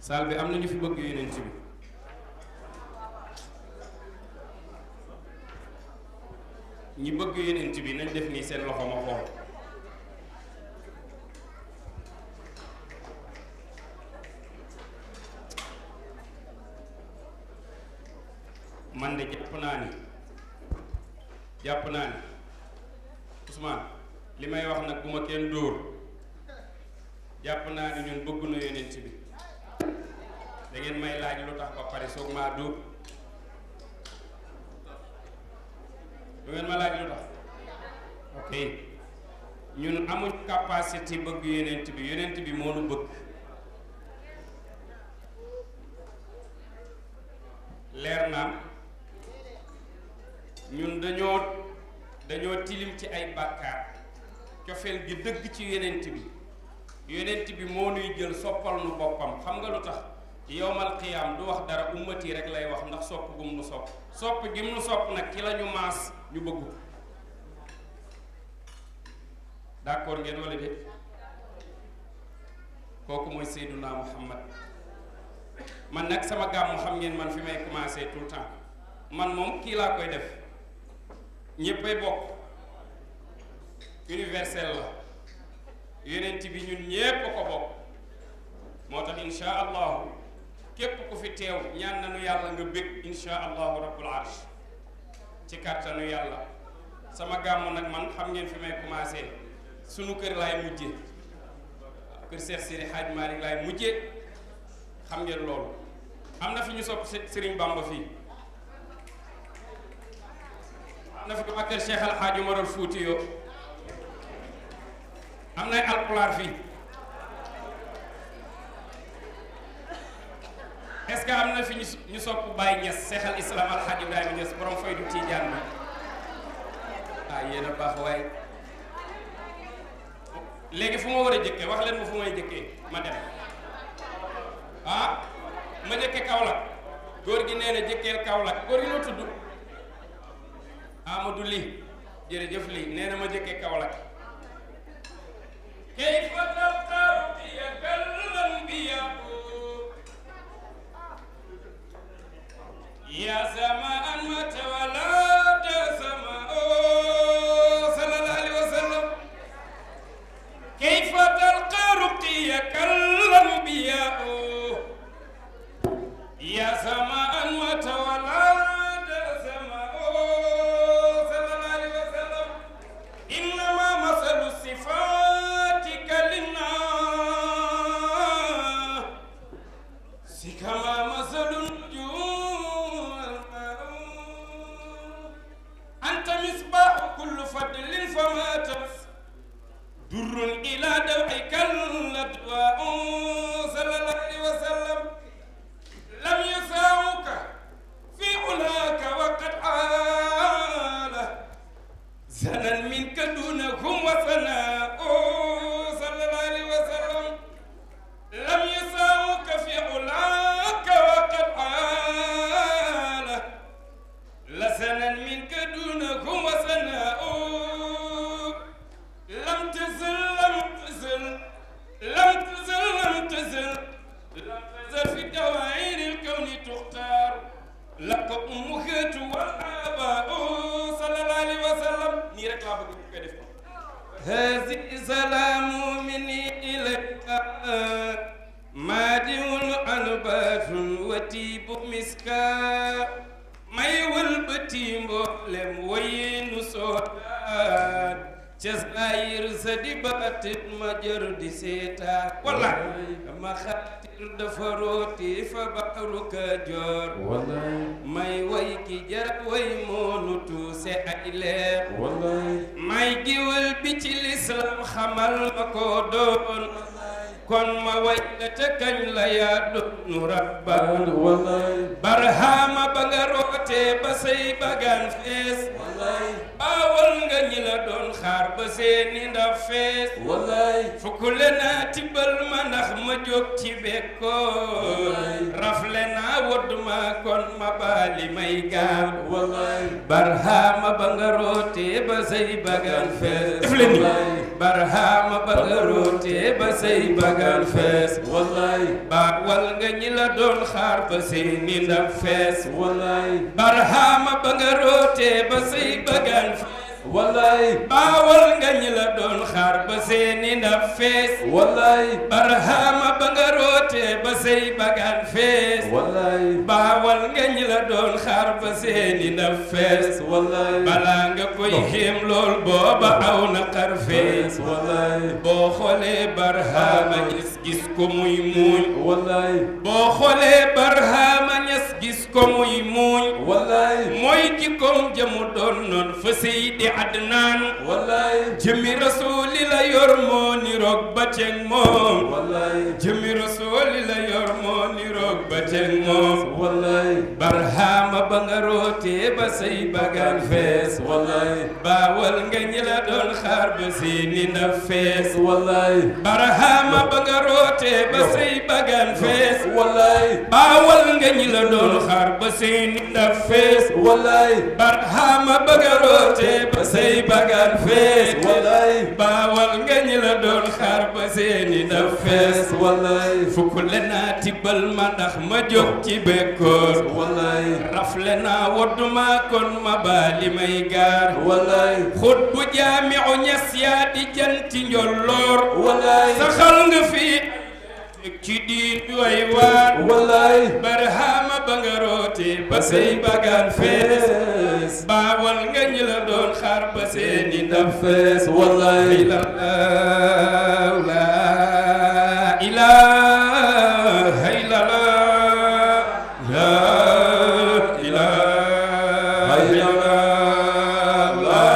saal bi am na ñu fi bëgg yonent bi ñi bëgg yonent bi nañ def nii seen loxo ma xool man de jàpp naa ni jàpp naa ni Ousmane li may wax nag bu ma kenn dóor jàpp naa ni ñun bëgg na yonent bi da ngeen may laaj lu tax ba pare soog maa dóor du ngeen ma laaj lu tax ok ñun amuñ capacité bëgg yonent bi yonent bi moo nu bëgg leer naam ñun dañoo dañoo tilim ci ay bàkkaar cofeel gi dëgg ci yonent bi yonent bi moo nuy jël soppal nu boppam xam nga lu tax yowmal qiyaam du wax dara ummati rek lay wax ndax sopp gum nu sopp sopp gi mu nu sopp nag ci la ñu maas ñu bëggu d'accord ngeen wala déet kooku mooy Seyduna Muhammad man nag sama gàmmu xam ngeen man fi may commencer tout le temps man moom kii laa koy def ñéppay bokk universel la yonent bi ñun ñépp a ko bokk moo tax insha allahu képp ku fi teew ñaan nañu yàlla nga bég insha allahu rabbul arsh ci kàttanu yàlla sama gàmmu nag man xam ngeen fi may commencer sunu kër laay mujje kër Seex Sidi Haaj Maalik laay mujje xam ngeen loolu am na fi ñu sopp Sëriñ Bamba fii am na fi ko kër Cheikh Al Hadj Umarul Fuuti yoo am nay alpulaar fii est-ce que am na fi ñu ñu sopp Baye Niass Cheikh al Islam Al Hadj Ibrahima Niass borom faydu Tijaan bi ah yéen a baax waaye léegi fu ma war a jëkkee wax leen ma fu may jëkkee ma dem ah ma jëkke Kaolack góor gi nee na jëkkeel Kaolack góor gi noo tudd Amadou Ly jërëjëf Ly nee na ma jëkke Kaolack kayfa talqaw biyakal anbiyaa ya samaan ma tawalada sama sallallahu alayhi wa sallam kayfa talqa ruqiyakal anbiyaa يا سماء وتولد سماء صلى الله عليه وسلم إنما مثل صفاتك للناس كما مثل النجوم أنت مصباح كل فضل فما تس در إلى دوحك الأدواء صلى الله عليه وسلم لم يساوك في علاك وقد عال زنا منك دونهم وثناء صلى الله عليه وسلم لم يساوك في علاك وقد عال لسنا منك دونهم وثناء لم تزل لم تزل لم تزل لم تزل لم تزل في دوائر الكون تختار لك أمك والآباء صلى الله عليه وسلم نيرك لا بد كيف هذه سلام مني إليك مادع أنبات وتيب مسكا may wëlbati mboolem wayinu soodaan ca saayir sa di baatit ma jër di seetaan wallaay ma xaatir dafa rooti fa baxru Kajoor may way ki jar way moonu tuuse ay leer may giwal bi ci lislam xamal ma ko doon kon ma way la te kañ la yaa doonu rabbaan barhaama ba nga rootee ba say bagaan fees baawal nga ñi la doon xaar ba seeni ndaf fees fukkule naa tibbal ma ndax ma jóg ci bekkoon rafle naa wodd ma kon ma baali may gaam barhaama ba nga rootee ba say bagaan fees def leen ni barhama ba nga rootee ba say bagaan fees wallaay baawal nga ñi la doon xaar ba seeni ndab fees wallaay barhama ba nga rootee ba say bagaan fees wallaay baawal nga ñi la doon xaar ba seeni ndab fees wallaay barhama ba nga rootee ba say bagaan fees wallaay baawal nga ñi la doon xaar ba seeni ndab fees wallaay balaa nga koy xéem lool booba aw na xar fees wallaay boo xoolee barhama ñes gis ko muy muuñ wallaay boo xoolee barhama ñes gis ko muy muuñ wallaay mooy jikkoom jëmu doon noon fa seydi adnaan wallaay jëmi rasuuli la yor moo niroog ba ceeg moom wallaay jëmi rasuuli la yor moo niroog ba ceeg moom wallaay barhama ba nga rootee ba say bagaan fees wallaay baawal nga ñi la doon xaar ba seeni ndab fees wallaay barhama ba nga rootee ba say bagaan fees wallaay baawal nga ñi la doon xaar ba seeni ndab fees wallaay barhama ba nga rootee ba say bagaan fees wallaay baawal nga ñi la doon xaar ba seeni ndab fees wallaay fukk le naa tibbal ma ndax ma jóg ci bekkoor wallaay rafle naa wodduma kon ma baali may gaar wallaay xut bu jaamiu ñas yaa di janti njolloor wallaay saxal nga fi ci diin way waar wallaay barhama ba nga roote ba say bagaan fees fees baawal nga ñi la doon xaar ba seeni ndam fees wallaay la ilaha illallah la ilaha illallah la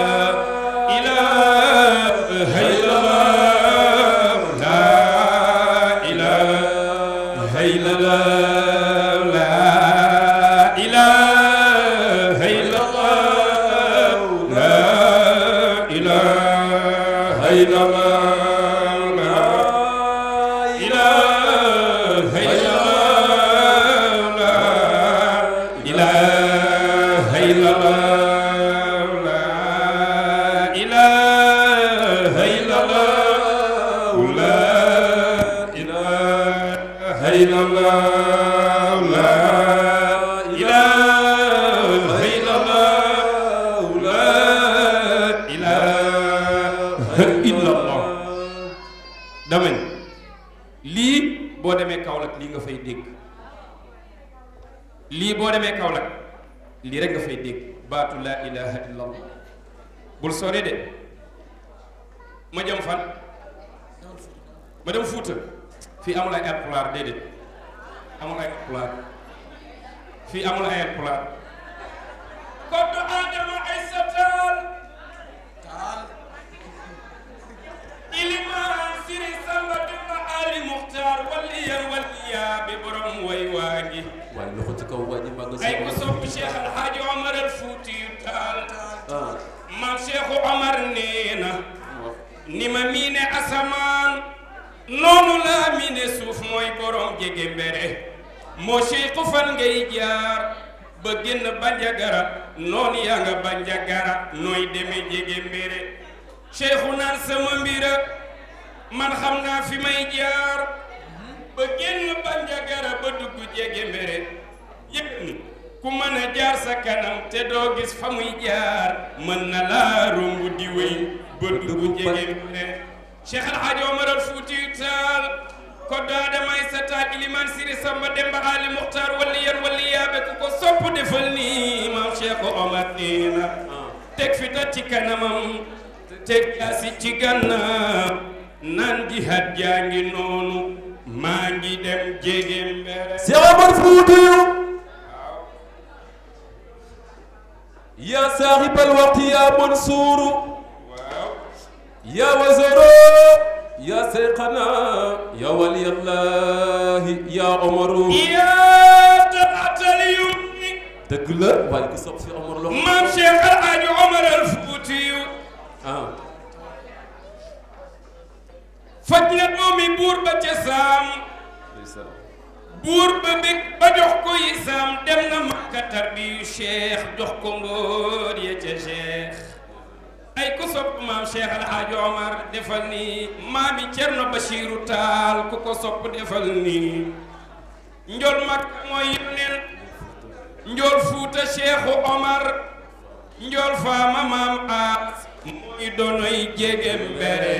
ilaha illallah la ilaha illallah la ilaha illallah la ilaha illallah la ilaha illallah la ilaha illallah la ilaha illallah la ilaha illallah la ilaha illallah la ilaha illallah dama ni lii boo demee Kaolack lii nga fay dégg lii boo demee Kaolack lii rek nga fay dégg baatu laa ilaha illallah bul sore de ma jëm fan ma dem Fuuta fii amul ay alpulaar déedéet amul ay alpulaar fii amul ay alpulaar koddu Adama ay sa taal ilimaan siri samba dimba ali muxtaar waliyan waliyaa bi borom way waa ngi waaye loxo ci kaw waa ji maa nga ay ko sopp Cheikh Alhaaji Omar al Fuuti yu taal ah man Cheikh Omar nee na ni ma miine asamaan noonu laa miine suuf mooy borom jege mbere moo Cheikh fan ngay jaar ba génn Bandiagara noonu yaa nga Bandiagara nooy deme jege mbere Cheikhu naan sama mbira man xam naa fi may jaar ba génn Bandiagara ba dugg jege mbere yëg ni ku mën a jaar sa kanam te doo gis fa muy jaar mën na laa romb di wéy ba dugg jege mbere Cheikh El Hadj Omar al Fuuti Taal ko daada may sa taal iliman siri samba demba ali muxtaar walli yan walli yaabe ku ko sopp defal nii maam Cheikh Omar nee na teg fi ta ci kanamam teg jaasi ci gànnaaw naan jihaad jaa ngi noonu maa ngi dem jege mbere Cheikh Omar Foutiyou يا صاحب الوقت يا منصور waaw يا وزير يا سيقنا يا ولي الله يا عمر yaa talatal yumni dëgg la waaye ku sopp si Omar loxo maam Cheikh El Hadj Omar al Fuutiyu ah faj na doomi buur ba ca saam ndeysaan buur ba bég ba jox ko yi saam dem na Makka tarbiyu Cheikh jox ko mbóor ya ca Cheikh ay ku sopp maam Cheikh El Hadj Omar defal nii maami Cerno Bachiru Taal ku ko sopp defal nii njol mag mooy yoneen njol fuuta Cheikhu Omar njol faama maam aas mooy donoy jege mbere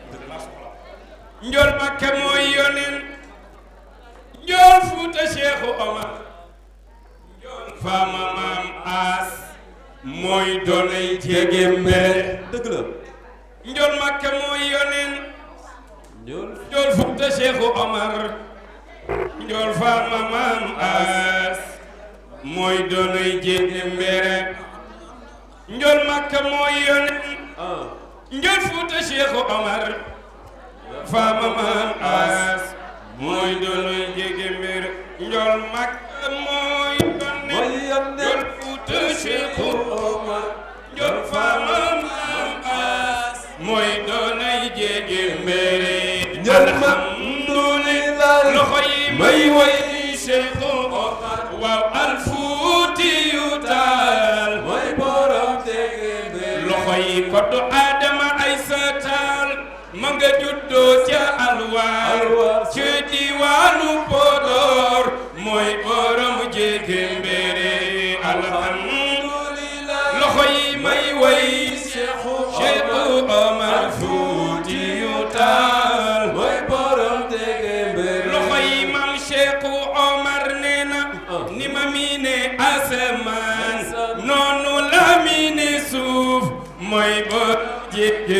njol makka mooy yoneen njol fuuta Cheikhu Omar njol faama maam aas mooy donoy jege mbere dëgg la njol makka mooy yoneen ñool njol fuuta Cheikhu Omar njol faama maam aas mooy donoy jege mbere njol makka mooy yoneen ah njol fuuta Cheikhu Omar faama maam aas mooy donoy jege mbere njol makka mooy yoneen mooy yoneen njol fuuta Cheikhu Omar njol faama maam aas mooy donoy jege mbere Njol ma- alhamdulillah loxo yi may woy Cheikhu Omar waaw alfuuti yu taal mooy borom tege mbere loxo yi koddu Adama ay sataal ma nga juddoo ca alwaar Alwaar. ci diwaanu Podor mooy borom jege mbere alhamdulillah loxo yi may woy Cheikhu Omar Fuuti yu taal mooy borom tege mbere loxo yi mam Cheikhu Omar nee na ni ma miine asamaan noonu la miine suuf mooy bor jéggi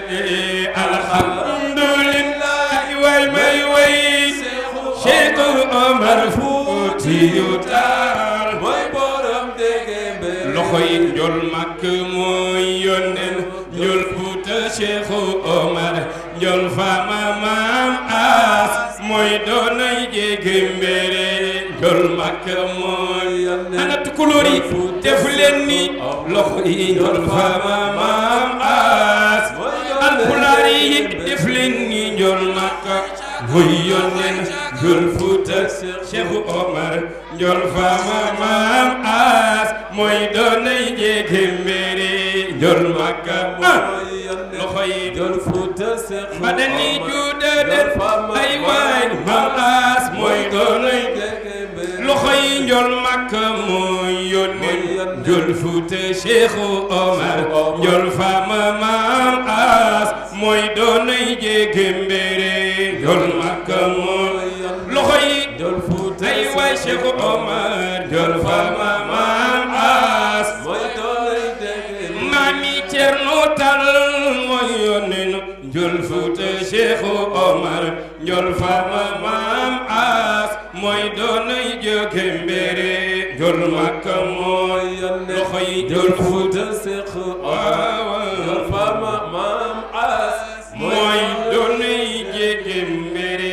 alhamdulillah way may way Cheikhu Omar Fuuti yu taal mooy borom tege mbere loxo yi njol makk mooy yónneen njol fuuta Cheikhu Omar njol faama maam aas mooy doonay jege mbere njol makk mooy yónneen ana tukulóor yi def leen ni loxo yi njol faama maam aas alpulaar yi def leen ni njol makk mooy yónneen njol fuuta Cheikhu Omar njol faama maam aas mooy doonay jege mbere njol makk ah loxo yi Njol Fuuta Seex ba dañuy juuda den ay waay maam aas mooy doonay loxo yi njol makk mooy yónneen njol fuuta Cheikhu Omar njol faama maam aas mooy doonay jege mbere njol makk mooy loxo yi Njol Fuuta ay waay Cheikhu Omar njol faama maam aas mooy doonay tege maami Cerno Tal mooy yónneen njol fuuta Cheikhu Omar njol faama maam aas mooy doonay jóge mbere njol makka mooy loxo yi njol fuuta Seex waaw Njol Faama maam Aas mooy doonay jóge mbere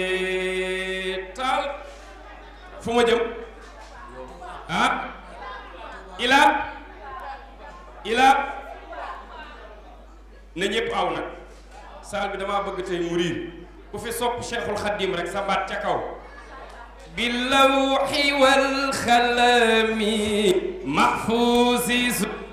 taal fu ma jëm ah ila ila na ñëpp aw nag saal bi damaa bëgg tey mu riir ku fi sopp Cheikhul Khadim rek sa baat ca kaw billawxi walxalami mahfuusi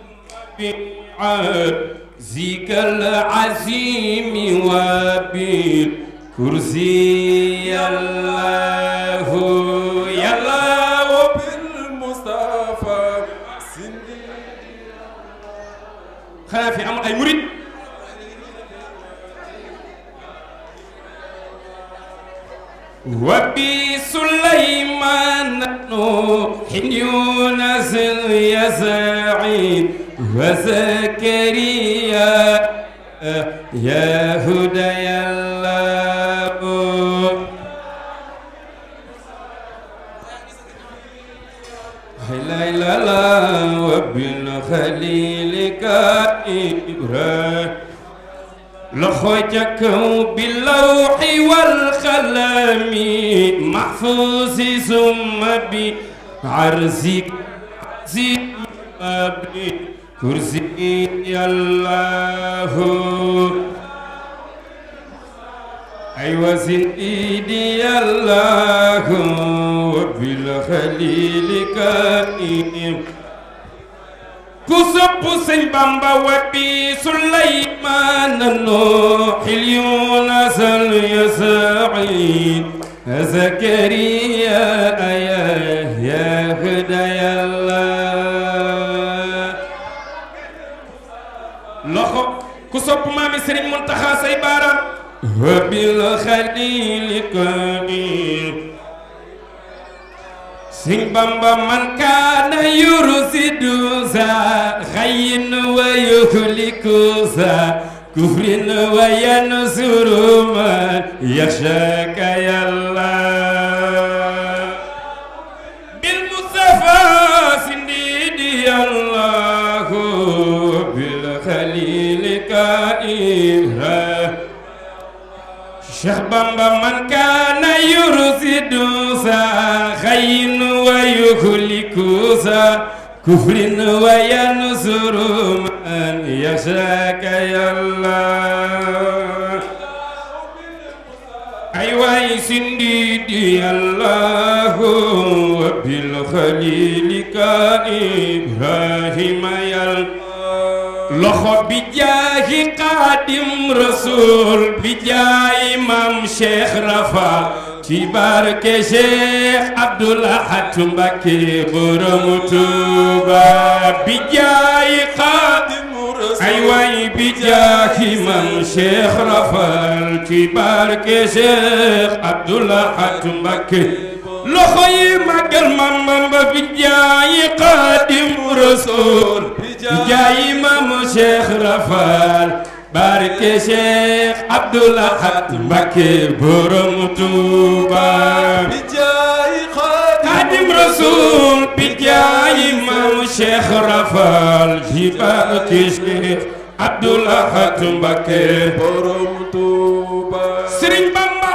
zika alazimi wa bil kursi yallahu yallahu bil Mustafa sindi xanaa fi amul ay murit وبسليمان نوح يونس يزعين وزكريا يا هدى الله لا لا لا وبالخليل كائبرا لخوتك باللوح والقلم محفوظ ثم بعرزك زي كرسي الله أيوة سيدي الله وبالخليل كائم ku sopp sëñ bamba wabbi suleymaan nuuxil yunas al yasaid zakariya ya hidayallah loxo ku sopp maami sëriñ muntaxa say baaraam wabil xalili kadim sëñ bamba man kaana yursidu za xayin wa yuhliku za kufrin wa yansuru man yaxshaka yàlla bil mustafa sindidi allahu bil xalili kaira Cheikh Bamba man kaana yursidu sa xayin wa yuhliku sa kufrin wa yansuru man yashaka yàlla ay waay sindidi allahu bil xalilika ibrahima yàlla loxo bi jaahi xaadim rasul bi jaayi mam cheikh rafa ci barke cheikh abdul ahad mbakke borom tuuba bi jaayi xaadim ay waay bi jaahi mam cheikh rafal ci barke cheikh abdul ahad mbakke loxo yi màggal mam bamba bi jaayi xaadim rasul bi jaayi mam cheikh rafal barke cheikh abdul ahad mbakke borom tuuba bi jaayi xaadim rasul bi jaayi mam cheikh rafal ci barke cheikh abdul ahad mbakke borom Tuuba sëriñ bamba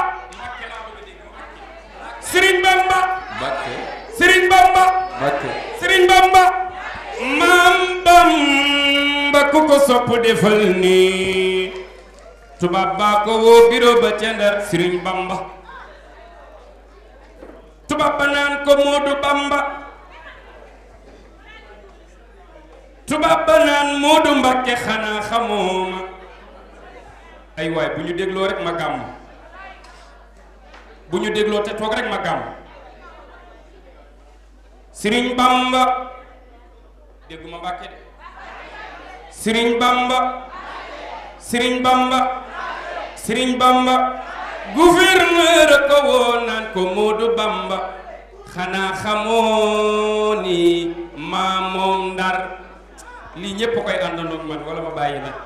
sëriñ bamba Mbakke sëriñ bamba Mbakke sëriñ bamba maam bamba ku ko sopp defal nii tubaab baa ko woo biro ba ca Ndar sëriñ bamba tubaab ba naan ko moodu bamba tubaab ba naan moodu mbakke xanaa xamoo ma ay waay bu ñu dégloo rek ma gàmm bu ñu dégloo te toog rek ma gàmm sëriñ bamba dégguma mbàkke de sëriñ bamba sëriñ bamba sëriñ bamba gouverneur ko woo naan ko moodu bamba xanaa xamoo ni maa moom ndar lii ñépp koy àndandoog man wala ma bàyyi la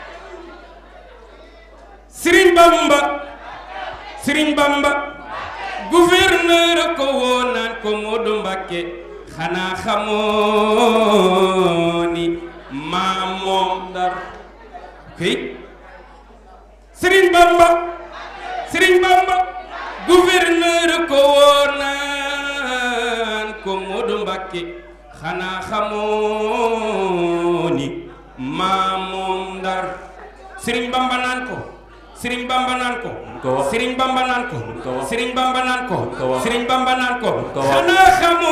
sëriñ bamba sëriñ bamba gouverneur ko woo naan ko moodu mbàkke xanaa xamoo ni maa moom ndar këy sëriñ bamba sëriñ bamba gouverneur ko woo naan ko moodu mbàkke xanaa xamoo ni maa moom ndar sëriñ bamba naan ko sëriñ bamba naan ko ko wax. sëriñ bamba naan ko ko wax. sëriñ bamba naan ko ko wax. sëriñ bamba naan ko ko wax. xanaa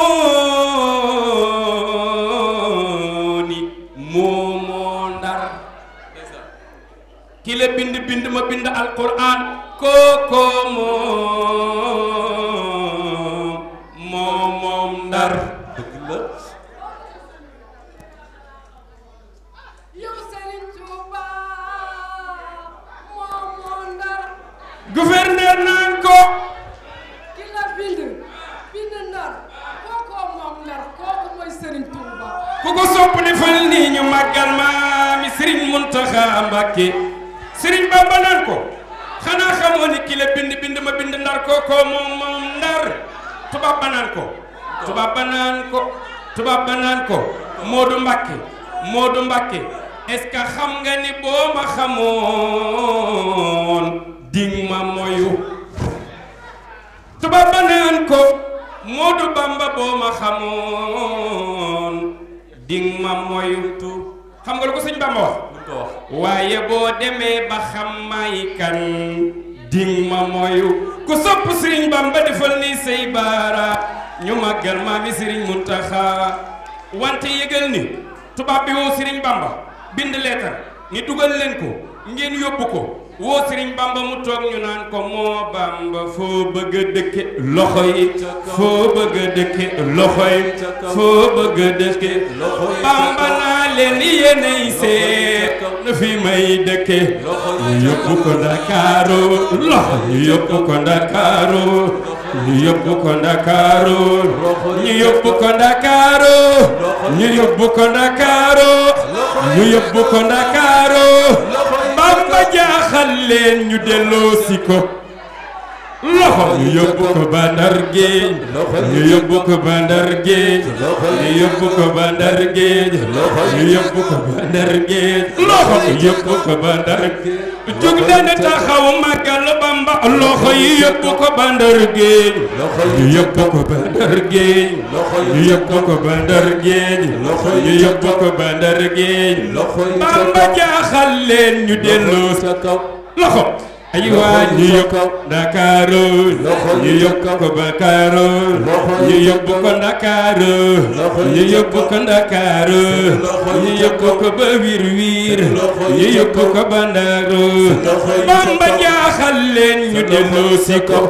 xamoo ni moo moo ndar ki la bind bind ma bind alquran kooko moom moo moom ndar dëgg la yow Serigne Touba moom moo ndar gouverneur naan ko ki la bind bind ndar kookoo moom ndar kooku mooy Serigne Touba ku ko sopp defal nii ñu màggal maami Serigne Mountakha Mbacké Serigne Bamba naan ko xanaa xamoo ni ki la bind bind ma bind ndar kookoo moom moom ndar tubaab ba naan ko tubaab ba naan ko tubaab ba naan ko Modou Mbacké Modou Mbacké est-ce que xam nga ni boo ma xamoon ding ma moyu tubaab ba naan ko Moodu Bamba boo ma xamoon ding ma moytu xam nga lu ko sëñ Bamba wax lu ko wax waaye boo demee ba xam may kan ding ma moyu ku sopp sëriñ Bamba defal ni say baara ñu màggal maami sëriñ Muntaxa wante yëgal ni tubaab bi woo Serigne Bamba bind leetar ni dugal leen ko ngeen yóbbu ko woo Serigne Bamba mu toog ñu naan ko moo Bamba foo bëgg a dëkke loxo yi foo bëgg a dëkke loxo yi foo bëgg a dëkke Bamba naa leen yéenay seet na fi may dëkke ñu yóbbu ko Ndakaaru loxo ñu yóbbu ko Ndakaaru ñu yóbbu ko Ndakaaru ñu yóbbu ko Ndakaaru ñu yóbbu ko Ndakaaru ñu yóbbu ko Ndakaaru Bamba jaaxal leen ñu delloo si ko loxo ñu yóbbu ko ba Ndar géej ñu yóbbu ko ba Ndar géej ñu yóbbu ko ba Ndar géej ñu yóbbu ko ba Ndar géej loxo ñu yóbbu ko ba Ndar géej jug dana taxaw màggal Bamba loxo yi yóbbu ko ba Ndar géej ñu yóbbu ko ba Ndar géej ñu yóbbu ko ba Ndar géej ñu yóbbu ko ba Ndar géej Bamba jaaxal leen ñu delloo sa kaw loxo ay waa ñu yóbbu Ndakaaru ñu yóbbu ko Ndakaaru ñu yóbbu ko Ndakaaru ñu yóbbu ko Ndakaaru ñu yóbbu ko ba wiir wiir ñu yóbbu ko ba Ndaaru Bamba jaaxal leen ñu delloo si ko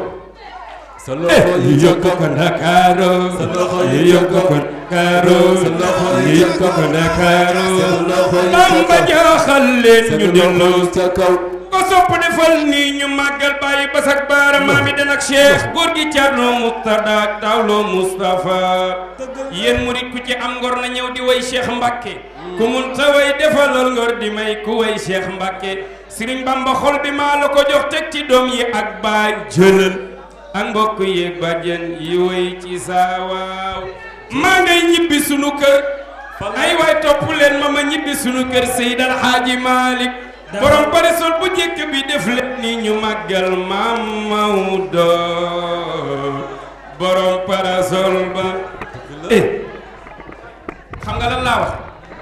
ñu yóbbu ko Ndakaaru ñu yóbbu ko Ndakaaru ñu yóbbu ko Ndakaaru Bamba jaaxal leen ñu delloo si ko sopp defal nii ñu màggal bàyyi basak baara maami den ak cheikh góor gi Thierno Moustada ak Tawlo Moustapha yéen murit ku ci am ngor na ñëw di way cheikh Mbacke ku mun ta way defalal ngor di may ku way cheikh Mbacke Serigne Bamba xol bi maa la ko jox teg ci doom yi ak baay jëlal ak mbokk yi bàjjen yi way ci saa waaw maa ngay ñibbi sunu kër ay waay topp leen ma ma ñibbi sunu kër Seydi El Hadji Malick borom parasol bu njëkk bi def leen ni ñu màggal maam Maodo borom parasol ba eh xam nga lan laa wax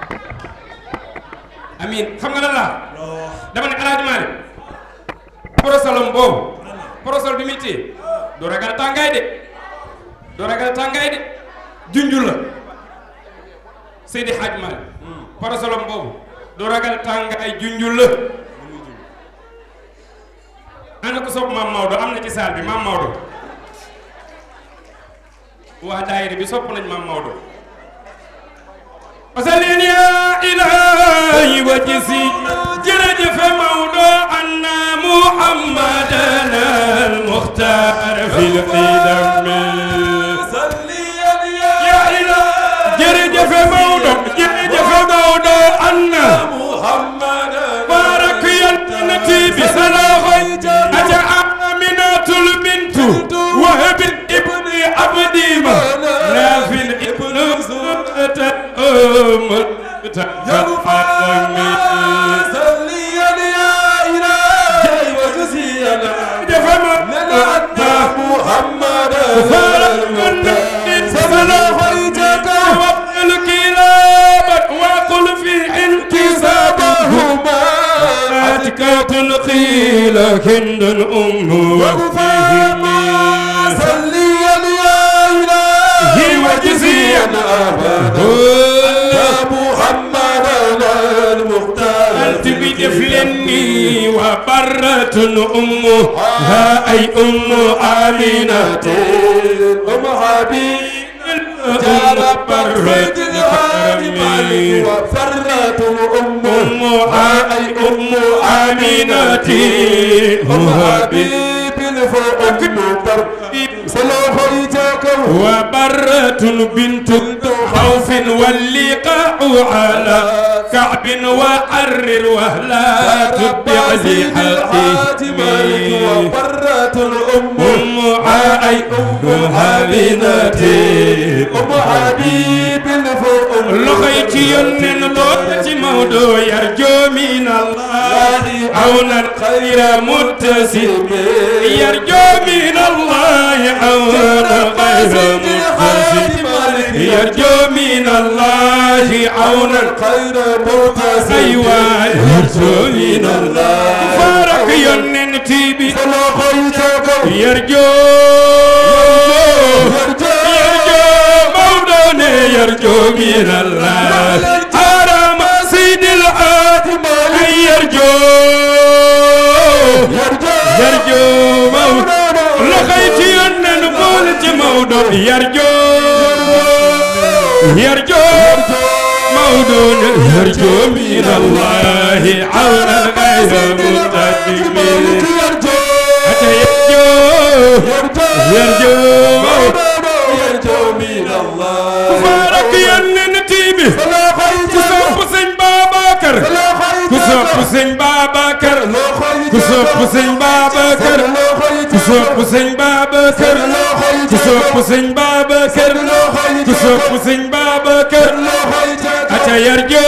amin xam nga lan laa dama ne alaaji Maalik parasolom boobu parasol bi muy téye du ragal tàngaay de du ragal tàngaay de junjul la Seydi Hadj Maalik parasolom boobu du ragal tàngaay junjul la ana ko sopp maam Maodo am na ci saal bi maam Maodo waa daayira bi sopp nañ maam Maodo asalin ya ilahi wa jisi jërëjëf Maodo anna muhammadan al muxtar fil qidam ya ilahi jërëjëf Maodo jërëjëf Maodo anna بارك ينتي بسلاخي أجا آمنة البنت وهب ابن عبدي ما نافع ابن زرة أم تفضل محمد وقل في انتسابهما أتكات قيل هند أم وفيهم صليا يا إلهي وجزيا يا محمد المختار أنت بدفلني وبرة أمها أي أم آمنة أم حبيب أم برة كرمي وفرت أم أمها أي أم آمنة أم أم حبيب فأم بر سلام حيتك وبرة بنت خوف واللقاء على كعب وحرر وهلا تبع ذي حاتمي وفرت الأم أم أي أمها بنتي أم حبيب فأم لخيت ينن بوتة مودو يرجو من الله عون الخير متسم يرجو من الله عون الخير متسم يرجو من الله عون خير مرتسم أيوة يرجو من الله فارق ينن تيبي سلام حيتك يرجو يرجو مولون يرجو من الله yarjo yarjo Maodo loxoy ci yónneen boole ci Maodo yarjo yarjo Maodo ne yarjo min Allahi awna ghayra mutaqibin ata yarjo yarjo Maodo ku faarak yónneen tiimi ku sopp sëñ Babacar ku sopp sëñ Babacar ku sopp sëñ Babacar ku sopp sëñ Babacar ku sopp sëñ Babacar ku sopp sëñ Babacar ata yarjo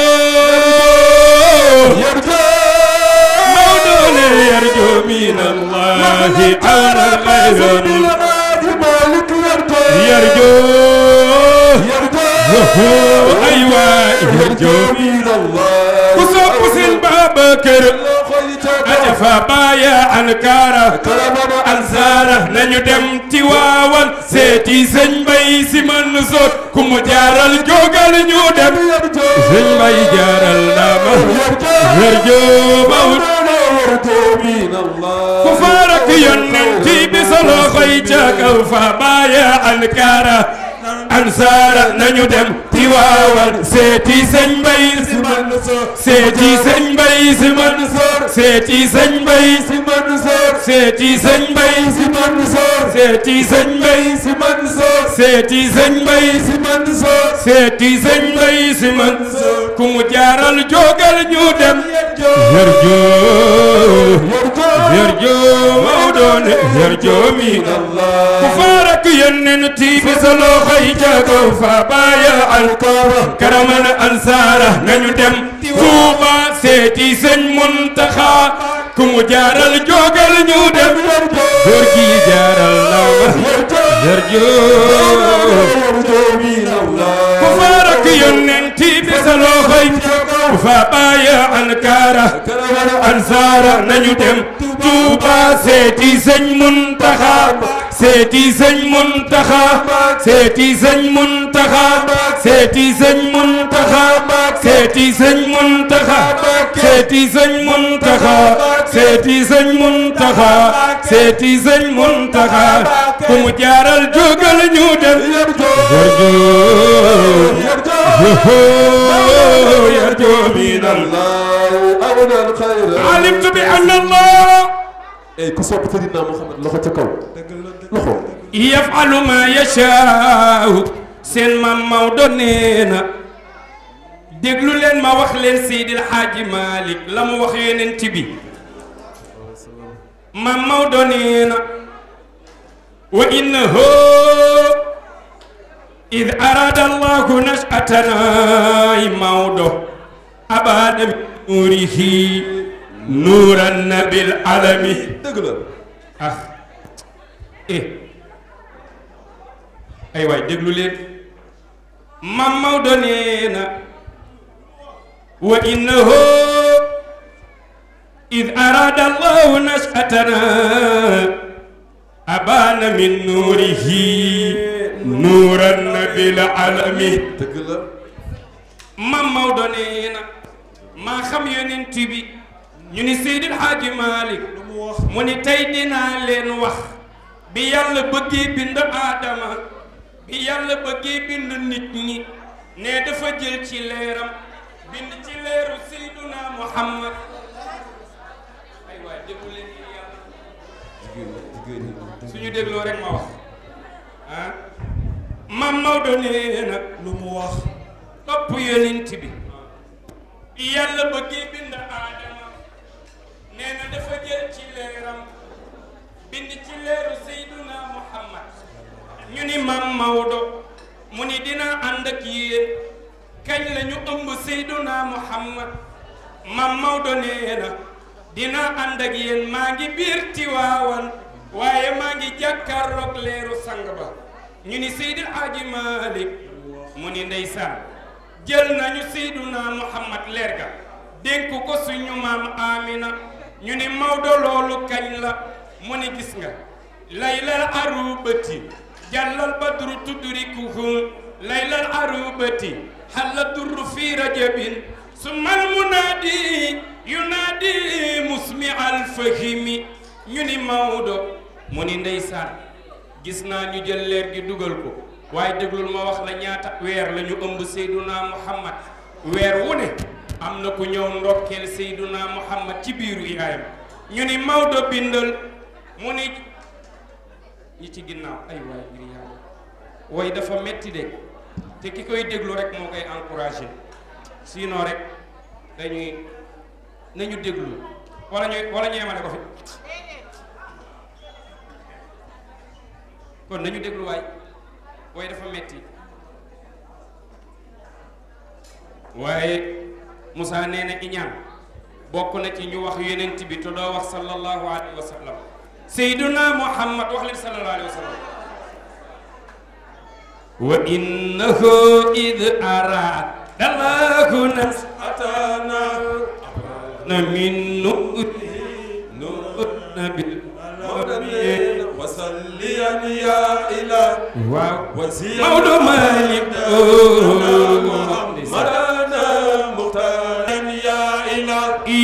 Maodo ne yarjo min Allahi awna xayran yarjo aywa yarjo ku sopp sëñ Babacar ata fa baya ankara ansaara nañu dem Tiwaawan seeti sëñ Mbay Si Mansour ku mu jaaral jógal ñu dem sëñ Mbay jaaral ndama yarjo Maodo ku faarak yonent bi solo xoy ca kaw fa baya ankara ansaara nañu dem Tiwaawan seeti sëñ Mbay Si Mansour seeti sëñ Mbay Si Mansour seeti sëñ Mbay Si Mansour seeti sëñ Mbay Si Mansour seeti sëñ Mbay Si Mansour seeti sëñ Mbay Si Mansour seeti sëñ Mbay Si Mansour ku mu jaaral jógal ñu dem yarjo yarjo Maodo ne yarjo mi ku faarak yonent bi sa loxo yi jago fa baya alkara karaman ansaara nañu dem Tuuba seeti sëñ Muntaxa ku mu jaaral jógal ñu dem góor gi jaaral na ma yarjo ku faarak yonent bi sa loxo yi jago fa baya alkara ansaara nañu dem Tuuba seeti sëñ Muntaxa seeti sëñ Muntaxa seeti sëñ Muntaxa seeti sëñ Muntaxa seeti sëñ Muntaxa seeti sëñ Muntaxa seeti sëñ Muntaxa seeti sëñ Muntaxa ku mu jaaral jógal ñu dem yarjo yarjo min alimtu bi anna Allah ey ku sopp Seydina Muhammad loxo ca kaw loxo yafalu ma yashaau seen maam Maodo nee na déglu leen ma wax leen Seydil Hadji Malick la mu wax yonent bi maam Maodo nee na wa innahu id arada allahu nashatana Maodo abada min nuurihi nuuran nabil alami dëgg la ah eh ay waay déglu leen mam Maodo nee na wa innahu id arada allahu nashatana abana min nuurihi nuuran nabil alami dëgg la mam Maodo nee na maa xam yonent bi ñu ni Seydil Hadji Malick mu ni tey dinaa leen wax bi yàlla bëggee bind aadama bi yàlla bëggee bind nit ñi ne dafa jël ci leeram bind ci leeru Seyduna Muhammad ay waay déglu leen ni yàlla suñu dégloo rek ma wax ah mam Maodo nee na lu mu wax topp yonent bi bi yàlla bëggee bind aadama nee na dafa jël ci leeram bind ci leeru Seyduna Muhammad ñu ni mam Maodo mu ni dina ànd ak yéen kañ la ñu ëmb Seyduna Muhammad mam Maodo nee na dina ànd ak yéen maa ngi biir Tiwaawan waaye maa ngi jàkkaarloog leeru sang ba ñu ni Seydil Hadji Malick mu ni ndeysaan jël nañu Seyduna Muhammad leer ga dénk ko suñu maam Amina ñu ni Maodo loolu kañ la mu ni gis nga laylal arubati jàllal badru tudrikuhum laylal arubati xalla durru fi rajabin summal munaadi yunaadi musmi alfahimi ñu ni Maodo mu ni ndeysaan gis naa ñu jël leer gi dugal ko waaye déglul ma wax la ñaata weer la ñu ëmb Seyduna Muhammad weer wu ne am na ku ñëw ndokkeel Seyduna Muhammad ci biiru yaayam ñu ni Maodo bindal mu ni ñi ci ginnaaw ay waay ngir yàlla way dafa metti de te ki koy déglu rek moo koy encouragé sinon rek dañuy nañu déglu wala ñuy wala ñu yemale ko fi kon nañu déglu waay way dafa metti waaye Moussa nee na iñaan bokk na ci ñu wax yonent bi te doo wax sallallahu alayhi wa sallam Seyduna Muhammad wax leen sallallahu alayhi wa sallam wa innahu id arada Allahu nas'atana na min nurihi nurna bil وصليا يا إله waaw وزيا Maodo Malick مرنا مختارا يا إله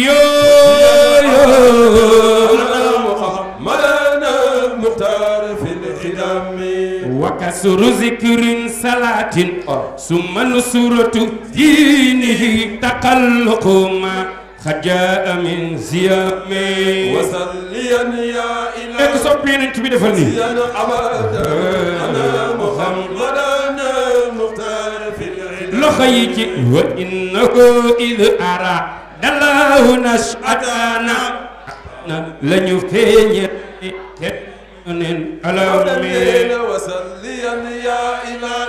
yoo محمدنا مختار في الخدم وكسر ذكر صلاة ثم نصرة دينه تقلق ما خجاء من زيام وصليا يا ek إله soppi yonent bi defal nii يا أبدا أنا محمدنا مختار في الخدم loxo yi ci wa innahu id ara dallahu nashatana na la ñu feeñe te nen alame وصليا يا إله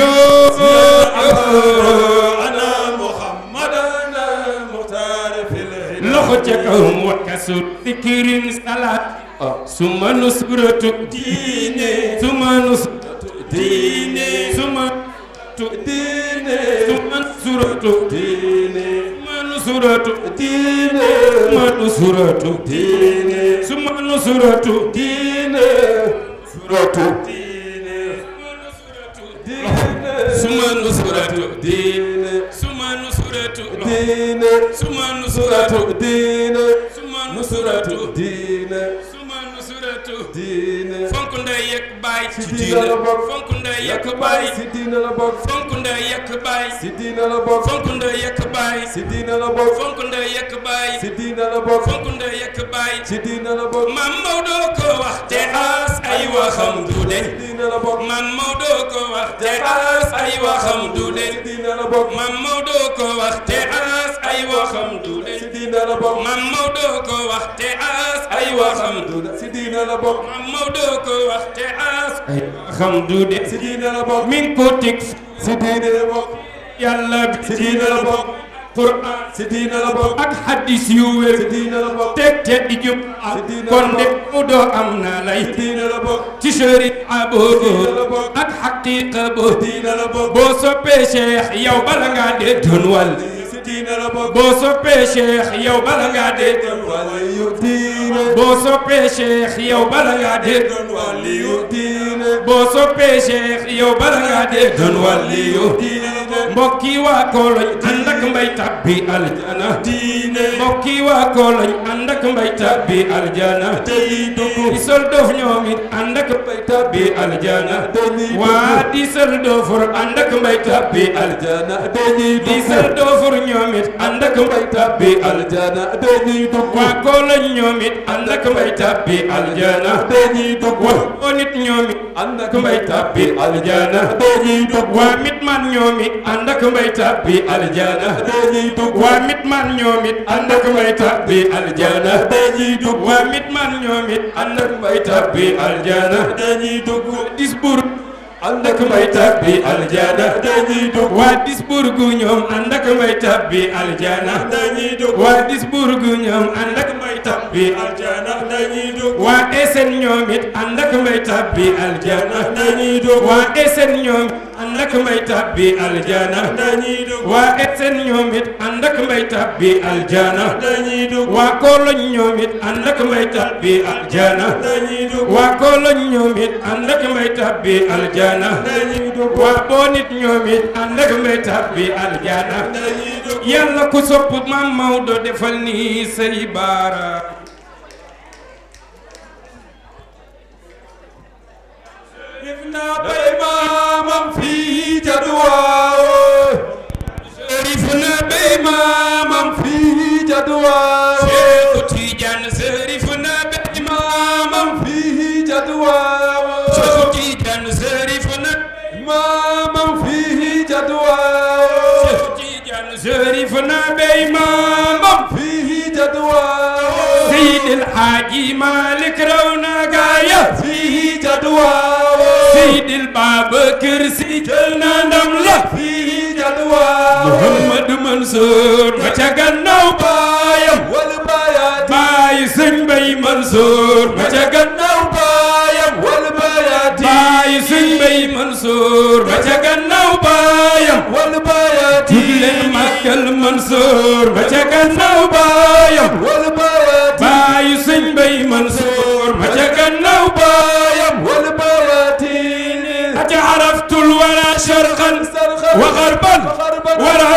yoo أنا محمدنا مختار في الهدى loxo ca kaw wa kasur dikirin salaat suma nusratu diine suma nusratu diine suma tu diine suma nusratu diine suma nusratu diine suma nusratu diine suma nusratu diine suratu diine diine suma nusratu diine suma nusratu diine suma nusratu suratu diine suma suratu nusratu diine suma nusratu diine fonk ndey yekk baay ci diine diine la bokk. fonk ndey yekk baay si diine la bokk fonk ndey yekk baay si diine la bokk fonk ndey yekk baay si diine la bokk fonk ndey yekk baay si diine la bokk fonk ndey yekk baay si diine la bokk Mam Maodo ko wax te as ay waxam du si den diine la bokk Mam Maodo ko wax te as ay waxam du si den diine la bokk Mam Maodo ko wax te as ay waxam du si den diine la bokk Mam Maodo ko wax te as ay waxam du si diine la bokk Mam Maodo ko wax te as ay waxam du den si diine la bokk min ko teg si diine la bokk yàlla bi si diine la bokk Qur'an si diine la bokk ak hadis yu wér si diine la bokk teg te di jub Si diine la kon de bokk. mu doo am na lay si diine la bokk ci sharia boobu diine la bokk. ak xaqiqa boobu diine la bokk boo soppee cheikh yow bala ngaa dee doon wàll si diine la bokk boo soppee cheikh yow bala ngaa dee doon waliyu diine boo soppee cheikh yow bala ngaa dee doon waliyu diine boo soppee cheikh yow bala ngaa dee doon wàlliyu diine la bokk mbokki waa kooloñ ànd ak mbay tabbi aljana diine mbokki waa kooloñ ànd ak mbay tabbi aljana tey dugg di sol doof ñoom it ànd ak mbay tabbi aljana dañuy waa di sol doofur ànd ak mbay tabbi aljana aljana dañuy di dugg sol doofur ñoom it ànd ak mbay tabbi aljana aljana dañuy dugg waa kooloñ ñoom it ànd ak mbay tabbi aljana dañuy dugg waa oo nit ñoom it ànd ak ak mbay tabbi aljana dañuy dugg waa mit man ñoom it ànd ak mbay tabbi aljana dañuy dugg waa mit man ñoom it ànd ak mbay tabbi aljana dañuy dugg waa mit man ñoom it ànd ak mbay tabbi aljana dañuy dugg disbour ànd ak mbay tabbi aljana dañuy dugg waa disbour gu ñoom ànd ak mbay tabbi aljana dañuy dugg waa disbour gu ñoom ànd ak mbay tabbi aljana dañuy dugg waa esen ñoom it ànd ak mbay tabbi aljana dañuy dugg waa esen ñoom ànd ak mbay tabbi aljana dañuy dugg waa esen ñoom it ànd ak mbay tabbi aljana dañuy dugg waa kooloñ ñoom it ànd ak mbay tabbi aljana dañuy dugg waa kooloñ ñoom it ànd ak mbay tabbi aljana dañuy dugg waa boonit ñoom it ànd ak mbay tabbi aljana dañuy dugg yàlla ku sopp maam Maodo defal nii say baara def naa bay maamam fii ca duwaaw sërif na bay maamam fii ca duwaaw Seexu Tijaan sërif na bay maamam fii ca duwaaw Seexu Tijaan sërif na maamam fii ca duwaaw Seexu Tijaan sërif na bay maamam fii ca duwaaw Seydil Haaji Malik raw na gaaya fii ca duwaaw Seydil Babakar Si jël na ndam la fii ca duwaaw Muhammadu Mansour ma ca gannaaw baayam wal bayaati baayu sëñ Bay Mansour ma ca gannaaw baayam wal bayaati baayu sëñ Bay Mansour ma ca gannaaw baayam wal bayaati jug leen màggal Mansour ma ca gannaaw baayam wal bayaati baayu sëñ Bay Mansour ma ca gannaaw baayam wal bayaati aca araftul wala sharqan wa gharban wala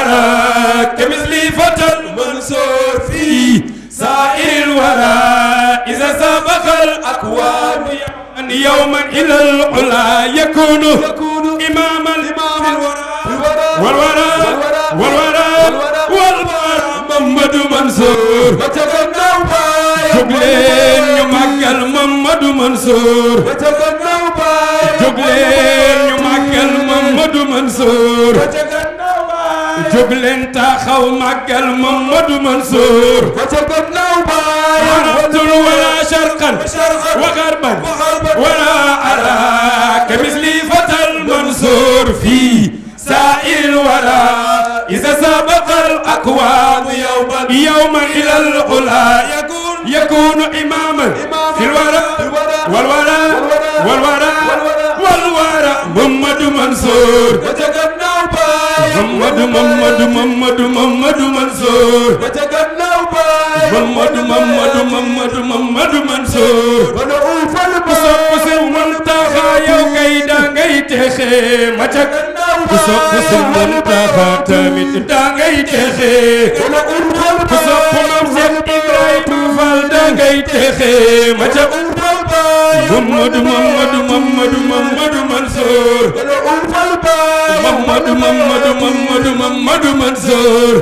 ara كمثلي فتى المنصور في سائر الورى إذا سبق الأكوان يوما إلى العلا يكون يكون إماما إماما في الورى والورى والورى والورى محمد منصور وتغنوا بايا jóg leen ñu màggal Mamadou Mansour وتغنوا بايا jóg leen ñu màggal Mamadou Mansour وتغنوا بايا jóg leen taxaw màggal Mamadou Mansour وتغنوا بايا عرفتل ولا شرقا وغربا ولا أراك مثلي فتى المنصور في سائر الورى إذا سبق الأكوان يوما يوما إلى العلا يكون يكون إماما في الورى والورى والورى والورى محمد منصور وتغنوا بايا محمد محمد محمد محمد منصور وتغنوا بايا محمد محمد محمد محمد منصور ونعوف ku sopp Sëñ Muntaxa yow kay da ngay texe ma ca ku sopp Sëñ Muntaxa tamit da ngay texe ku sopp Maam Seex Ibrahima Fall da ngay texe ma ca Mamadu Mamadu Mamadu Mamadu Mansour Mamadu Mamadu Mamadu Mamadu Mansour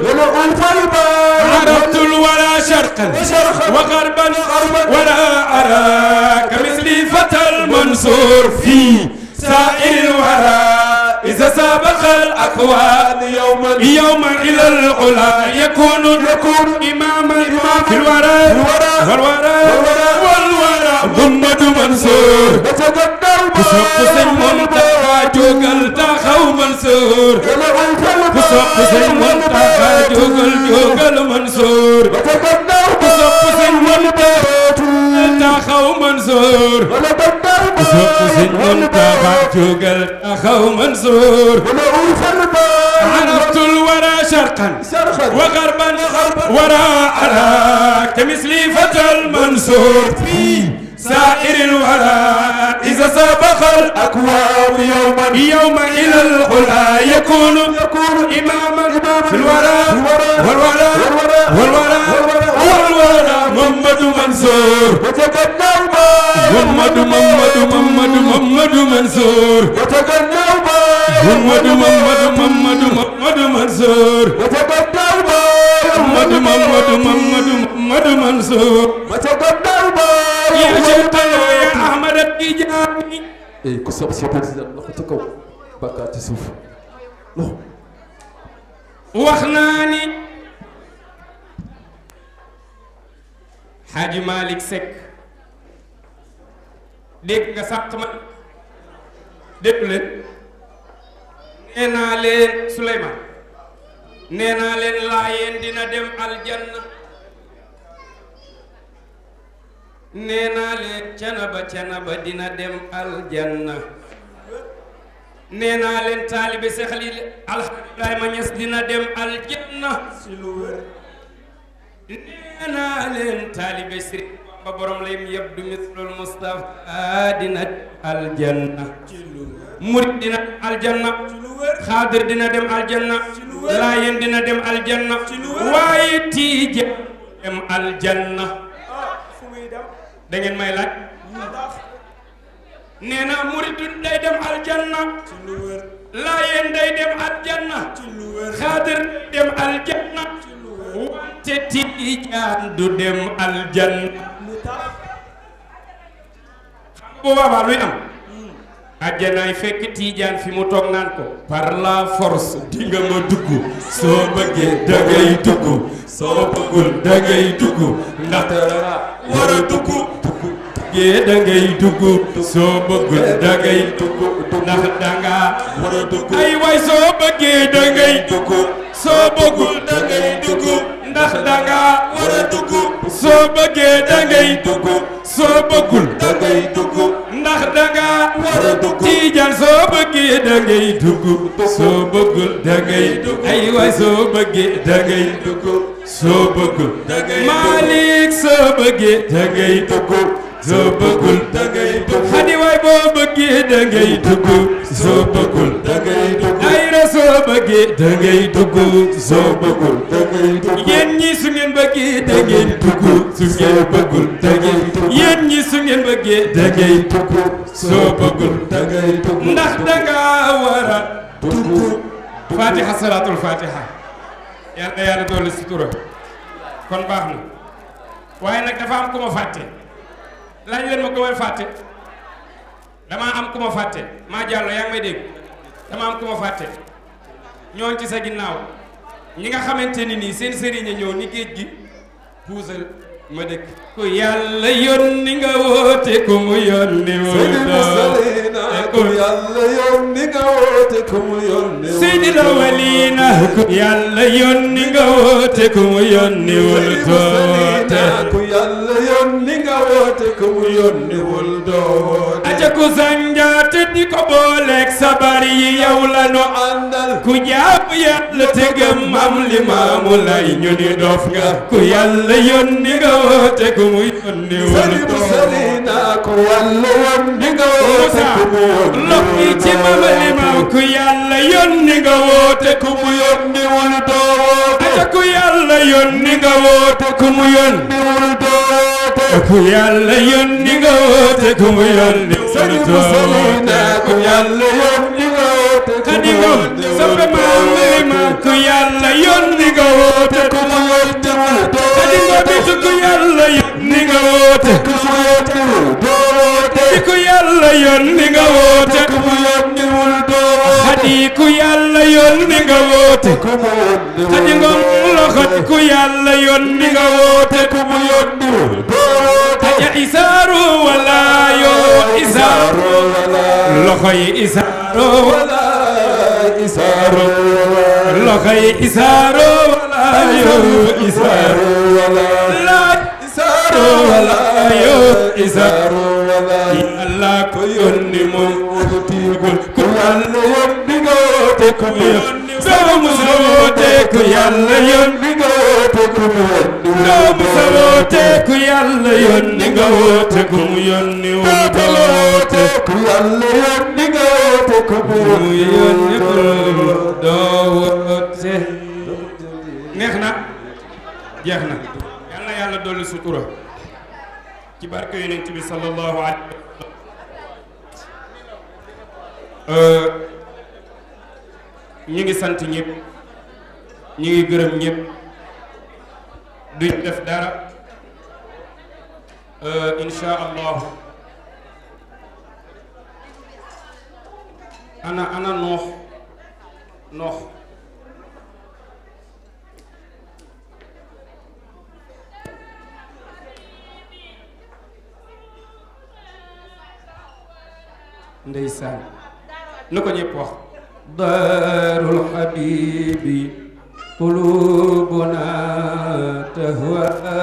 عرفت الورى شرقا وغربا ولا أراك مثلي فتى المنصور في سائر الورى إذا سابق الأكوان يوما يوما إلى العلا يكون يكون إماما في الورى والورى والورى محمد منصور كسوق سن منتهى جوجل تاخو منصور كسوق سن منتهى جوجل جوجل منصور كسوق سن منتهى تاخو منصور كسوق سن منتهى جوجل تاخو منصور عرفت الورى شرقا وغربا وراء أراك مثلي فتى المنصور في سائر الورى إذا سبق الأكوان يوما يوما إلى العلا يكون يكون إماما في الورى والورى والورى والورى محمد منصور محمد محمد محمد محمد منصور محمد محمد محمد محمد منصور محمد محمد محمد محمد منصور يا شيخنا يا أحمد التجاني eh ku sopp si président loxo ca kaw bàkkaar ci suuf loxo wax naa ni Hadji Malick Seck dégg nga sàq ma dégg leen nee naa leen Souleymane nee naa leen laayeen dina dem aljanna nee naa leen canaba canaba dina dem aljanna nee naa leen taalibe Seex Xaliil Alxaaji Ibrahima Ñas dina dem aljanna si lu wér nee naa leen taalibe Sëriñ ba borom layim yabdu mislul mustafa dina aljanna murid dina aljanna xaadir dina dem aljanna laayeen dina dem aljanna waaye tiija dem aljanna da ngeen may laaj nee na murid day dem aljanna laayeen day dem aljanna xaadir dem aljanna wante tiijaan du dem aljanna bu boobaa luy am àjjanaay fekk tiijaan fi mu toog naan ko par la force di nga ma dugg soo bëggee da ngay dugg soo bëggul da ngay dugg ndaxte dara war a dugg bëggee da ngay dugg soo bëggul da ngay dugg ndax danga war a dugg ay waay soo bëggee da ngay dugg soo bëggul da ngay dugg ndax danga war a dugg soo bëggee da ngay dugg soo bëggul da ngay dugg ndax danga war a dugg tiijaan soo bëggee da ngay dugg soo bëggul da ngay dugg ay waay soo bëggee da ngay dugg soo bëggul da ngay dugg Malick soo bëggee da ngay dugg soo bëggul da ngay dugg xadi waay boo bëggee da ngay dugg soo bëggul da ngay dugg ayra soo bëggee da ngay dugg soo bëggul da ngay dugg yéen ñi su ngeen bëggee da ngeen dugg su ngeen bëggul da ngeen dugg yéen ñi su ngeen bëggee da ngay dugg soo bëggul da ngay dugg ndax da nga war a dugg fatiha salaatul fatiha yal na yàlla doole sutura kon baax na waaye nag dafa am ku ma fàtte laaj leen ma ko may fàtte damaa am ku ma fàtte maa jàllo yaa ngi may dégg dama am ku ma fàtte ñooñ ci sa ginnaaw ñi nga xamante ni nii seen sëriñ a ñëw ni géej gi puusal ma dëkk ku yàlla yónni nga woote ku mu yónni wul ku yàlla yónni nga woote ku mu yónni wul Seydil awwalina ku yàlla yónni nga woote ku mu yónni wul doote ku yàlla yónni nga woote ku mu yónni wul doote aja ku sanjaate di ko booleeg sabar yi yow la nu àndal ku jàpp yàlla te gëm am li maamu lay ñu ni dof nga ku yàlla yónni nga woote ku mu yónni wul sali bu sali doote naa ku yàlla yónni nga woote Moussa ku mu yónni lox yi ci mama limaam ku yàlla yónni nga woote ku mu yónni wul doote aja ku yàlla yónni nga woote ku mu yónni wul doote ku yàlla yónni nga woote ku mu yónni sali bu sali naa ku yàlla yónni nga woote ku mu Xadi Ngom yónni soppe maam limaam ku yàlla yónni nga woote ku mu yónni wul doote Xadi Ngom bitu ku yàlla yónni nga woote ku mu yónni wul doote Xadi ku yàlla yónni nga woote ku mu yónni wul doote Xadi ku yàlla yónni nga woote ku mu yónni wul Xadi Ngom loxo ku yàlla yónni nga woote ku mu yónni wul doote Aja isaaru wala yoo isaaru wala loxo yi isaaru wala isaaru loxo yi isaaru wala yoo isaaru wala laaj isaaru wala yoo isaaru wala yàlla ko yónni moom tiigul ku yàlla yónni nga woote ku mu yónni doomu sa woote ku yàlla yónni nga woote ku mu yónni doomu sa woote ku yàlla yónni nga woote ku mu yónni wul doote ku yàlla yónni nga woote ku mu ku mu yónni yónni wul doo woote neex na jeex na yal na yàlla dolli sutura ci barke yonent bi sallallahu alayhi wa sallam ñu ngi sant ñëpp ñu ngi gërëm ñëpp duñ def dara insha allahu ana ana noox noox ndeysaan na ko ñëpp wax daarul xabibi qulubuna tahwaha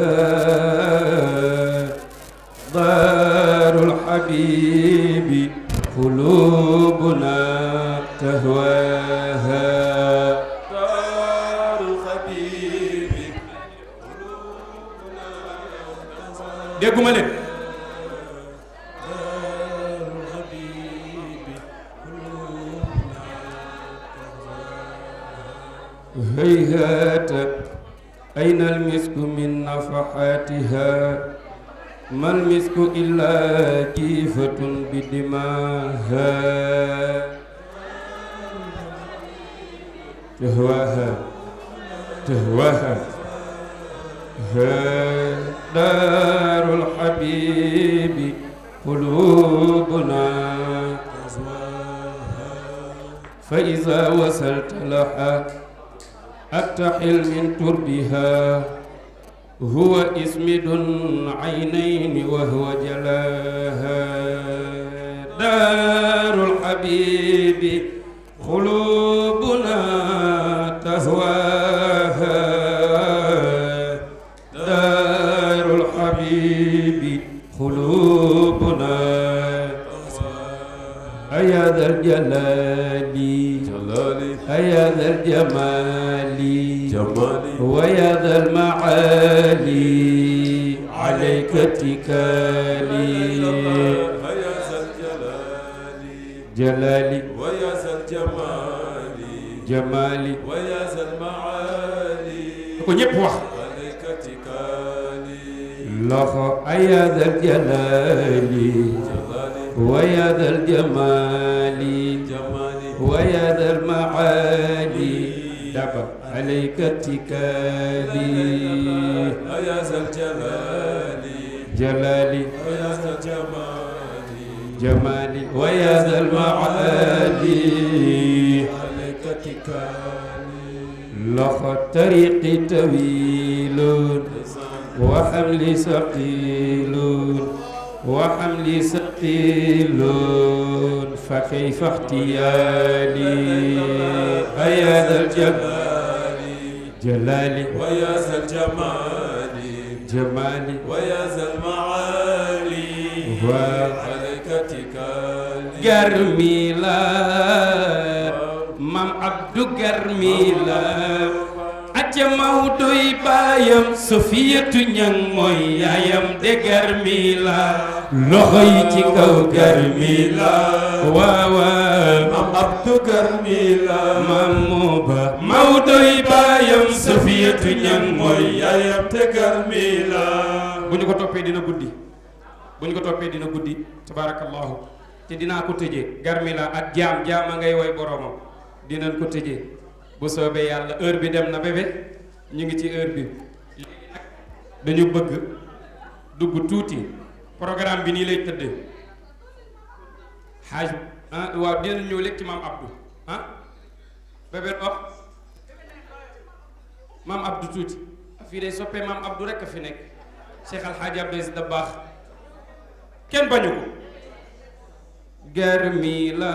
daarul xabibi qulubuna tahwaha daarul xabibi dégguma leen هيهات أين المسك من نفحاتها ما المسك إلا كيفة بدماها تهواها تهواها ها دار الحبيب قلوبنا فإذا وصلت لها أكتحل من تربها هو اسمد عينين وهو جلاها دار الحبيب قلوبنا تهواها دار الحبيب قلوبنا أيا ذا الجلال جلالي أيا ذا الجمال جمالي ويا ذا المعالي عليك اتكالي هيا ذا الجلال جلالي ويا ذا الجمال جمالي ويا ذا المعالي ko ñépp wax عليك اتكالي loxo أيا ذا الجلال جلالي ويا ذا الجمال جمالي ويا ذا المعالي دبا عليك اتكالي هيا ذا الجلال جلالي ويا ذا الجمال جمالي ويا ذا المعالي عليك اتكالي لخ الطريق طويل وحملي ثقيل وحملي ثقيل فكيف احتيالي أيا ذا الجلال جلالي ويا ذا الجمال جمالي ويا ذا المعالي و- عليك اتكالي garmi la mam abdu garmi la acca mawdoy baayam sofiyatu ñang mooy yaayam de garmi la loxo yi ci kaw garmi la waawaaw am abdu garmila mam moo ba mawdoy baayam sofiyatu ñang mooy yaayam te garmila bu ñu ko toppee dina guddi bu ñu ko toppee dina guddi tabarakallahu te dinaa ko tëjee garmi la ak jaam jaam a ngay woy boromam dinañ ko tëjee bu soobee yàlla heure bi dem na bébé ñu ngi ci heure bi léegi nag dañu bëgg dugg tuuti programme bi nii lay tëddee xaaj ah waaw dinañ ñëw léegi ci maam Abdou ah bébé wax maam Abdou tuuti fii day soppee maam Abdou rek a fi nekk Cheikh Al Hadj Abdou Aziz Dabakh kenn bañu ko garmi la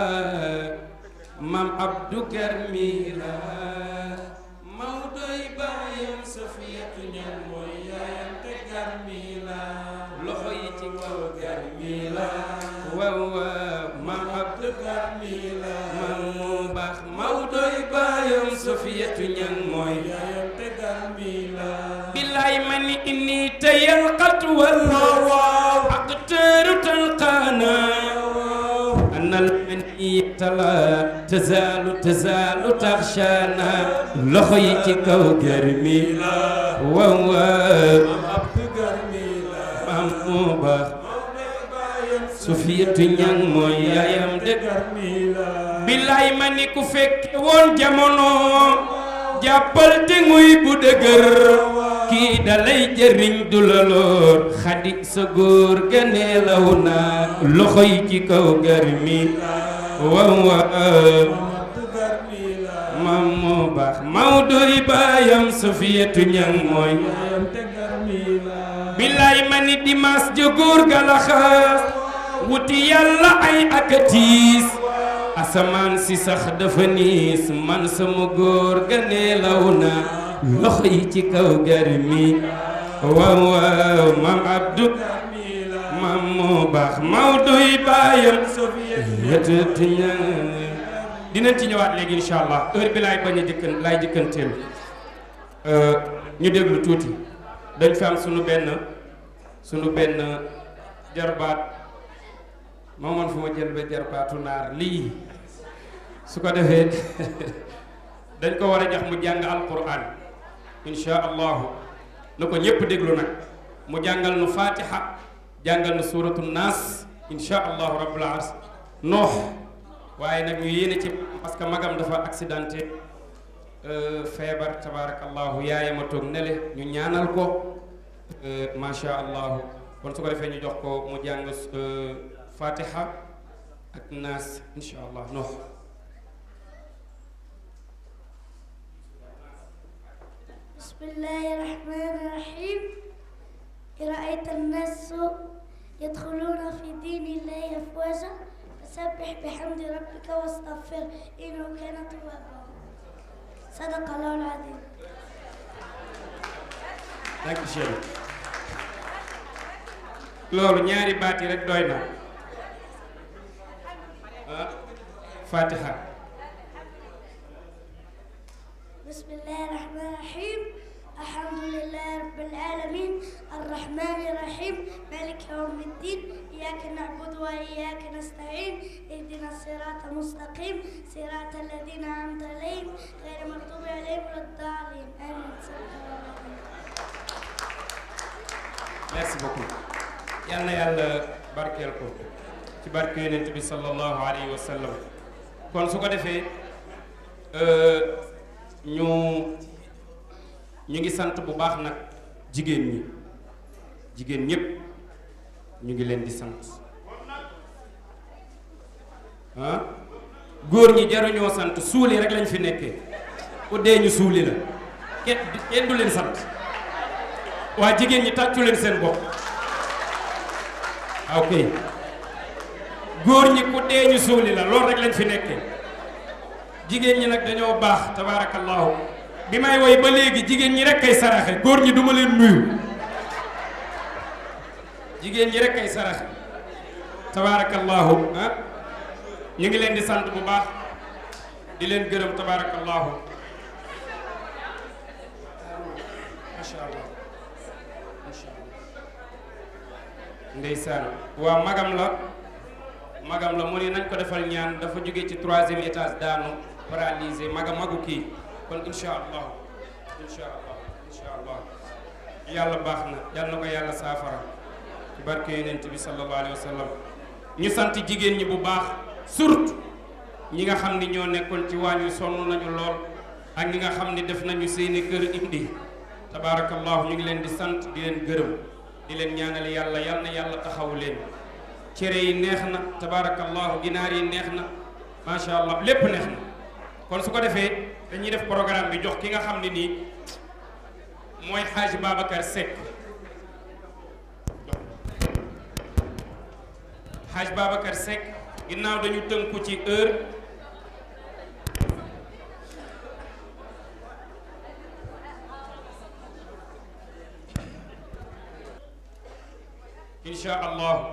maam Abdou garmi la Mawdoy baayam Safiyatu ñan mooy yaayam te garmi la loxo yi ci kaw garmi la waaw waaw maam Abdou garmi la maam mu baax Mawdoy baayam Safiyatu ñan mooy yaayam te garmi la billaay ma ni inni tayal xatwal أقتر تلقانا أن المنية لا تزال تزال تغشانا لخيتك وقرمي وهو abdu garmila ماموبا سفية ñang mooy yaayam de garmila billaay ma ni ku fekke woon jamono jàppal te nguy bu dëgër kii dalay jëriñ du la loor xadi sa góor ga neelaw na loxo yi ci kaw garmi waaw waaw abdu garmila mam moo baax Mawdoy baayam Safiyatu ñang mooy yaayam te garmila billaay ma ni dimaas ja góor ga la xaas wuti yàlla ay akatiis asamaan si sax dafa niis man sama góor ga neelaw na loxo yi ci kaw garmi waaw waaw maam Abdou maam moo baax Mawdoy baayam yëtëti ñang dinañ ci ñëwaat léegi incha allah heure bi laay bañ a jëkkan laay jëkkanteel ñu déglu tuuti dañ fi am sunu benn sunu benn jarbaat moo man fu ma jël ba jarbaatu naar lii su ko defee dañ ko war a jox mu jàng alquran insha allahu na ko ñépp déglu nag mu jàngal nu fatiha jàngal nu suratu naas insha allahu rabbul ars noox waaye nag ñu yéene ci parce que magam dafa accidenté feebar tabarakallahu yaayama toog nele ñu ñaanal ko macha allahu kon su ko defee ñu jox ko mu jàng fatiha ak naas insha allah noox بسم الله الرحمن الرحيم رأيت الناس يدخلون في دين الله أفواجا فسبح بحمد ربك واستغفر إنه كان توابا صدق الله العظيم Danke schön loolu ñaari baat yi rek doy na ah fatiha بسم الله الرحمن الرحيم الحمد لله رب العالمين الرحمن الرحيم مالك يوم الدين إياك نعبد وإياك نستعين اهدنا الصراط المستقيم صراط الذين أنعمت عليهم غير المغضوب عليهم ولا الضالين آمين صدق الله العظيم merci beaucoup yal na yàlla barkeel ko ci barke yonent bi sallallahu alayhi wa sallam kon su ko defee ñu ñu ngi sant bu baax nag jigéen ñi jigéen ñépp ñu ngi leen di sant ah góor ñi jaruñoo sant suuli rek lañ fi nekkee ku dee ñu suuli la kenn kenn du leen sant waa jigéen ñi tàccu leen seen bopp ok góor ñi ku dee ñu suuli la loolu rek lañ fi nekkee jigéen ñi nag dañoo baax tabaarakallaahu bi may woy ba léegi jigéen ñi rek kay saraxe góor ñi duma leen nuyu jigéen ñi rek kay saraxe tabaarakallaahu ah ñu ngi leen di sant bu baax di leen gërëm tabaarakallaahu macha allah macha allah ndeysaan waa magam la magam la mu ne nañ ko defal ñaan dafa jóge ci troisième étage daanu paralysé maga magu kii kon insha allah insha allah insha allah yàlla baax na yàlla na ko yàlla saafara ci barke yonent bi sallallahu alayhi wa sallam ñu sant jigéen ñi bu baax surtout ñi nga xam ni ñoo nekkoon ci waañ wi sonn nañu lool ak ñi nga xam ni def nañu seeni kër indi tabaarakallahu ñu ngi leen di sant di leen gërëm di leen ñaanal yàlla yal na yàlla taxawu leen cere yi neex na tabaarakallahu ginaar yi neex na macha allah lépp neex na kon su ko defee dañuy def programme bi jox ki nga xam ne nii mooy xaaji Babacar Seck xaaj Babacar Seck ginnaaw dañu tënku ci heure incha allah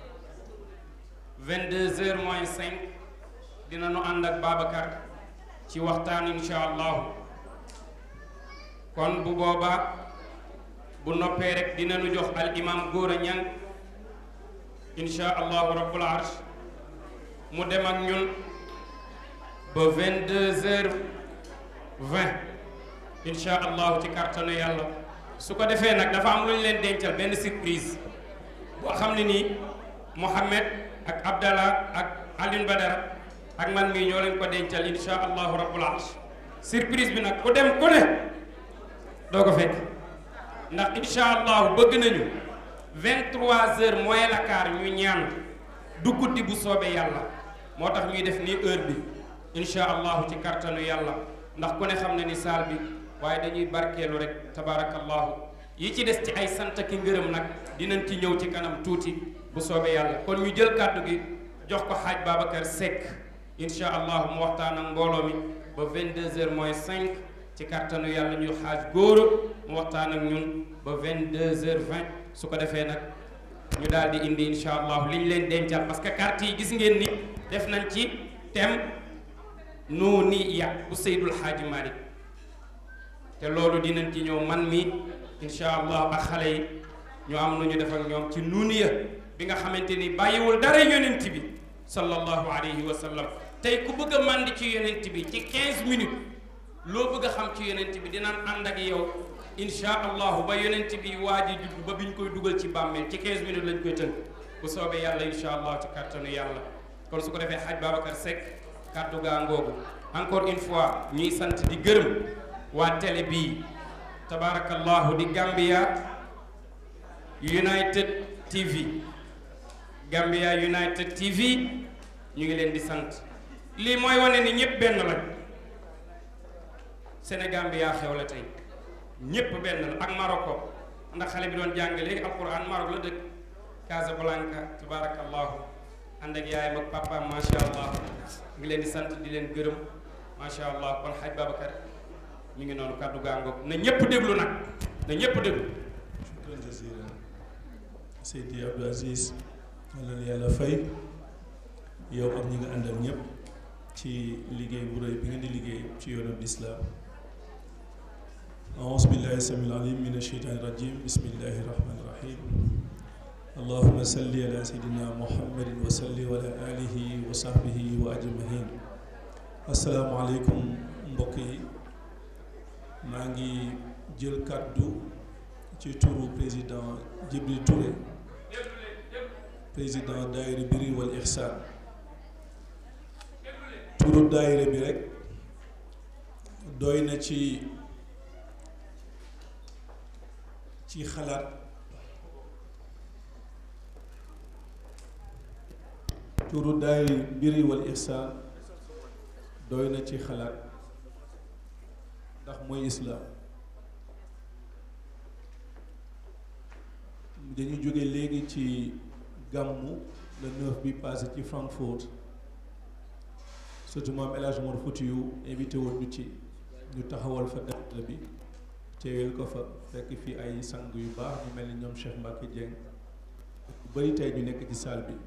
22 heures moins 5 dina nu ànd ak Babacar ci waxtaan incha allah kon bu boobaa bu noppee rek dina nu jox al imam Gora Niang incha allahu rabbul arsh mu dem ak ñun ba 22 heures 20 incha allahu ci kàttanu yàlla su ko defee nag dafa am lu ñu leen dencal benn surprise boo xam ne nii Mohamed ak Abdallah ak Alioune Badara ak man mii ñoo leen ko dencal incha allahu rabbul arsh surprise bi nag ku dem ku ne doo ko fekk ndax incha allahu bëgg nañu 23 heures moins la quart ñu ñaan du guddi bu soobee yàlla moo tax ñuy def nii heure bi incha allahu ci kartanu yàlla ndax ku ne xam ne ni saal bi waaye dañuy barkeelu rek tabaarakallahu yi ci des ci ay sant ki ngërëm nag dinañ ci ñëw ci kanam tuuti bu soobee yàlla kon ñu jël kàddu gi jox ko xaaj Babacar Seck incha allahu mu waxtaan ak mbooloo mi ba 22 heures moins 5 ci kartanu yàlla ñu xaaj góor mu waxtaan ak ñun ba 22 heures 20 su ko defee nag ñu daal di indi incha allahu li ñu leen dencal parce que carte yi gis ngeen ni def nañ ci thème nuuniya bu Seydul Xaaji Malik te loolu dinañ ci ñëw man mi incha allah ak xale yi ñu am nu ñu def ak ñoom ci nuuniya bi nga xamante ni bàyyiwul dara yonent bi sallallahu alayhi wa sallam tey ku bëgg a màndi ci yonent bi ci 15 minutes loo bëgg a xam ci yonent bi dinaan ànd ak yow insha allahu ba yonent bi waaji judd ba biñ koy dugal ci bàmmeel ci 15 minutes lañ koy tënk bu soobee yàlla insha allah ci kàttanu yàlla kon su ko defee xaj Babacar Seck kàddu gaa ngoogu encore une fois ñuy sant di gërëm waa télé bii tabarakallahu di Gambia United TV Gambia United TV ñu ngi leen di sant lii mooy wane ni ñëpp benn lañ Sénégal bi yaa xew la tey ñëpp benn la ak Maroko ndax xale bi doon jàng léegi alquran Maroc la dëkk Casablanca tabarakallahu ànd ak yaayam ak papaam macha allah ngi leen di sant di leen gërëm macha allah kon xaj Babacar mi ngi noonu kàddu gaangoog na ñëpp déglu nag na ñëpp déglu. shukran jazilan Seydi Abdou Aziz yàlla na yàlla fay yow ak ñi nga àndal ñëpp ci liggéey bu rëy bi ngeen di liggéey ci yoonu lislaam أعوذ بالله السميع العليم من الشيطان الرجيم بسم الله الرحمن الرحيم اللهم صل على سيدنا محمد وصل على آله وصحبه وأجمعين السلام عليكم mbokk yi maa ngi jël kàddu ci turu président Djibril Touré président daayira Birri wal Ihsan turu daayira bi rek doy na ci ci xalaat turu daayira Birri wal Ihsan doy na ci xalaat ndax mooy islaam dañu jóge léegi ci gàmmu le neuf bi passé ci Francfort surtout maam El Hadj Mor Foutiyou invité woon ñu ci ñu taxawal fa daayira bi teewel ko fa fekk fi ay sang yu baax ñu mel ni ñoom Cheikh Mbacke Dieng bu bari tey ñu nekk ci salle bi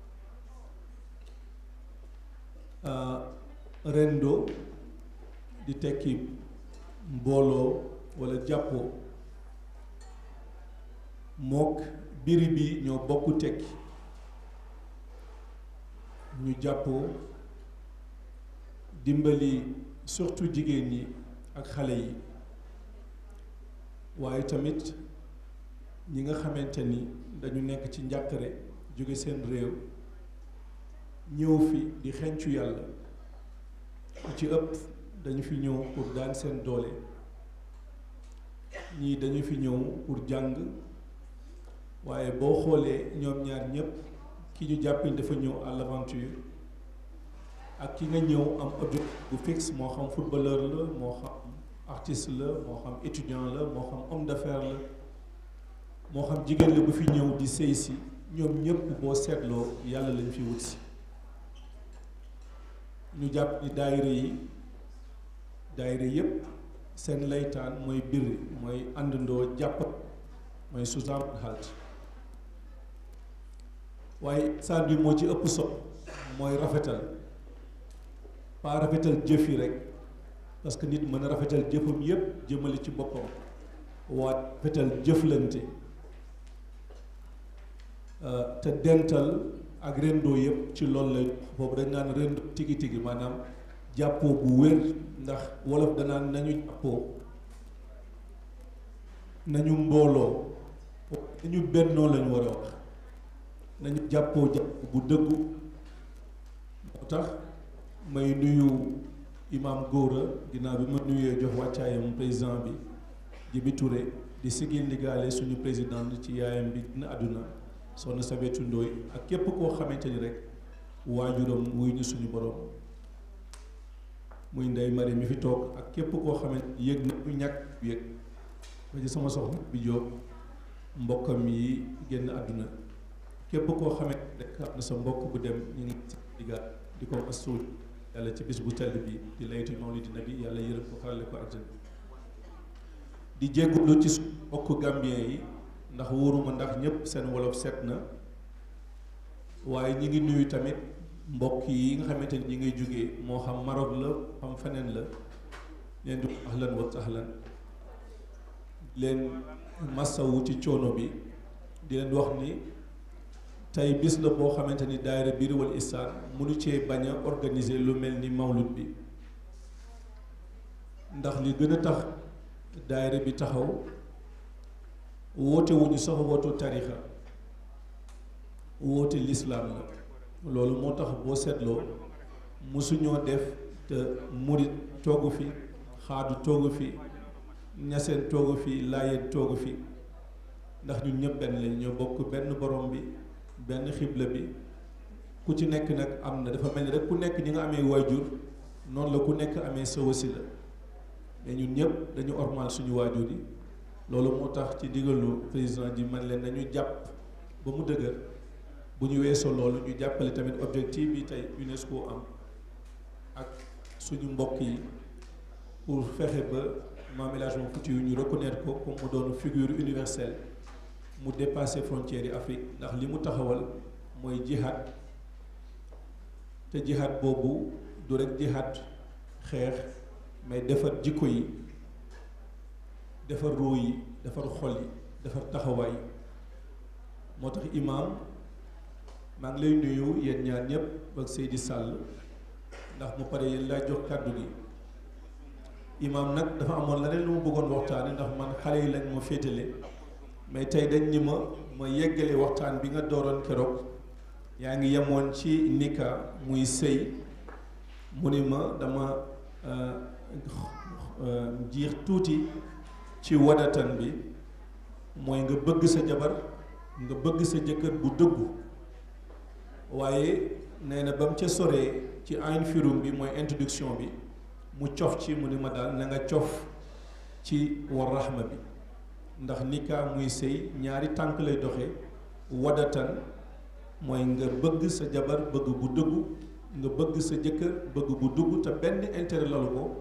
rendo di tekki mbooloo walla jàppoo mook biri bi ñoo bokk tekki ñu jàppoo dimbali surtout jigéen ñi ak xale yi waaye tamit ñi nga xamante ni dañu nekk ci njàqare jóge seen réew ñëw fi di xencu yàlla ku ci ëpp dañu fi ñëw pour daan seen doole ñii dañu fi ñëw pour jàng waaye boo xoolee ñoom ñaar ñépp ki ñu jàppale dafa ñëw à l'aventure ak ki nga ñëw am objectif bu fixe moo xam footballeur la moo xam artiste la moo xam étudiant la moo xam homme d'affaires la moo xam jigéen la bu fi ñëw di sëy si ñoom ñépp boo seetloo yàlla lañ fi wut si ñu jàpp ni daayira yi daayira yépp seen laytaan mooy birri mooy àndandoo jàpp mooy Suzan Halt waaye saan bi moo ci ëpp solo mooy rafetal pas rafetal jëf yi rek parce que nit mën a rafetal jëfam yépp jëmale ci boppam waa rafetal jëflante te dental ak rendo yëpp ci loolu la boobu dañ naan rendo tigi tigi maanaam jàppoo bu wér ndax wolof danaan nañu jàppoo nañu mbooloo nañu bennoo lañu war a wax nañu jàppoo jàpp bu dëggu moo tax may nuyu imam Gora ginnaaw bi ma nuyee jox wàccaayam président bi Djibi Touré di sigil ndigaale suñu président ci yaayam bi dina àdduna soxna Sabetu Ndooy ak képp koo xamante ni rek waajuram wuy ñu suñu borom muy ndey mari mi fi toog ak képp koo xamante ni yëg na ñu ñàkk yëg ba ci sama soxna bi Jóob mbokkam yi génn àdduna képp koo xamante ni rek am na sa mbokk bu dem ñu ngi ci digaat di ko mastuul yàlla ci bis bu tell bi di laytu noonu dina bi yàlla yërëm ko xarale ko àjjana di jéggulu ci suñu mbokk gambien yi ndax wóoruma ndax ñépp seen wolof set na waaye ñi ngi nuyu tamit mbokk yi nga xamante ni ñi ngay jógee moo xam Maroc la xam feneen la leen di ahlan wa sahlan leen massawu ci coono bi di leen wax ni tey bis la boo xamante ni daayira Birrul Ihsan mënu cee bañ a organiser lu mel ni mawlud bi ndax li gën a tax daayira bi taxaw woote wuñu sax wootu tarixa woote lislaam la loolu moo tax boo seetloo mosuñoo def te murit toogu fi xaadu toogu fi ñaseen toogu fi laayeen toogu fi ndax ñun ñëpp benn lañ ñoo bokk benn borom bi benn xibla bi ku ci nekk nag am na dafa mel ni rek ku nekk ñi nga amee waajur noonu la ku nekk amee sa wasila mais ñun ñëpp dañu ormal suñu waajur yi loolu moo tax ci digalu président ji man leen nañu jàpp ba mu dëgër bu ñu weesoo loolu ñu jàppale tamit objectif bi tey UNESCO am ak suñu mbokk yi pour fexe ba Maam El Hadji Malick Couture ñu reconnaître ko comme mu doon figure universelle mu dépassé frontières yi Afrique ndax li mu taxawal mooy jihad te jihad boobu du rek jihad xeex mais defar jikko yi defar ruu yi defar xol yi defar taxawaay moo tax imaam maa ngi lay nuyu yéen ñaar ñëpp ak Seydi Sall ndax mu pare yéen laa jox kàddu gi imaam nag dafa amoon leneen lu mu bëggoon waxtaane ndax man xale yi lañ ma féetale mais tey dañ ni ma ma yeggale waxtaan bi nga dooroon keroog yaa ngi yemoon ci nika muy sëy mu ni ma dama jiix tuuti ci wadatan bi mooy nga bëgg sa jabar nga bëgg sa jëkkër bu dëggu waaye nee na ba mu ca soree ci ayn firum bi mooy introduction bi mu cof ci mu ni ma daal na nga cof ci war raxma bi ndax nika muy sëy ñaari tànk lay doxe wadatan mooy nga bëgg sa jabar bëgg bu dëggu nga bëgg sa jëkkër bëgg bu dugg te benn intérêt lalu ko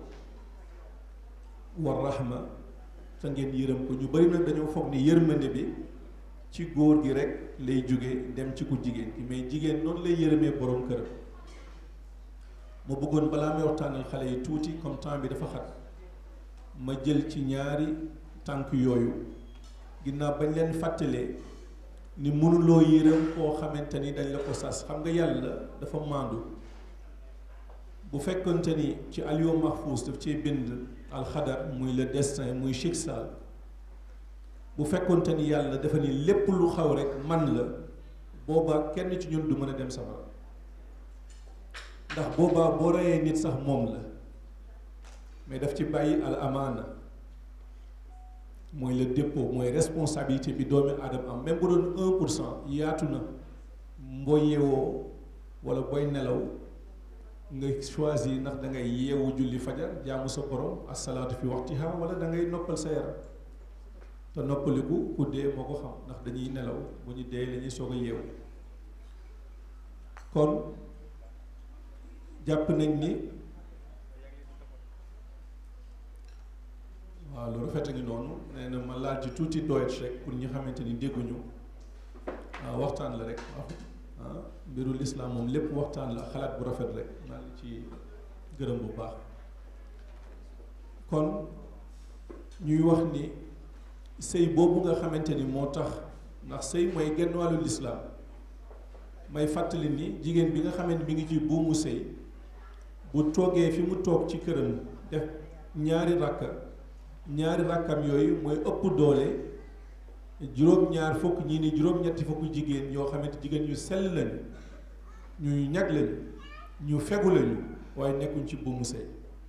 war raxma te ngeen yërëm ko ñu bari nag dañoo foog ni yërmande bi ci góor gi rek lay jóge dem ci ku jigéen ki mais jigéen noonu lay yërëmee borom këram ma bëggoon balaa may waxtaanal xale yi tuuti comme temps bi dafa xat ma jël ci ñaari tànk yooyu ginnaaw bañ leen fàttalee ni mënuloo yërëm koo xamante ni dañ la ko sas xam nga yàlla dafa maandu bu fekkonte ni ci aliyo mahfuz daf cee bind alxadar muy le destin muy chiksal bu fekkonte ni yàlla dafa ni lépp lu xaw rek man la boobaa kenn ci ñun du mën a dem safara ndax boobaa boo reyee nit sax moom la mais daf ci bàyyi al amaana mooy le dépôt mooy responsabilité bi doomi aadama am même bu doon un pour cent yaatu na boo yeewoo wala booy nelaw nga choisir ndax da ngay yeewu julli fajar jaamu sa borom asalaatu fi waxtiha wala da ngay noppal sa yaram te noppaliku ku dee moo ko xam ndax dañuy nelaw bu ñu dee la ñuy soog a yeewu kon jàpp nañ ni waaw lu rafet a ngi noonu nee na ma laal ci tuuti doyet rek pour ñi xamante ni dégguñu waaw waxtaan la rek ah mbiru lislaam moom lépp waxtaan la xalaat bu rafet rek maa ngi ci gërëm bu baax kon ñuy wax ni sëy boobu nga xamante ni moo tax ndax sëy mooy genn wàllu lislaam may fàttali ni jigéen bi nga xamante ni mi ngi ci buumu sëy bu toogee fi mu toog ci këram def ñaari rakka ñaari rakkam yooyu mooy ëpp doole juróom-ñaar fukk ñii ni juróom-ñetti fukk jigéen yoo xamante jigéen ñu sell lañu ñuy ñag lañu ñu fegu lañu waaye nekkuñ ci buumu sëy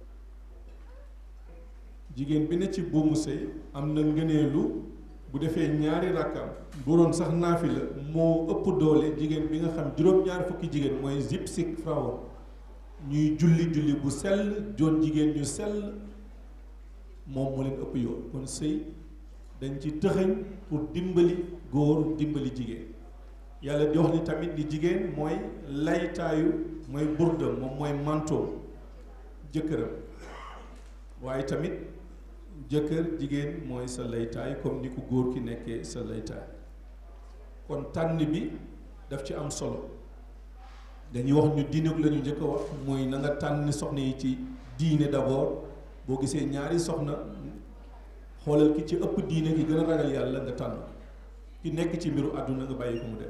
jigéen bi ne ci buumu sëy am na ngëneelu bu defee ñaari rakkam bu doon sax naafi la moo ëpp doole jigéen bi nga xam juróom-ñaar fukki jigéen mooy zipsik frawa ñuy julli julli bu sell joon jigéen ñu sell moom moo leen ëpp yoon kon sëy dañ ci tëxëñ pour dimbali góor dimbali jigéen yàlla di wax ni tamit ni jigéen mooy laytaayu mooy burdam moom mooy manteau jëkkëram waaye tamit jëkkër jigéen mooy sa laytaay comme ni ko góor ki nekkee sa laytaay kon tànn bi daf ci am solo dañuy wax ñu diine la ñu njëkk a wax mooy na nga tànn soxna yi ci diine d'abord boo gisee ñaari soxna xoolal ki ci ëpp diine ki gën a ragal yàlla nga tànn ki nekk ci mbiru àdduna nga bàyyi ko mu dem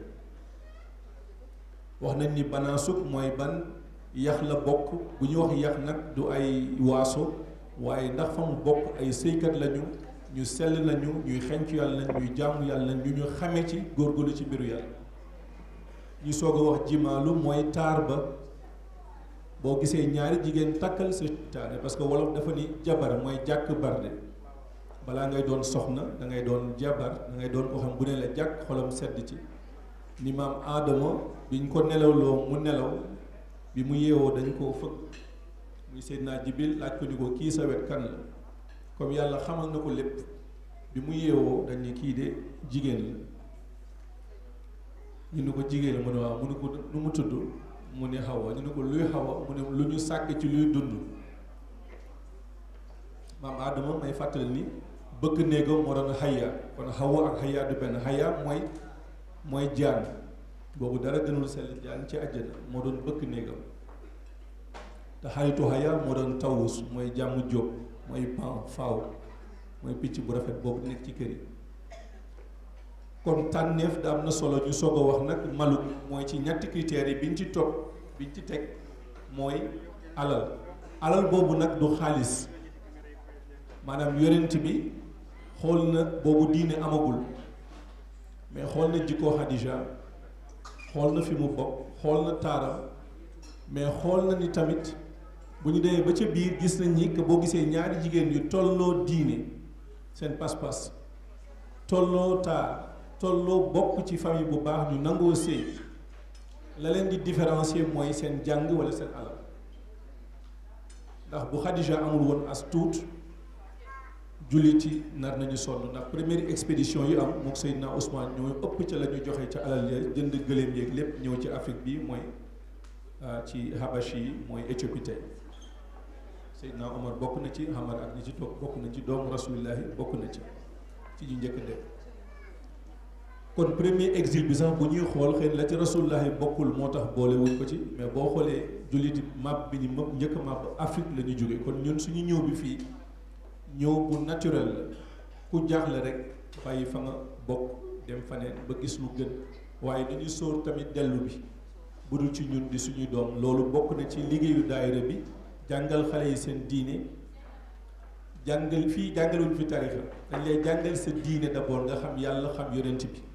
wax nañ ni banaasuk mooy ban yax la bokk bu ñu wax yax nag du ay waaso waaye ndax fa mu bokk ay sëykat lañu ñu sell lañu ñuy xencu yàlla lañ ñuy jaamu yàlla lañ ñu ñu xame ci góorgóorlu ci mbiru yàlla ñu soog a wax jimaalu mooy taar ba boo gisee ñaari jigéen takkal sa taane parce que wolof dafa ni jabar mooy jàkk barde balaa ngay doon soxna da ngay doon jabar da ngay doon ko xam bu ne la jàkk xolam sedd ci ni maam aadama biñ ko nelawloo mu nelaw bi mu yeewoo dañ koo fëgg muy Seydina Jibril laaj ko ni ko kii sa wet kan la comme yàlla xamal na ko lépp bi mu yeewoo dañ ni kii de jigéen la ñu ne ko jigéen la mu ne waaw mu ne ko nu mu tudd mu ne xawa ñu ne ko luy xawa mu ne lu ñu sàkk ci luy dund maam aadama may fàttali ni bëkk néegam moo doon xaya kon xawa ak xaya du benn xaya mooy mooy jaan boobu dara gënul sell jaan ci àjjana moo doon bëkk néegam te xaritu xaya moo doon tawus mooy jàmm jóob mooy pan faaw mooy picc bu rafet boobu nekk ci kër yi kon tànneef da am na solo ñu soog a wax nag maluk mooy ci ñetti critères yi biñ ci topp biñ ci teg mooy alal alal boobu nag du xaalis maanaam yonent bi xool na boobu diine amagul mais xool na jikkoo Xadija xool na fi mu bokk xool na taaram mais xool na ni tamit bu ñu demee ba ca biir gis nañ ni que boo gisee ñaari jigéen yu tolloo diine seen pas-pas tolloo taar tolloo bokk ci famille bu baax ñu nangoo sëy la leen di différencier mooy seen jàng wala seen alal ndax bu Xadija amul woon as tuut jullit yi nar nañu sonn ndax première expédition yi am mook Seydina Ousmane ñoo ëpp ca la ñu joxe ca alal ya jënd gëléem yeeg lépp ñëw ci Afrique bi mooy ci Habashi yi mooy Éthiopie tey Seydina Omar bokk na ci Hamar ak ñi ci toog bokk na ci doomu rasulillahi bokk na ci ci ñu njëkk dem kon premier exil bi sax bu ñuy xool xëy la ci rasulillahi bokkul moo tax boole wuñ ko ci mais boo xoolee julliti map bi ñu mëpp njëkk map Afrique la ñu jóge kon ñun suñu ñëw bi fii ñëw bu naturel la ku jaaxle rek bàyyi fa nga bokk dem faneen ba gis lu gën waaye dañuy sóor tamit dellu bi bu dul ci ñun di suñuy doom loolu bokk na ci liggéeyu daayira bi jàngal xale yi seen diine jàngal fii jàngaluñ fi tarixa dañ lay jàngal sa diine d'abord nga xam yàlla xam yonent bi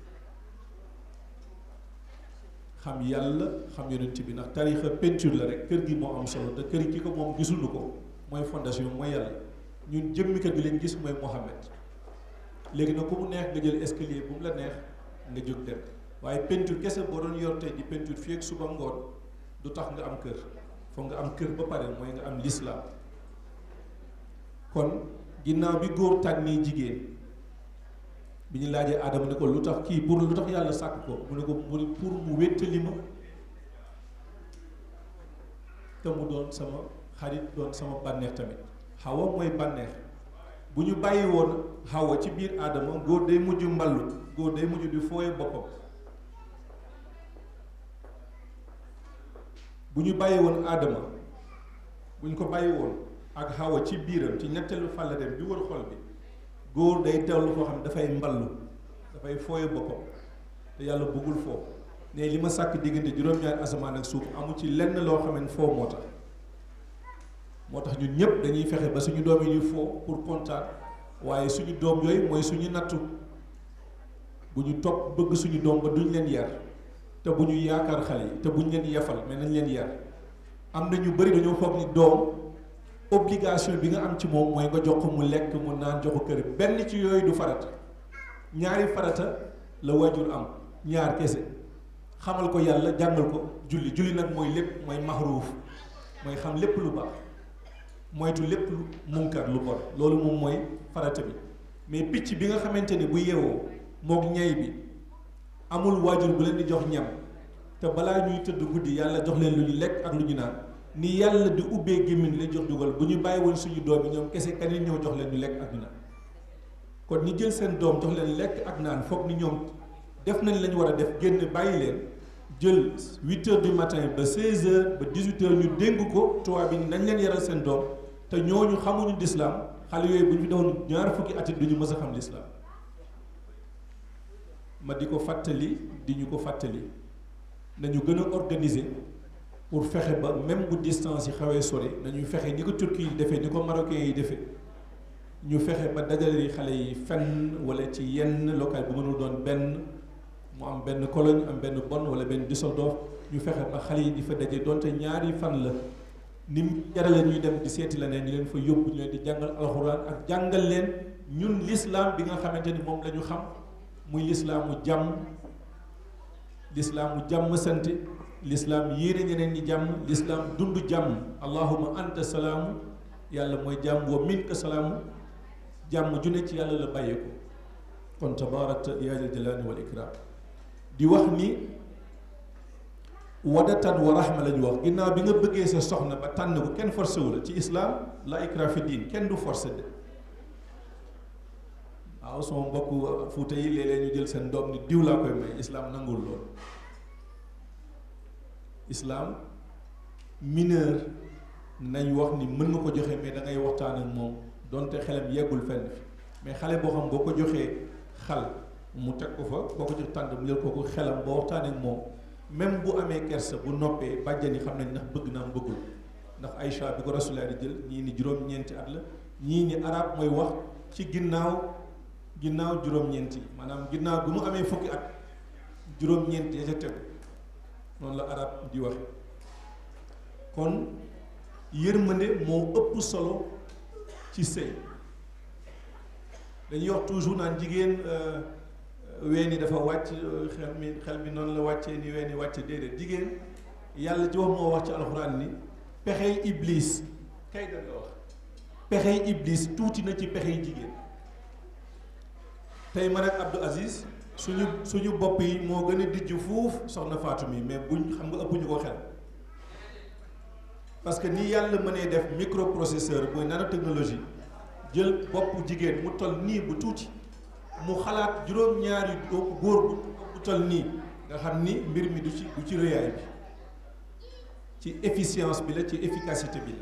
xam yàlla xam yonent bi ndax tarixa peinture la rek kër gi moo am solo te kër gi ko moom gisuñu ko mooy fondation mooy yàlla ñun jëmmi kër gi leen gis mooy Mohammed léegi nag ku mu neex nga jël escalier bu mu la neex nga jóg dem waaye peinture kese boo doon yor tey di peinture fii ak suba ngoon du tax nga am kër foog nga am kër ba pare mooy nga am lislaam kon ginnaaw bi góor tànnee jigéen bi ñu laajee Adama ne ko lu tax kii pour lu tax yàlla sàkk ko mu ne ko mu pour mu wéttali ma te mu doon sama xarit doon sama bànneex tamit xawa mooy bànneex bu ñu bàyyi woon xawa ci biir aadama góor day mujj mballu góor day mujj di fooye boppam bu ñu bàyyi woon aadama bu ñu ko bàyyi woon ak xawa ci biiram ci ñetteelu fàllareem bi wër xol bi góor day teewlu koo xam ne dafay mballu dafay fooye boppam te yàlla bëggul foo ne li ma sàkk diggante juróom-ñaari asamaan ak suuf amu ci lenn loo xam ne foo moo tax moo tax ñun ñëpp dañuy fexe ba suñu doom yi ñuy foo pour kontaan waaye suñu doom yooyu mooy suñu nattu bu ñu topp bëgg suñu doom ba duñ leen yar te bu ñu yaakaar xale yi te bu ñu leen yafal mais nañ leen yar am na ñu bëri dañoo foog ni doom obligation bi nga am ci moom mooy nga jox ko mu lekk mu naan jox ko kër benn ci yooyu du farata ñaari farata la wajur am ñaar kese xamal ko yàlla jàngal ko julli julli nag mooy lépp mooy maxruuf mooy xam lépp lu baax moytu lépp lu munkar lu bon loolu moom mooy farata bi mais picc bi nga xamante ni bu yeewoo moog ñay bi amul waajur bu leen di jox ñam te balaa ñuy tëdd guddi yàlla jox leen lu ñu lekk ak lu ñu naan ni yàlla di ubbee gémmiñ la jox dugal bu ñu bàyyi woon suñu doom yi ñoom kese kanit ñëw jox leen ñu lekk ak ñu naan kon ñi jël seen doom jox leen lekk ak naan foog ni ñoom def nañ la ñu war a def génn bàyyi leen jël huit heures du matin ba seize heures ba dix huit heures ñu dénk ko tubaab bi nañ leen yaral seen doom te ñooñu xamuñu lislaam xale yooyu bu ñu fi defoon ñaar fukki at it duñu mës a xam lislaam ma di ko fàttali di ñu ko fàttali nañu gën a organiser pour fexe ba même bu distance yi xawee sori nañu fexe ni ko Turquie yi defee ni ko Marocains yi defee ñu fexe ba dajale xale yi fenn wala ci yenn local bu mënul doon benn mu am benn Cologne am benn Bonn wala benn Düsseldorf ñu fexe ba xale yi di fa daje donte ñaari fan la ni mu jarale ñuy dem di seeti la ne ñu leen fa yóbbu ñu leen di jàngal alxuraan ak jàngal leen ñun l'islam bi nga xamante ni moom la ñu xam muy lislaamu jàmm lislaamu jàmm sant lislaam yéene ñeneen ñi jàmm lislaam dund jàmm allahuma anta salaamu yàlla mooy jàmm wa minka salaamu jàmm ju ne ci yàlla la bàyyeeko kon tabaarakta yaa jal jalaali wal ikraam di wax ni wadatan wa rahma la ñu wax ginnaaw bi nga bëggee sa soxna ba tànn ko kenn forcé wu la ci islaam la ikraa fi diin kenn du forcé de waaw sama mbokk fuuta yi léeg-léeg ñu jël seen doom ni diw laa koy may islaam nangul loolu islaam mineur nañ wax ni mën nga ko joxe mais da ngay waxtaan ak moom donte xelam yeggul fenn fi mais xale boo xam boo ko joxee xal mu teg ko fa boo ko jox tànd mu jël ko ko xelam boo waxtaan ak moom même bu amee kersa bu noppee bàjjan yi xam nañ ndax bëgg naa bëggul ndax Aïcha bi ko Rasulullah di jël ñii ni juróom-ñeenti at la ñii ni arab mooy wax ci ginnaaw ginnaaw juróom-ñeenti maanaam ginnaaw bi mu amee fukki at juróom-ñeenti ya ca tegu noonu la arab di waxe kon yërmande moo ëpp solo ci sëy dañuy wax toujours naan jigéen weeni dafa wàcc xel mi xel mi noonu la wàccee ni weeni wàcce déedéet jigéen yàlla ci wax moo wax ci alxuraan ni pexey iblis kay da nga wax pexey iblis tuuti na ci pexey jigéen tey man ak Abdou Aziz suñu suñu bopp yi moo gën a dijj fuuf soxna Fatou mi mais buñ xam nga ëpp ñu ko xel parce que ni yàlla mënee def microprocesseur mooy nanotechnologie jël bopp jigéen mu toll nii bu tuuti mu xalaat juróom-ñaari góor bu toll nii nga xam ni mbir mi du ci du ci rëyaay bi ci efficience bi la ci efficacité bi la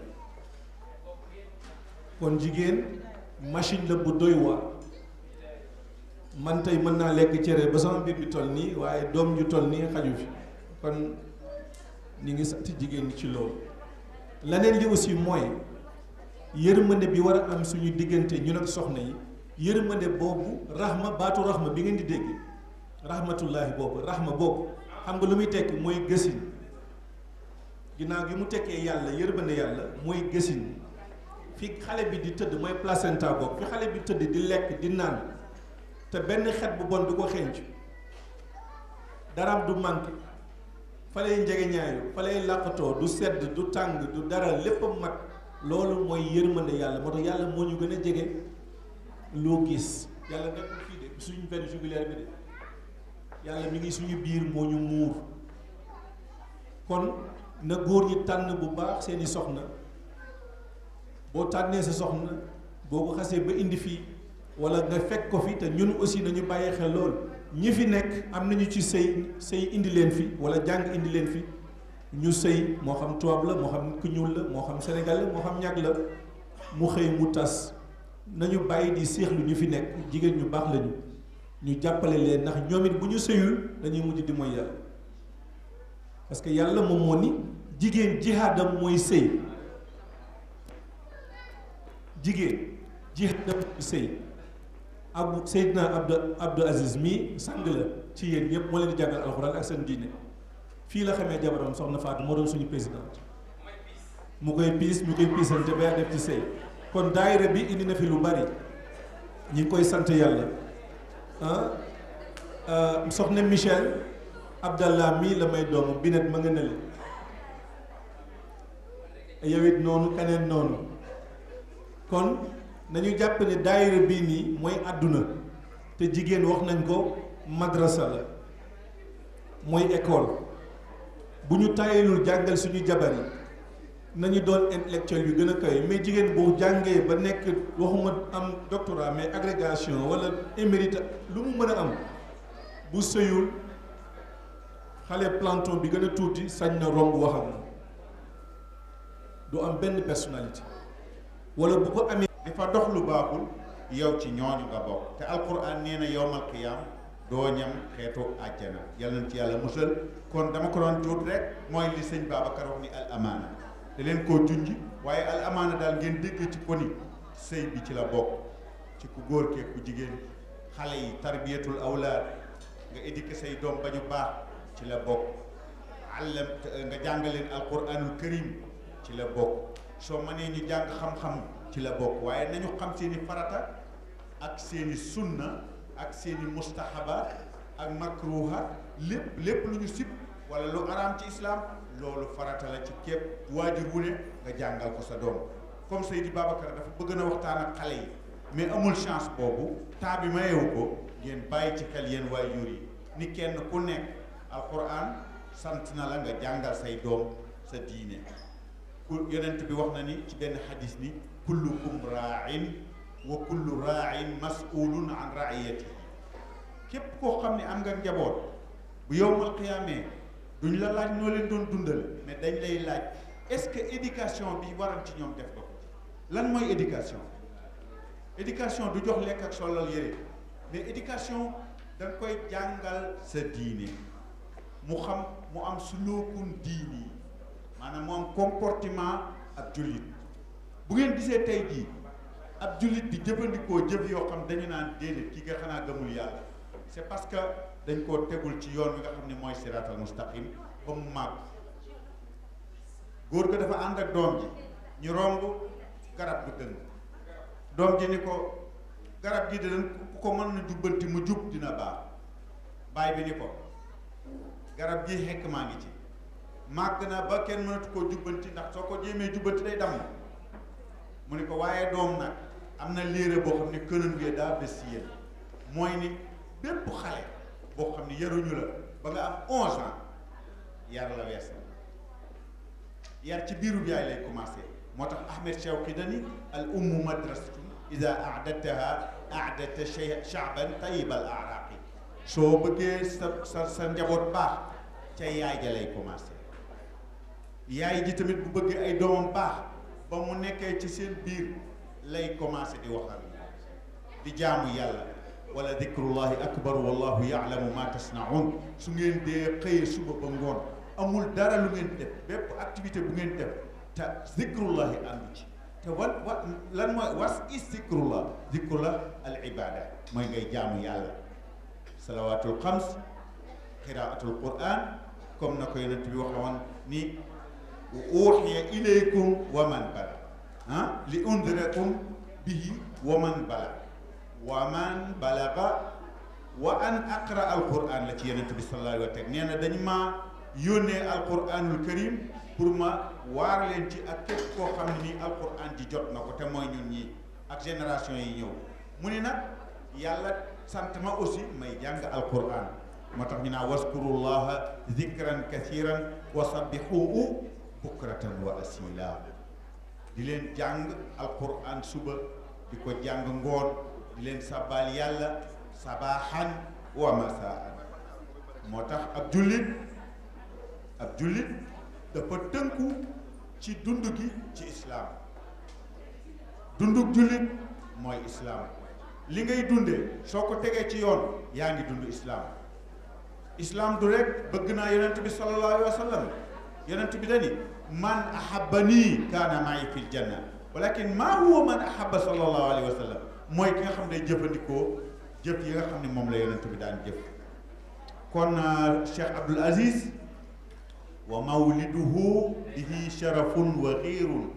kon jigéen machine la bu doy waar man tey mën naa lekk cere ba sama mbir bi toll nii waaye doom ju toll nii xaju fi kon ni ngi sant jigéen ñi ci loolu leneen li aussi mooy yërmande bi war a am suñu diggante ñun ak soxna yi yërmande boobu raxma baatu raxma bi ngeen di dégg rahmatullahi boobu raxma boobu xam nga lu muy tekki mooy gësin ginnaaw gi mu tekkee yàlla yërmande yàlla mooy gësin fi xale bi di tëdd mooy placenta boobu fi xale bi tëdd di lekk di naan te benn xet bu bon du ko xenc daraam du manqué fa lay njege ñaayu fa lay làqatoo du sedd du tàng du dara lépp mat loolu mooy yërmande yàlla moo tax yàlla moo ñu gën a jege loo gis yàlla nekkul fii de suñu benn jugulaire bi de yàlla mi ngi suñu biir moo ñu muur kon na góor ñi tànn bu baax seeni soxna boo tànnee sa soxna boo ko xasee ba indi fii wala nga fekk ko fi te ñun aussi nañu bàyyi xel lool ñi fi nekk am nañu ci sëy sëy indi leen fi wala jàng indi leen fi ñu sëy moo xam tubaab la moo xam ku ñuul la moo xam Sénégal la moo xam ñàkk la mu xëy mu tas nañu bàyyi di séexlu ñu fi nekk jigéen ñu baax lañu ñu jàppale leen ndax ñoom it bu ñu sëyul dañuy mujj di mooy yàlla parce que yàlla moom moo ni jigéen jihaadam mooy sëy jigéen jihaadam mooy sëy abu Seydina Abdou Abdou Aziz mii sang la ci yéen ñëpp moo leen di jàngal alxuraan ak seen diine fii la xamee jabaram soxna Fatou moo doon suñu présidente mu koy piis mu koy piisante ba def ci sëy kon daayira bi indi na fi lu bari ñi ngi koy sant yàlla ah soxna Michel Abdallah mii la may doomu binet ma nga ne yow it noonu keneen noonu kon nañu jàpp ne daayira bii nii mooy àdduna te jigéen wax nañ ko madrasa la mooy école bu ñu tàyyilul jàngal suñu jabar yi nañu doon intellectuel yu gën a kawe mais jigéen boo jàngee ba nekk waxuma am doctorat mais agrégation wala émérite lu mu mën a am bu sëyul xale planton bi gën a tuuti sañ na romb waxam du am benn personnalité wala bu ko amee dafa dox lu baaxul yow ci ñooñu nga bokk te alquran nee na yowmal qiyaam doo ñam xeetu àjjana yàlla na ci yàlla musal kon dama ko doon tuut rek mooy li sëñ Babacar wax ni al amaana te leen koo junj waaye al amaana daal ngeen dégg ci ko ni sëy bi ci la bokk ci ku góor kee ku jigéen xale yi tarbiyatul awlaad nga éduquer say doom ba ñu baax ci la bokk àllam nga jàngaleen alquranul karim ci la bokk soo mënee ñu jàng xam-xam ci la bokk waaye nañu xam seeni farata ak seeni sunna ak seeni mustahaba ak makruha lépp lépp lu ñu sib wala lu araam ci islam loolu farata la ci képp waajur wu ne nga jàngal ko sa doom comme Seydi Babacar dafa bëgg na waxtaan ak xale yi mais amul chance boobu temps bi mayewu ko ngeen bàyyi ci xel yéen waajur yi ni kenn ku nekk alquran sant na la nga jàngal say doom sa diine ku yonent bi wax na ni ci benn xadis ni kullukum raain wa kullu raain masulun an raiyatihi képp koo xam ne am nga njaboot bu yowmal qiyaamee duñ la laaj noo leen doon dundal mais dañ lay laaj est-ce que éducation bi waral ci ñoom def ko lan mooy éducation éducation du jox lekk ak solal yére mais éducation da nga koy jàngal sa diine mu xam mu am suluukun diini maanaam mu am comportement ak jullit bu ngeen gisee tey jii ab jullit di jëfandikoo jëf yoo xam dañu naan déedéet ki nga xanaa gëmul yàlla c'est parce que dañ koo tegul ci yoon wi nga xam ne mooy siraatal mustaqim ba mu màgg góor ga dafa ànd ak doom ji ñu romb garab gu dëng doom ji ni ko garab gi dinañ ku ko mën na jubbanti mu jub dina baax baay bi ni ko garab gi xekk maa ngi ci màgg na ba kenn mënatu koo jubbanti ndax soo ko jéemee jubbanti day damm mu ni ko waaye doom nag am na léere boo xam ne kënan wee daa bés si yéen mooy ni bépp xale boo xam ne yaruñu la ba nga am onze ans yar la wees na yar ci biiru yaay lay commencé moo tax Ahmed Shawqi dani al ummu madrasatun ida aadataha aadata shaaban tayib al araqi soo bëggee sa sa sa njaboot baax ca yaay ja lay commencé yaay ji tamit bu bëggee ay doomam baax ba mu nekkee ci seen biir lay commencé di waxal di jaamu yàlla wala dikrullahi akbar wallahu yaalamu ma tasnaun su ngeen dee xëyee suba ba ngoon amul dara lu ngeen def bépp activité bu ngeen def te zikrullahi àndu ci te wat wat lan mooy was is zikrullah zikrullah al ibada mooy ngay jaamu yàlla salawatul xams qiraatul quran comme na ko yonent bi waxe woon ni uuxiya ilaykum wa man bala ah li undirakum bihi wa man bala wa man balaga wa an aqra alquran la ci yonent bi sallallahu alayhi wa sallam nee na dañ maa yónnee alquranul karim pour ma waar leen ci ak képp koo xam ne nii alquran ji jot na ko te mooy ñun ñi ak génération yi ñëw mu ni nag yàlla sant ma aussi may jàng alquran moo tax ñu naa waskurullaha zikran kathiran wa sabbihuhu bukratan wa asila di leen jàng alquran suba di ko jàng ngoon di leen sabal yàlla sabahan wa masaan moo tax ab jullit ab jullit dafa tënku ci dund gi ci islaam dunduk jullit mooy islaam li ngay dundee soo ko tegee ci yoon yaa ngi dund islaam islaam du rek bëgg naa yonent bi sallallahu alayhi wa sallam yonent bi dani man ahabbanii kaana ma'i fil janna walakin maa huwa man ahabba sallallahu alayhi wa sallam mooy ki nga xam ne jëfandikoo jëf yi nga xam ne moom la yonent bi daan jëf kon Cheikh Abdoul Aziz wa mawliduhu bihi sharafun wa xiirun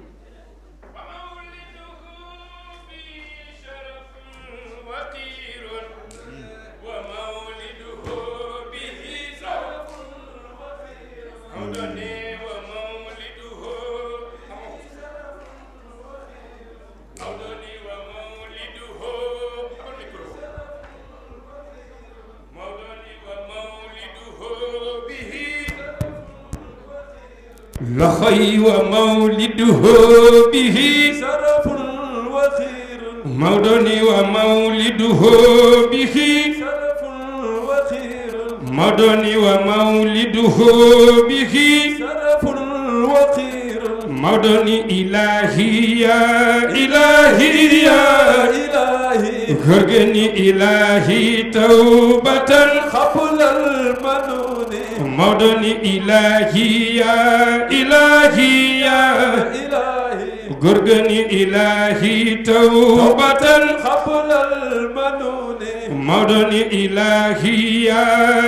لخي ومولده به شرف وخير مودني ومولده به شرف وخير مودني ومولده به شرف وخير مودني إلهي يا إلهي يا إلهي غرغني إلهي توبة قبل المنون مودني إلهي يا إلهي يا إلهي غرغني إلهي توبة قبل المنون مودني إلهي يا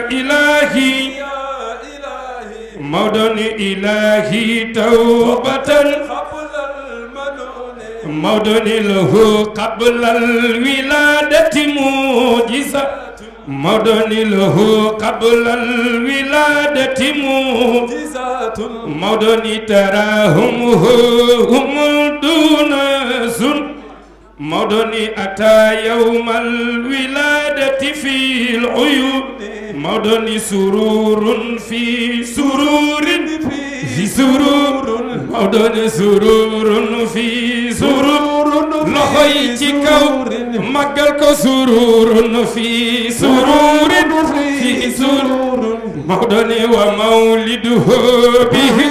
إلهي يا إلهي مودني إلهي توبة قبل المنون مودني له قبل الولادة معجزة مودني له قبل الولادة معجزة جزات مودني تراهم هم دون سن مودني أتى يوم الولادة في العيون مودني سرور في سرور في سرور مودني سرور في سرور لخي ci kaw màggal ko sururun fi sururin fi surur mawdoni wa mawliduhu bihi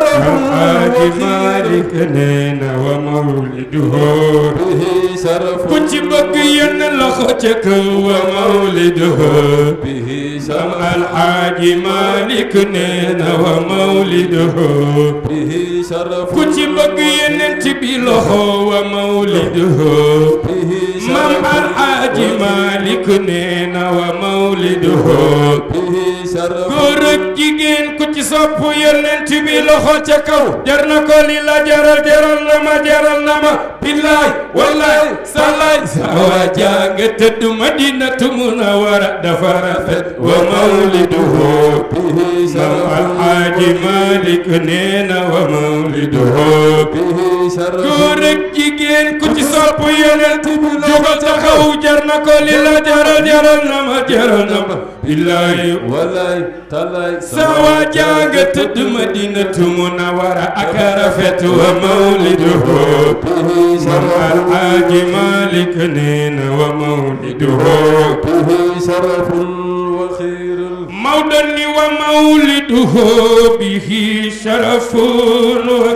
alxaaji malik neena wa mawliduhu به شرف ku ci bëgg yenn loxo ca kaw wa mawliduhu به sam شرف alxaaji malik neena wa mawliduhu به شرف ku ci bëgg yeneen ci bi loxo wa mawliduhu به mam شرف alxaaji malik neena wa mawliduhu به شرف góor ak jigéen ku ci sopp yonent bi loxo ca kaw jar na ko li la jaral jaral na ma jaral na ma billaay wallaay sallaay sawa janga tëdd madinatu munawara dafa rafet wa mawliduhu به mam شرف alxaaji malik neena wa mawliduhu به شرف góor ak jigéen ku ci sopp yonent bi jógal taxaw jar na ko li la jaral jaral na ma jaral na ma billaay ولاي تلاي sawa janga tëdd madinatu munawara ak rafet wa mawliduhu به mam شرف alxaaji malik neena wa mawliduhu به شرف وخير mawdo ni wa mawliduhu bihi sharafun wa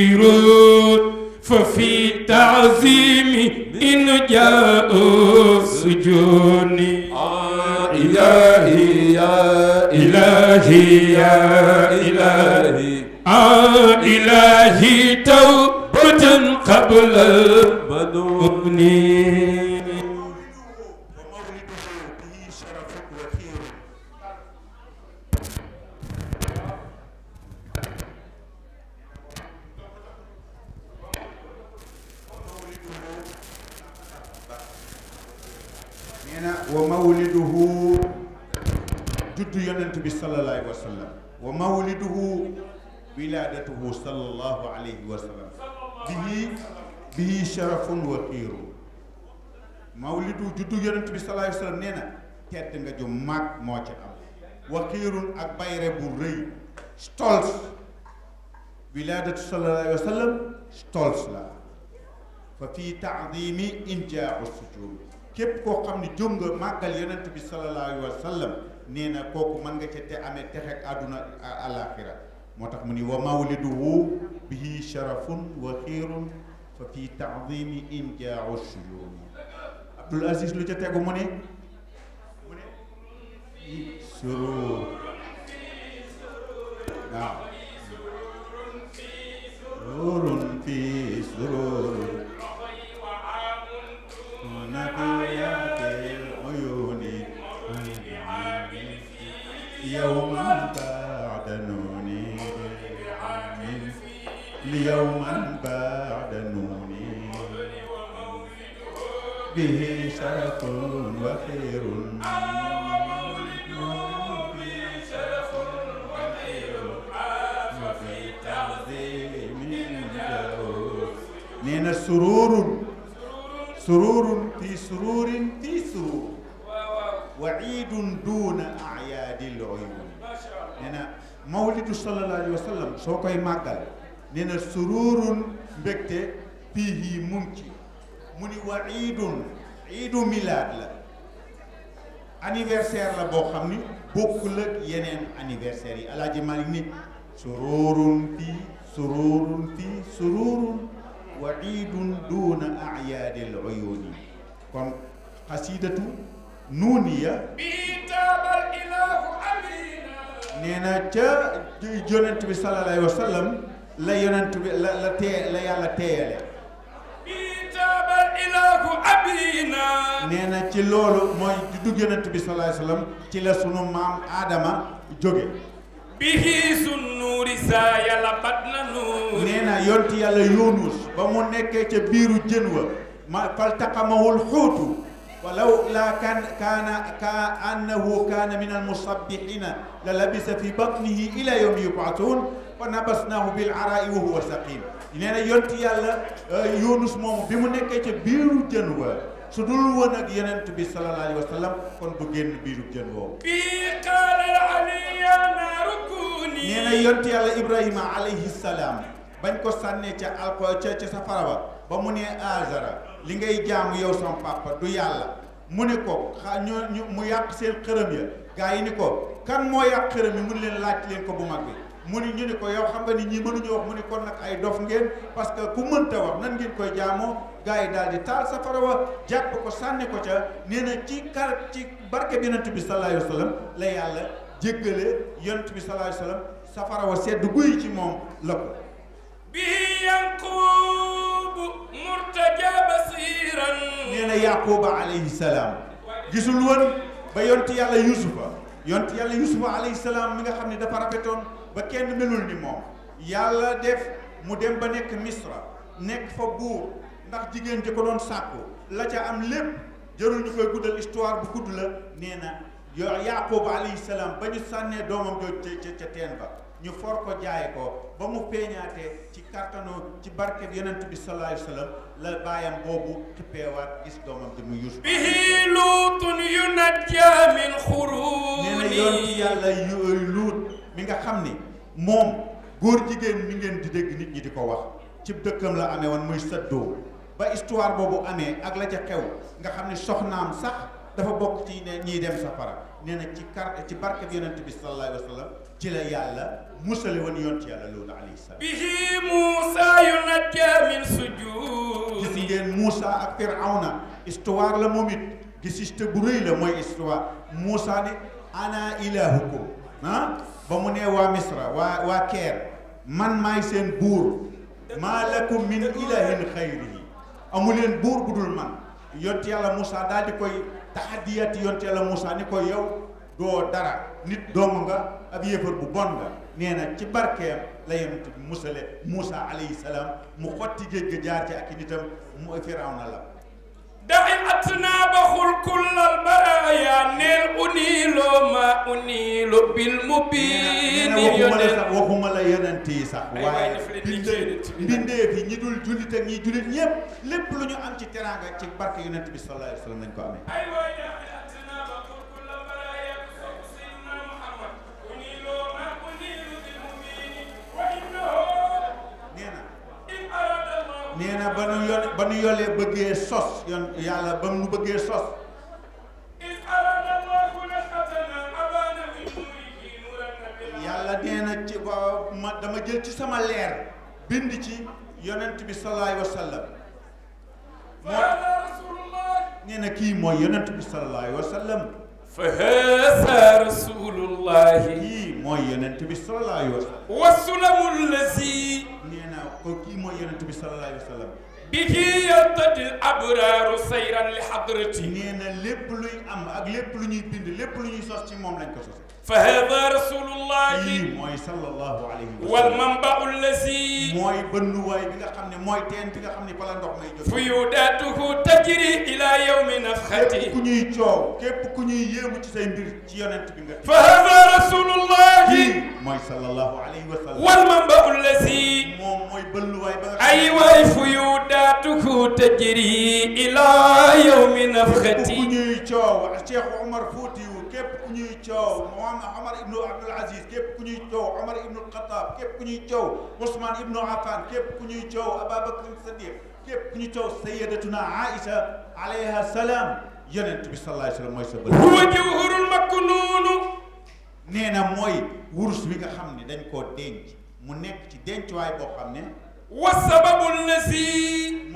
xayrun fa fi taazimi in jaa'u sujuni إلهي يا ilahi ya ilahi إلهي ah ilahi tawbatan qabla منون mabni ومولده به شرف وخير nee na wa mawliduhu juddu yonent bi sallallahu alayhi wa sallam wa mawliduhu wiladatuhu sallallahu alayhi wa sallam bihi bihi sharafun wa xiirun mawlidu juddu yonent bi sallallahu alayhi wa sallam nee na tedd nga ju mag moo ci am wa xiirun ak bayre bu rëy stolz wiladatu sallallahu alayhi wa sallam stolz la fa fii taadimi injaau sujud képp koo xam ne jóg nga màggal yonent bi sallallahu alayhi wa sallam nee na kooku mën nga ca te amee texek àdduna alaxira moo tax mu ni wa mawliduhu bihi sharafun wa xiirun fa fii taadimi injaau sujud Abdul Aziz lu ca tegu mu ne mu ne surur waaw sururun fi sururun نبيات العيون يوما بعد نوني يوما بعد نوني به شرف وخير وفي تعظيم جاء نينا سرور سرور في سرور في سرور وعيد دون أعياد العيون نينا مولد صلى الله عليه وسلم soo koy màggal nee na sururun mbégte fii mu ngi ci mu ni wa iidun iidu milaad la anniversaire la boo xam ni bokkul ak yeneen anniversaire yi alaaji Malik ni sururun fii sururun fii sururun wa iidun duuna ayaadil uyuuni kon xasidatu nuuniya bi taabal ilahu amina nee na ca yonent bi sallallahu alayhi wa sallam la yonent bi la la tee la yàlla teeyale bi taabal ilahu abina nee na ci loolu mooy juddug yonent bi sallallahu alayhi wa sallam ci la sunu maam Adama jóge bihi sunnuuri saa yàlla bat na nuur nee na yonti yàlla Yunus ba mu nekkee ca biiru jën wa ma faltaqamahul xuutu walaw laa kan kaana ka annahu kaana min almusabbihina la labisa fi batnihi ila yawmi yub'athun fa nabasnaahu bil araai wa huwa saqim nee na yonti yàlla Yunus moomu bi mu nekkee ca biiru jën wa su dul woon ak yonent bi sallallahu alayhi wa sallam kon du génn biiru jën woowu bi qaala aliya naaru kuuni nee na yonti yàlla Ibrahima alayhi salaam bañ ko sànnee ca alko ca ca safara ba ba mu ne Azara li ngay jaamu yow sama papa du yàlla mu ne ko xa ñu ñu mu yàq seen xërëm ya gaa yi ni ko kan moo yàq xërëm yi mu ne leen laaj leen ko bu mag bi mu ni ñu ni ko yow xam nga ni ñii mënuñu wax mu ni kon nag ay dof ngeen parce que ku mënta wax nan ngeen koy jaamoo gaa yi daal di taal safara wa jàpp ko sànni ko ca nee na ci kar ci barke bi yonent bi sallallahu alayhi wa sallam la yàlla jéggale yonent bi sallallahu alayhi wa sallam safara wa sedd guy ci moom la ko bi yanqubu murtaja basiran nee na yaquba alayhi salaam gisul woon ba yonti yàlla yusufa yonti yàlla yusufa alayhi salaam mi nga xam ne dafa rafetoon ba kenn melul ni moom yàlla def mu dem ba nekk misra nekk fa buur ndax jigéen ji ko doon sàkku la ca am lépp jarul ñu koy guddal histoire bu gudd la nee na yo yaquba alayhi salaam ba ñu sànnee doomam jooju ca ca teen ba ñu for ko jaay ko ba mu feeñaatee ci kàttanu ci barke bi yonent bi sallallahu alayhi wa sallam la baayam boobu xippeewaat gis doomam di mu Yuusuf bihi luutun yunajja min nee na xuruuni yonent yàlla yu luut mi nga xam ni moom góor jigéen mi ngeen di dégg nit ñi di ko wax ci dëkkam la amee woon muy sëddoo ba histoire boobu amee ak la ca xew nga xam ne soxnaam sax dafa bokk ci ne ñiy dem safara nee na ci kar ci barke bi yonent bi sallallahu alayhi wa sallam ci la yàlla musale woon yonent yàlla loolu alayhi salaam bihi muusa yunajja min gis sujuudi ngeen Moussa ak Firawna histoire la moom it gisiste bu rëy la mooy histoire Moussa ne ana ilahukum ah ba mu nee waa Misra waa waa Keer man maay seen buur maa lakum min ilahin xayrihi amu leen buur bu dul man yont yàlla Moussa daal di koy taxadiyati yont yàlla Moussa ni ko yow doo dara nit doomu nga ab yéefar bu bon nga nee na ci barkeem la yonent bi musale Moussa alayhi salaam mu xotti géej ga jaar ci ak i nitam mu Firawna la da'i atnaabaxul kullal baraaya neel uniilo ma uniilo bil nee mubiini na waxuma la yonent sax waxuma la yonent yi sax Ay, waaye waaye daf leen di mbindee jéem a mbindeef yi ñi dul jullit ak ñi jullit ñëpp lépp lu ñu am ci teraanga ci barke yonent bi sallallahu alayhi wa sallam lañ ko amee ay waay da'i atnaabaxul kullal baraaya sopp sayyidina Muhammad uniilo ma uniilo bil mubiini wa innahu nee na in arada Allahu nee na ba nu yon ba nu yolee bëggee sos yon yàlla ba nu bëggee sos in arada Allahu nas'atana abana min nuurihi nuuran nabiyyan yàlla nee na ci ba ma dama jël ci sama leer bind ci yonent bi sallallahu alayhi wa sallam moo فهذا رسول الله nee na kii mooy yonent bi sallallahu alayhi wa sallam فهذا رسول الله kii mooy yonent bi sallallahu alayhi wa sallam والسلم الذي nee na ko kii mooy yonent bi sallallahu alayhi wa sallam به يرتدي الأبرار سيرا لحضرته nee na lépp luy am ak lépp lu ñuy bind lépp lu ñuy sos ci moom lañ ko sos فهذا رسول الله kii mooy sallallahu alayhi wa sallam والمنبع الذي mooy bënnuwaay bi nga xam ne mooy teen bi nga xam ne fa la ndox may jóge فيوداته تجري إلى يوم képp نفخته ku ñuy coow képp ku ñuy yéemu ci say mbir ci yonent bi nga فهذا رسول الله kii mooy sallallahu alayhi wa sallam والمنبع الذي moom mooy bënnuwaay ba nga xam ne أيوة فيوداته تجري إلى يوم képp ku نفخته ñuy coow Cheikh Omar Foutiou képp ku ñuy coow Mohamed Omar ibnu Abdul Aziz képp ku ñuy coow Omar ibnu Khattab képp ku ñuy coow Ousmane ibnu Affan képp ku ñuy coow Ababakar Sadiq képp ku ñuy coow Sayyidatuna Aïcha alayha salaam yonent bi sallallahu alayhi wa sallam mooy sa bët هو جوهر المكنون nee na mooy wurus bi nga xam ne dañ koo denc mu nekk ci dencuwaay boo xam ne والسبب الذي moom ci sa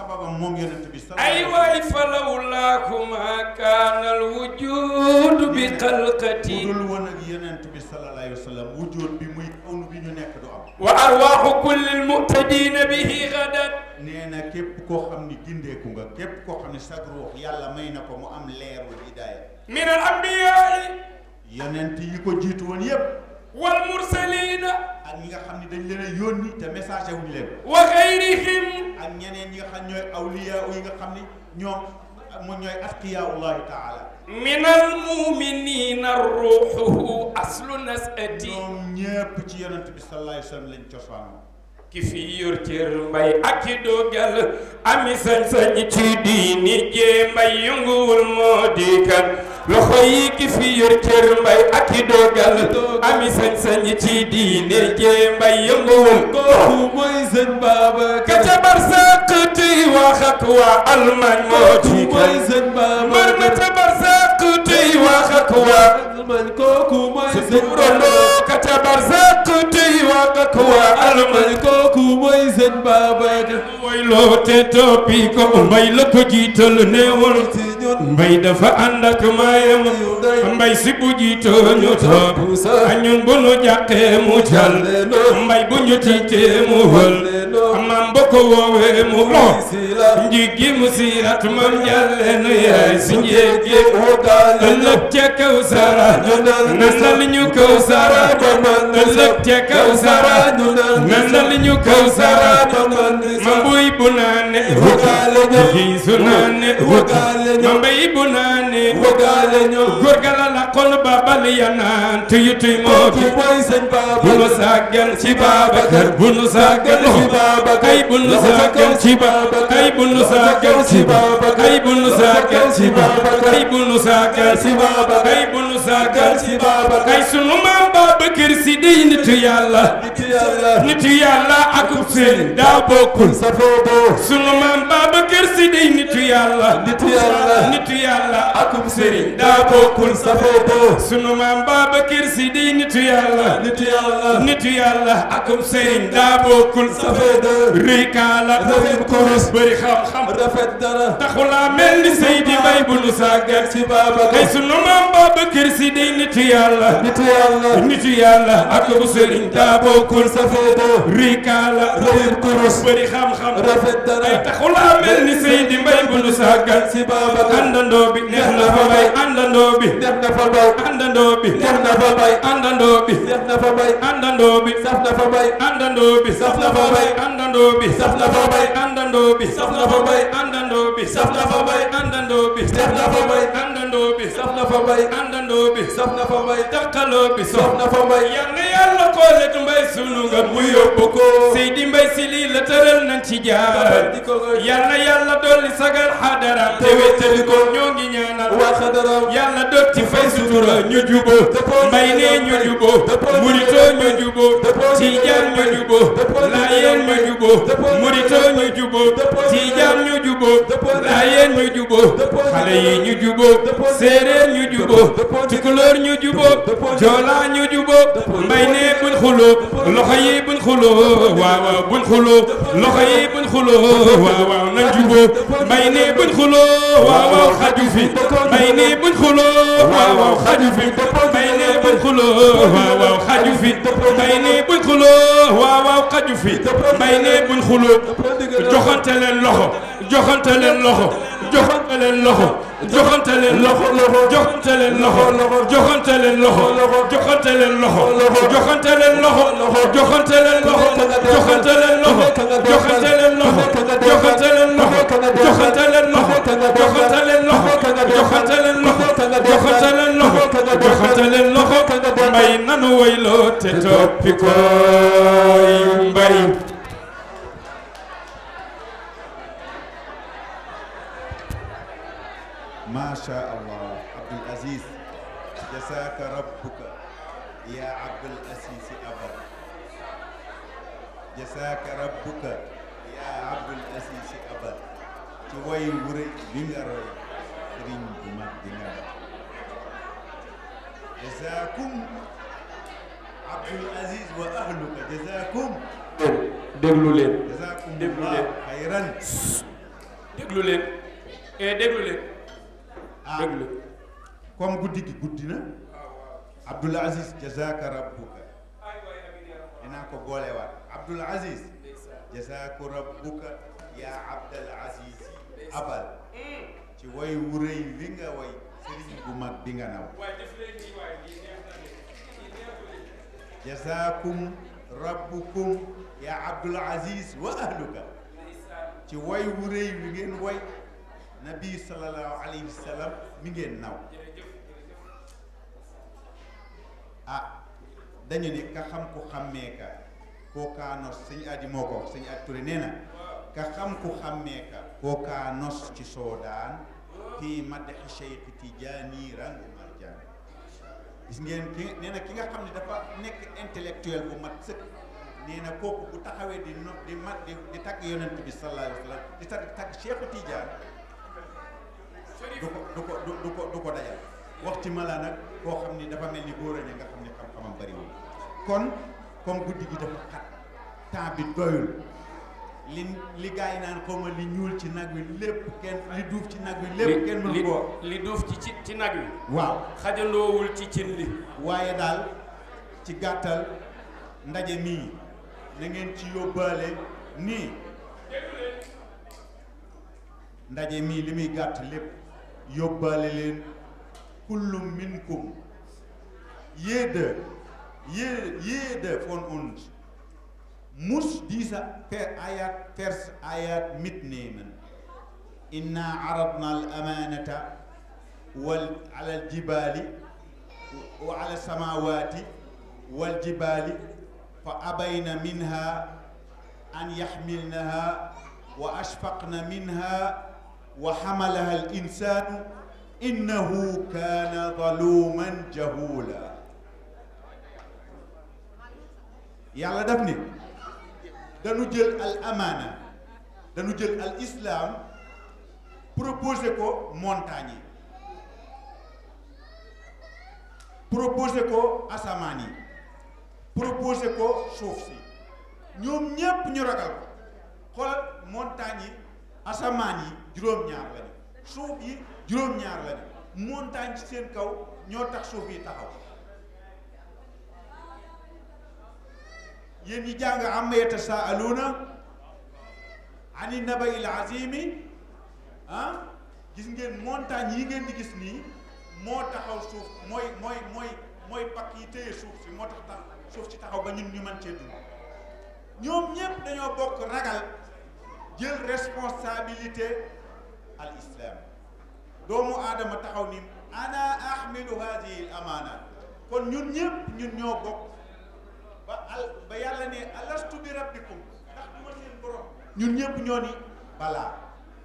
sababam moom yonent bi ay waay falawlaaku ma kaana alwujudu bi xalqati dul woon ak yonent bi sallallahu alayhi wa sallam wujjoot bi muy kawnu bi ñu nekk du am wa arwaaxu kulli almuhtadina bihi gadat nee na képp koo xam ni gindeeku nga képp koo xam ni sag ruux yàlla may na ko mu am leerul hidaaya min al ambiyaai yonent yi ko jiitu woon yépp wal mursalina ak ñi nga xam ni dañ leen a yónni te message wuñ leen wa gayrihim ak ñeneen ñi nga xam ñooy awliya yi nga xam ni ñoom mu ñooy atqiyaullahi taala min almuminina ruuxuhu aslu nasati ñoom ñépp ci yonent bi sallallahu alayhi wa sallam lañ cosaanoo ki fi yor cër mbay ak ki dogal ami sañ-sañ ci diini jee mbay yënguwul moo di kan loxo yi ki fi yor cër mbay ak ki dogal ami sañ-sañ ci diini jee mbay yënguwul kooku mooy sëñ Babacar ka ca barsàq tuy wax ak waa Allemagne moo di kooku mooy kan sëñ mbër ma Babacar ca barsàq tuy wax ak waa man kooku mooy sëñ Rondo Babacar ka ca barsàq tuy wax ak waa Allemagne man kooku mooy sëñ Babacar mooy loo te toppi ko mbay la ko jiital neewul ci ñun mbay dafa ànd ak maayam mbay si bu jiitoo ñu topp a ñun bu nu jàqee mu jàll mbay bu ñu tiitee mu wël maam ba ko woowee mu lo njiggi mu siirat mam jàlle nu yaay si njéegi ëllëg ca kaw sara nandal ñu kaw sara ëllëg ca kaw sara nandal ñu kaw sara ma buy bu naane wuti su naane wuti ma mbay bu naane góor ga la la xol ba bal ya naan tuyu tuy moo fi bu nu sàggan ci Babacar bu nu sàggan ci Babacar ay bu nu sàggan ci Babacar ay bu nu sàggan ci Babacar ay bu nu sàggan ci Babacar ay bu nu sàggan ci Babacar ay bu nu sàggan ci Babacar ay sunu maam Babacar Si dey nitu yàlla nitu yàlla ak seen daa bokkul sunu maam Babacar Si dey nitu yàlla Nitu yàlla. nitu yàlla akum sëriñ daa bokkul sunu maam Babacar Si dey nitu yàlla nitu yàlla nitu yàlla akum sëriñ daa bokkul rëy kaala Rafet kurus. bëri xam-xam rafet dara taxulaa mel ni Seydi Bay bu nu sàggat ci Babacar ay sunu maam Babacar Si dey nitu yàlla nitu yàlla nitu yàlla akum sëriñ daa bokkul rëy kaala Rafet kurus. bëri xam-xam rafet ay dara taxulaa mel ni Seydi Mbay bu nu sàggan ci Babacar àndandoo bi neex na fa bay àndandoo bi def na fa bay àndandoo bi def na fa bay àndandoo bi def na fa bay àndandoo bi saf na fa bay àndandoo bi Saf na fa bay. àndandoo bi Saf na fa bay. àndandoo bi Saf na fa bay. àndandoo bi Saf na fa bay. àndandoo bi Saf na fa bay. àndandoo bi saf na fa bay àndandoo bi saf na fa bay takkaloo bi saf na fa bay yal na yàlla xoole du mbay sunu nga mu yóbbu ko Seydi Mbay si lii la tëral nañ ci jaar di ko koy yal na yàlla dolli sagal xadara te wéttali ko ñoo ngi ñaanal waa xadaram yàlla dog ci fay sutura ñu jubo mbay nee ñu jubo murito ñu jubo tijaan ñu jubo laayeen ñu jubo murito ñu jubo tijaan ñu jubo laayeen ñu jubo xale yi ñu jubo séeréer ñu jubo tukulóor ñu jubo joola ñu jubo mbay nee buñ xuloo loxo yi buñ xuloo waaw waaw buñ xuloo loxo yi buñ xuloo waaw waaw nañ jubo mbay nee buñ xuloo waaw waaw xaju fi mbay nee buñ xuloo waaw waaw xaju fi mbay nee buñ xuloo waaw waaw xaju fi mbay nee buñ xuloo waaw waaw xaju fi mbay nee buñ xuloo joxante leen loxo joxante leen loxo joxante leen loxo joxante leen loxo joxante leen loxo joxante leen loxo joxante leen loxo joxante leen loxo joxante leen loxo joxante leen loxo joxante leen loxo joxante leen loxo joxante leen loxo joxante leen loxo joxante leen loxo joxante leen loxo joxante leen loxo mbay nanu wayloo te toppi koy mbay ما شاء الله عبد العزيز جزاك ربك يا عبد العزيز أبدا جزاك ربك يا عبد العزيز أبدا ci way wu rëy bi nga roy sëriñ bu mag bi nga roy jazaakum Abdul Aziz wa ahluka jazaakum déglu leen jazaakum Déglu Allah leen. xayran déglu leen eh déglu leen ah déglu leen comme guddi gi guddi na Abdoul Aziz jazaka rabbuka dinaa ko boolewaat Abdoul Aziz jazaka rabbuka yaa Abdul Aziz abal ci way wu rëy wi nga way sëriñ bu mag bi nga naw jazakum rabbukum yaa Abdoul Aziz wa ahluka ci way wu rëy wi ngeen way nabi sallallahu alayhi wa sallam mi ngeen naw ah dañu ne ka xam ku xàmmee ka kookaa nos sëñ Adi moo ko wax sëñ Adi Touré nee na ka xam ku xàmmee ka kookaa nos ci soodaan fii maddexe Cheikh Tidiane rangu marjaan gis ngeen ki nee na ki nga xam ne dafa nekk intellectuel bu mat sëkk nee na kooku bu taxawee di no di mat di di tagg yonent bi sallallahu alayhi wa sallam di tagg tagg Cheikh Tidiane du ko du ko du ko du ko dajal waxti ma la nag koo xam ni dafa mel ni góor a nga xam ni xam-xamam bariwul kon comme guddi gi dafa xat temps bi doyul li li gars yi naan xaw ma li ñuul ci nag wi lépp kenn li duuf ci nag wi lépp kenn mënu li koo li duuf ci ci ci nag wi waaw xajandoowul ci cin li waaye daal ci gàttal ndaje mii na ngeen ci yóbbaale nii ndaje mii li muy gàtt lépp yóbbaale leen kullum minkum jeder je- jeder von uns muss diese Ver- Ayat, Vers Ayat mitnehmen inna aradna al-amanata wal ala al-jibali wa ala samawati wal jibali fa abayna minha an yaxmilnaha wa ashfaqna minha wa xamalaha al insanu innahu kaana zaluman jahula yàlla daf ni dañu jël al amaana dañu jël al islam proposé ko montagne yi proposé ko asamaan yi proposé ko suuf si ñoom ñépp ñu ragal ko xoolal montagne yi asamaan yi juróom-ñaar lañu suuf yi juróom-ñaar lañu montagne ci seen kaw ñoo tax suuf yi taxaw yéen ñi jàng amma yatasaaluuna ani nabail azimi ah gis ngeen montagne yi ngeen di gis nii moo taxaw suuf mooy mooy mooy mooy pakk yi téye suuf si moo tax tax suuf si taxaw ba ñun ñu mën cee dund ñoom ñépp dañoo bokk ragal jël responsabilité al islam doomu aadama taxaw ni ana ahmilu hadihi al amana kon ñun ñépp ñun ñoo bokk ba al ba yàlla ne alastu bi rabbikum ndax du ma seen borom ñun ñépp ñoo ni balaa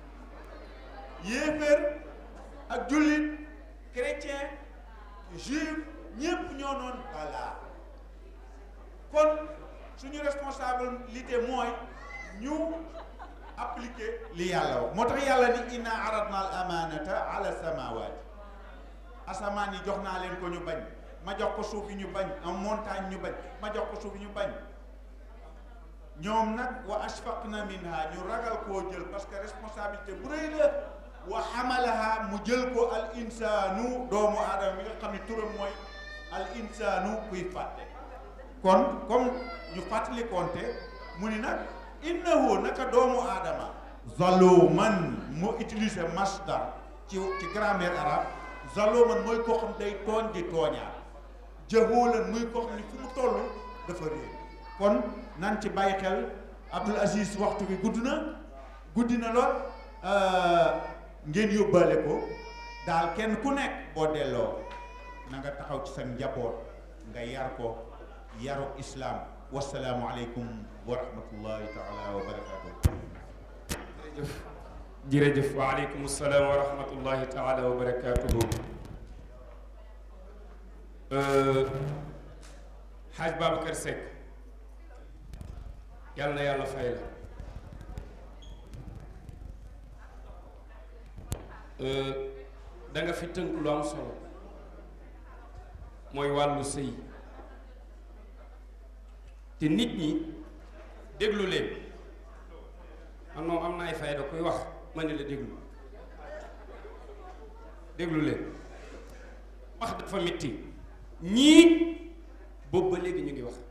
yéeféer ak jullit chrétien juif ñépp ñoo noon balaa kon suñu responsabilité mooy ñu appliquer li yàlla wax moo tax yàlla ni inna aradna al amanata ala samawati asamaan yi jox naa leen ko ñu bañ ma jox ko suuf yi ñu bañ am montagne ñu bañ ma jox ko suuf yi ñu bañ ñoom nag wa ashfaqna minha ñu ragal koo jël parce que responsabilité bu rëy la wa xamalaha mu jël ko al insaanu doomu aadama mi nga xam ne turam mooy al insaanu kuy fàtte kon comme ñu fàttali konte mu ni nag innahu naka doomu aadama zaluman mu utiliser masdar ci ci grammaire arabe zaluman mooy koo xam day tooñ di tooñaat jahulan muy koo xam ne fu mu toll dafa réer kon nan ci bàyyi xel Abdoul Aziz waxtu bi gudd na guddi na lool ngeen yóbbaale ko daal kenn ku nekk boo delloo na nga taxaw ci sa njaboot nga yar ko yaru islam wasalaamu aleykum wa rahmatullahi taala wa barakatuh jërëjëf jërëjëf waaleykum salaam wa rahmatullahi taala wa barakatuhu xaaj Babacar Seck yàlla na yàlla fay la da nga fi tënk lu am solo mooy wàllu sëy te nit ñi déglu leen man moom am na ay fayda kuy wax ma ne la déglu déglu leen wax dafa metti ñii boobu ba léegi ñu ngi wax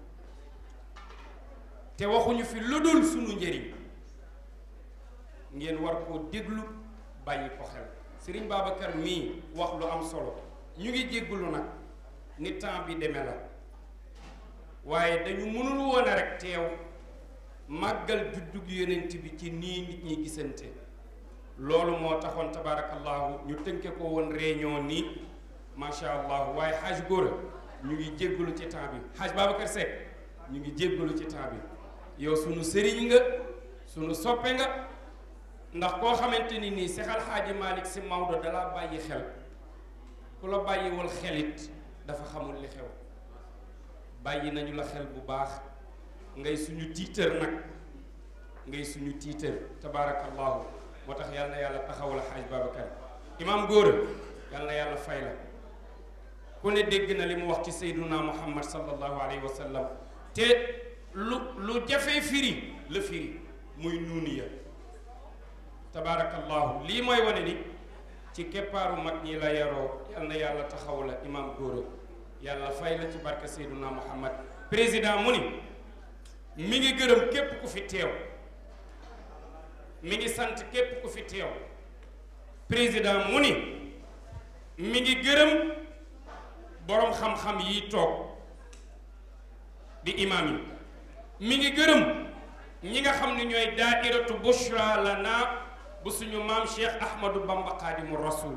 te waxuñu fi lu dul sunu njëriñ ngeen war koo déglu bàyyi ko xel Serigne Babacar mii wax lu am solo ñu ngi jéggulu nag ni temps bi demee la waaye dañu mënul woon a rek teew màggal juddug yonent bi ci nii nit ñi gisante loolu moo taxoon tabarakallahu ñu tënke ko woon réunion nii macha allah waaye xaaj góora ñu ngi jéggalu ci temps bi xaaj Babacar Seck ñu ngi jéggalu ci temps bi yow sunu sëriñ nga sunu soppe nga ndax koo xamante ni nii Seex Alxaaji Malick Si Maodo dalaa bàyyi xel ku la bàyyiwul xelit dafa xamul li xew bàyyi nañu la xel bu baax ngay suñu tiitër nag ngay suñu tiitër tabaarakallahu moo tax yal na yàlla taxawal xaaj Babacar imaam góora yal na yàlla fay la ku ne dégg na li mu wax ci sayduna muhammad sallallahu alayhi wa sallam te lu lu jafee firi la firi muy nuuniya tabaarakallahu lii mooy wane ni ci keppaaru mag ñi la yaroo yal na yàlla taxaw la imaam góora yàlla fay la ci barke sayduna muhammad président mu ni mi ngi gërëm képp ku fi teew mi ngi sant képp ku fi teew président mu ni mi ngi gërëm boroom xam-xam yi toog di imaam yi mi ngi gërëm ñi nga xam ne ñooy daairatu bushra lana bu suñu maam Cheikh Ahmadou Bamba Xaadimu Rasul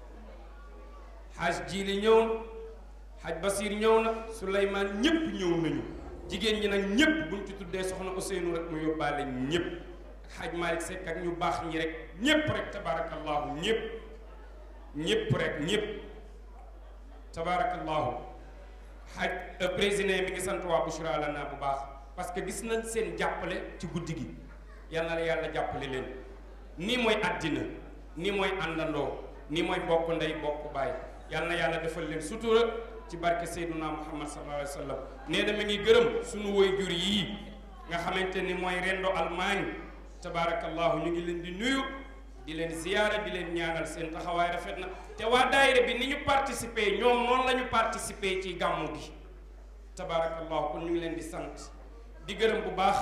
xaaj jiili ñëw na xaaj Basir ñëw na Souleymane ñépp ñëw nañu jigéen ñi nag ñépp buñ ci tuddee soxna Ousseynou rek mu yóbbaale ñépp xaaj Malick Seck ak ñu baax ñi rek ñépp rek tabarakallahu ñépp ñépp rek ñépp tabarakallahu xaaj président mi ngi sant waa Bouchra lana bu baax parce que gis nañ seen jàppale ci guddi gi yal na la yàlla jàppale leen nii mooy àddina nii mooy àndandoo nii mooy bokk ndey bokk baay yal na yàlla defal leen sutura ci barke Seyduna Muhammad sallallahu alayhi wa sallam nee na mi ngi gërëm suñu waajur yii nga xamante ni mooy rendo Allemagne tabarakallahu ñu ngi leen di nuyu di leen ziyaara di leen ñaanal seen taxawaay rafet na te waa daayira bi ni ñu participer ñoom noonu la ñu participer ci gàmmu gi tabarakallahu kon ñu ngi leen di sant di gërëm bu baax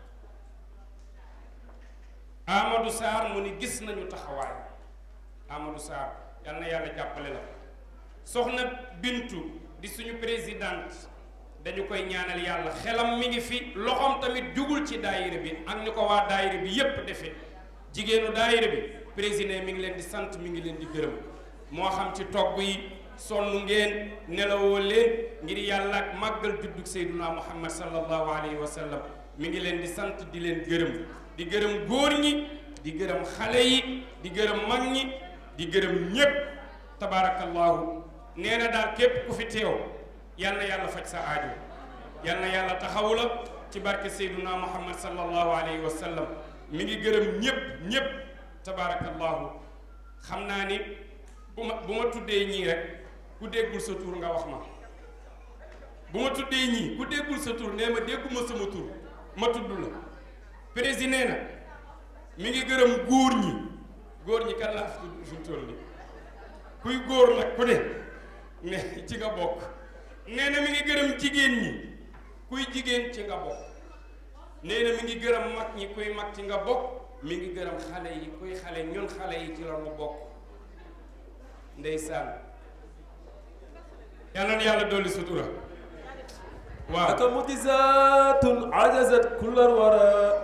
Amadou Sarr mu ni gis nañu taxawaay Amadou Sarr yal na yàlla jàppale la soxna Bintu di suñu présidente dañu koy ñaanal yàlla xelam mi ngi fi loxoom tamit jugul ci daayira bi ak ni ko waa daayira bi yépp defee jigéenu daayira bi président mi ngi leen di sant mi ngi leen di gërëm moo xam ci togg yi sonn ngeen nelawoo leen ngir yàlla ak màggal juddug Seyduna Muhammad sallallahu alayhi wa sallam mi ngi leen di sant di leen gërëm di gërëm góor ñi di gërëm xale yi di gërëm mag ñi di gërëm ñépp tabaarakallahu nee na daal képp ku fi teew yal na yàlla faj sa aajo yal na yàlla taxawu la ci barke Seyduna Muhammad sallallahu alayhi wa sallam mi ngi gërëm ñépp ñépp tabaarakallahu xam naa ni bu ma bu ma tuddee ñii rek ku déggul sa tur nga wax ma bu ma tuddee ñii ku déggul sa tur nee ma dégguma sama tur ma tudd la président nee na mi ngi gërëm góor ñi góor ñi kan laa fi tudd fi toll ni kuy góor nag ku ne ne ci nga bokk nee na mi ngi gërëm jigéen ñi kuy jigéen ci nga bokk nee na mi ngi gërëm mag ñi kuy mag ci nga bokk mi ngi gërëm xale yi kuy xale ñun xale yi ci la mu bokk ndeysaan yàlla na yàlla dolli sutura waaw aka mutizatun ajazat kullal wara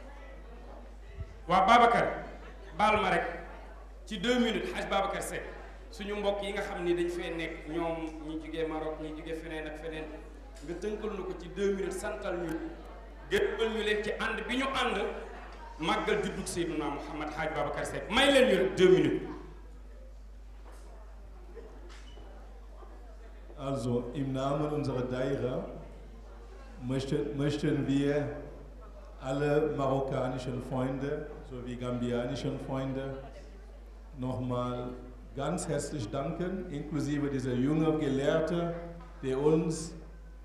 waaw Babacar baal ma rek ci deux minutes xaj Babacar Seck suñu mbokk yi nga xam ni dañ fee nekk ñoom ñi jugee Maroc ñi jugee feneen ak feneen nga tënkal nu ko ci deux minutes santal ñu gërëmal ñu leen ci ànd bi ñu ànd màggal juddug Seyduna Muhammad xaaj Babacar Seck may leen ñu rek deux minutes Also im Namen unserer Daira möchten, möchten wir alle marokkanischen Freunde sowie gambianischen Freunde nochmal ganz herzlich danken, inklusive dieser jungen Gelehrte, der uns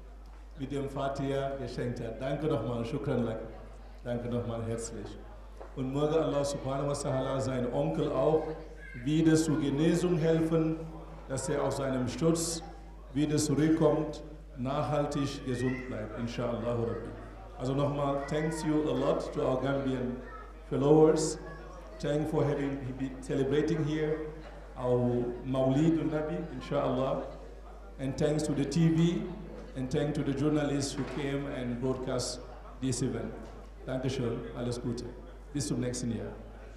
mit dem Fatiha geschenkt hat. Danke nochmal, Shukran lak. Danke nochmal herzlich. Und möge Allah subhanahu wa ta'ala seinen Onkel auch wieder zur Genesung helfen, dass er aus seinem Sturz wieder zurückkommt, nachhaltig gesund bleibt, inshallah Rabbi. Also nochmal, thanks you a lot to our Gambian followers. Thank for having been celebrating here our Mawlid Nabi, inshallah. And thanks to the TV and thanks to the journalists who came and broadcast this event. Dankeschön, alles Gute. Bis zum nächsten Jahr.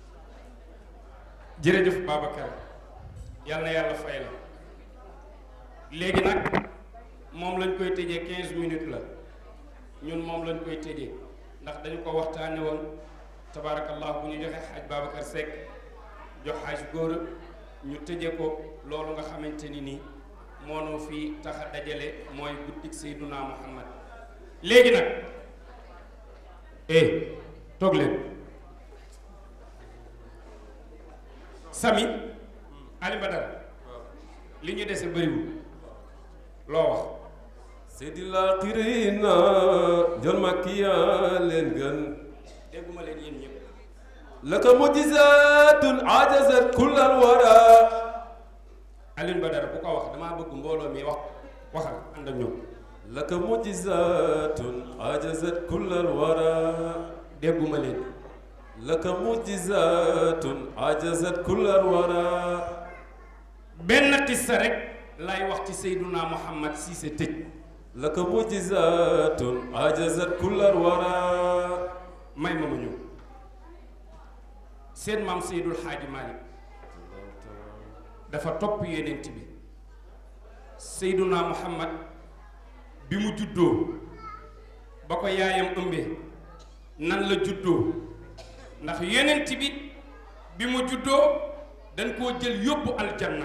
jërëjëf Babacar yal na yàlla fay la léegi nag moom lañ koy tëjee 15 minutes la ñun moom lañ koy tëjee ndax dañu ko waxtaane woon tabaarakallah bu ñu joxe xaaj Babacar Seck jox xaaj góor ñu tëje ko loolu nga xamante ni nii moonoo fi tax a dajale mooy guddik Seyduna Muhammad léegi nag eh toog leen Sami Ali Badara li ñu dese bëriwul loo wax Seydil aaxiriina jol makkiya leen gën dégguma leen yéen ñëpp laka mujizatun ajazat kullal wara Alioune Badara bu ko wax damaa bëgg mbooloo mi wax waxal ànd ak ñoom laka mujizatun ajazat kullal wara dégguma leen laka mujizatun ajazat kullal wara benn tissa rek lay wax ci Seyduna Muhammad si sa tëj laka mujizatun ajazat kullal wara may ma ma ñëw seen maam Seydul Xaaji Malik dafa topp yenent bi Seyduna Muhammad bi mu juddoo ba ko yaayam ëmbee nan la juddoo ndax yenent bi bi mu juddoo dañ koo jël yóbbu aljanna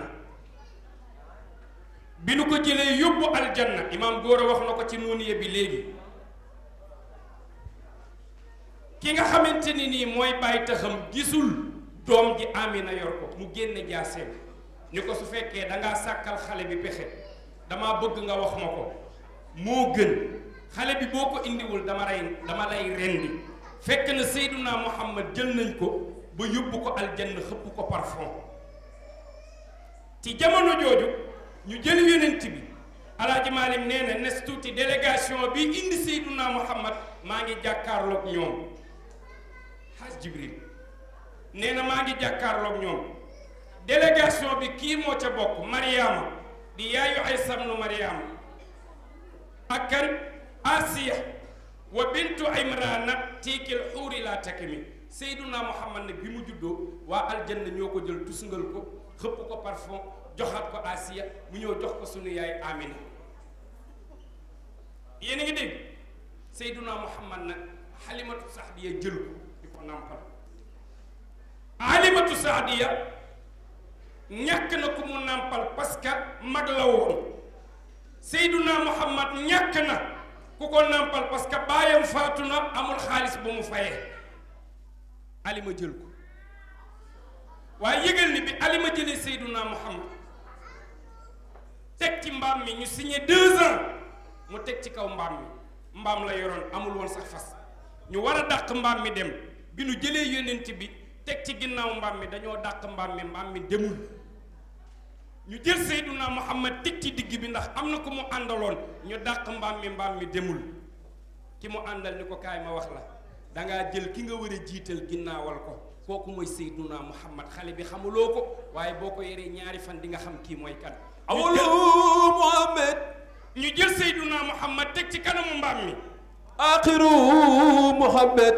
bi nu ko jëlee yóbbu aljanna imaam góor a wax na ko ci nuuniye bi léegi ki nga xamante ni nii mooy bàyyi taxam gisul doom ji Amina yor ko mu génne jaaseem ni ko su fekkee dangaa sàkkal xale bi pexe dama bëgg nga wax ma ko moo gën xale bi boo ko indiwul dama lay dama lay rendi fekk na Seyduna Muhammad jël nañ ko ba yóbbu ko aljanna xëpp ko parfum ci jamono jooju ñu jël yonent bi alaaji Maalim nee na nes tuuti délégation bi indi Seyduna Muhammad maa ngi jàkkaarloog ñoom xaaj Jibril nee na maa ngi jàkkaarloog ñoom délégation bi kii moo ca bokk Mariama di yaayu Aysa ibnu Mariama ak kan Asiya wa bintu Imrana tiikil xuuri laa takmi Seyduna Muhammad nag bi mu juddoo waa aljanna ñoo ko jël tusngal ko xëpp ko parfum joxaat ko Asiya mu ñëw jox ko sunu yaay Amina yéen a ngi dégg Seyduna Muhammad nag Halimatu Saadiya jël ko di ko nàmpal Halimatu Saadiya ñàkk na ku mu nàmpal parce que mag la woon Seyduna Muhammad ñàkk na ku ko nàmpal parce que baayam faatu na amul xaalis bu mu fayee Alima jël ko waaye yëgal ni bi Alima jëlee Seyduna Muhammad teg ci mbaam mi ñu signé deux ans mu teg ci kaw mbaam mi mbaam la yoroon amul woon sax fas ñu war a dàq mbaam mi dem bi nu jëlee yonent bi teg ci ginnaaw mbaam mi dañoo dàq mbaam mi mbaam mi demul ñu jël Seyduna Muhammad teg ci digg bi ndax am na ku mu àndaloon ñu dàq mbaam mi mbaam mi demul ki mu àndal ni ko kaay ma wax la dangaa jël ki nga war a jiital ginnaawal ko kooku mooy Seyduna Muhammad xale bi xamuloo ko waaye boo ko yoree ñaari fan di nga xam kii mooy kan awalu Muhammad ñu jël Seyduna Muhammad teg ci kanamu mbaam mi axiru Muhammad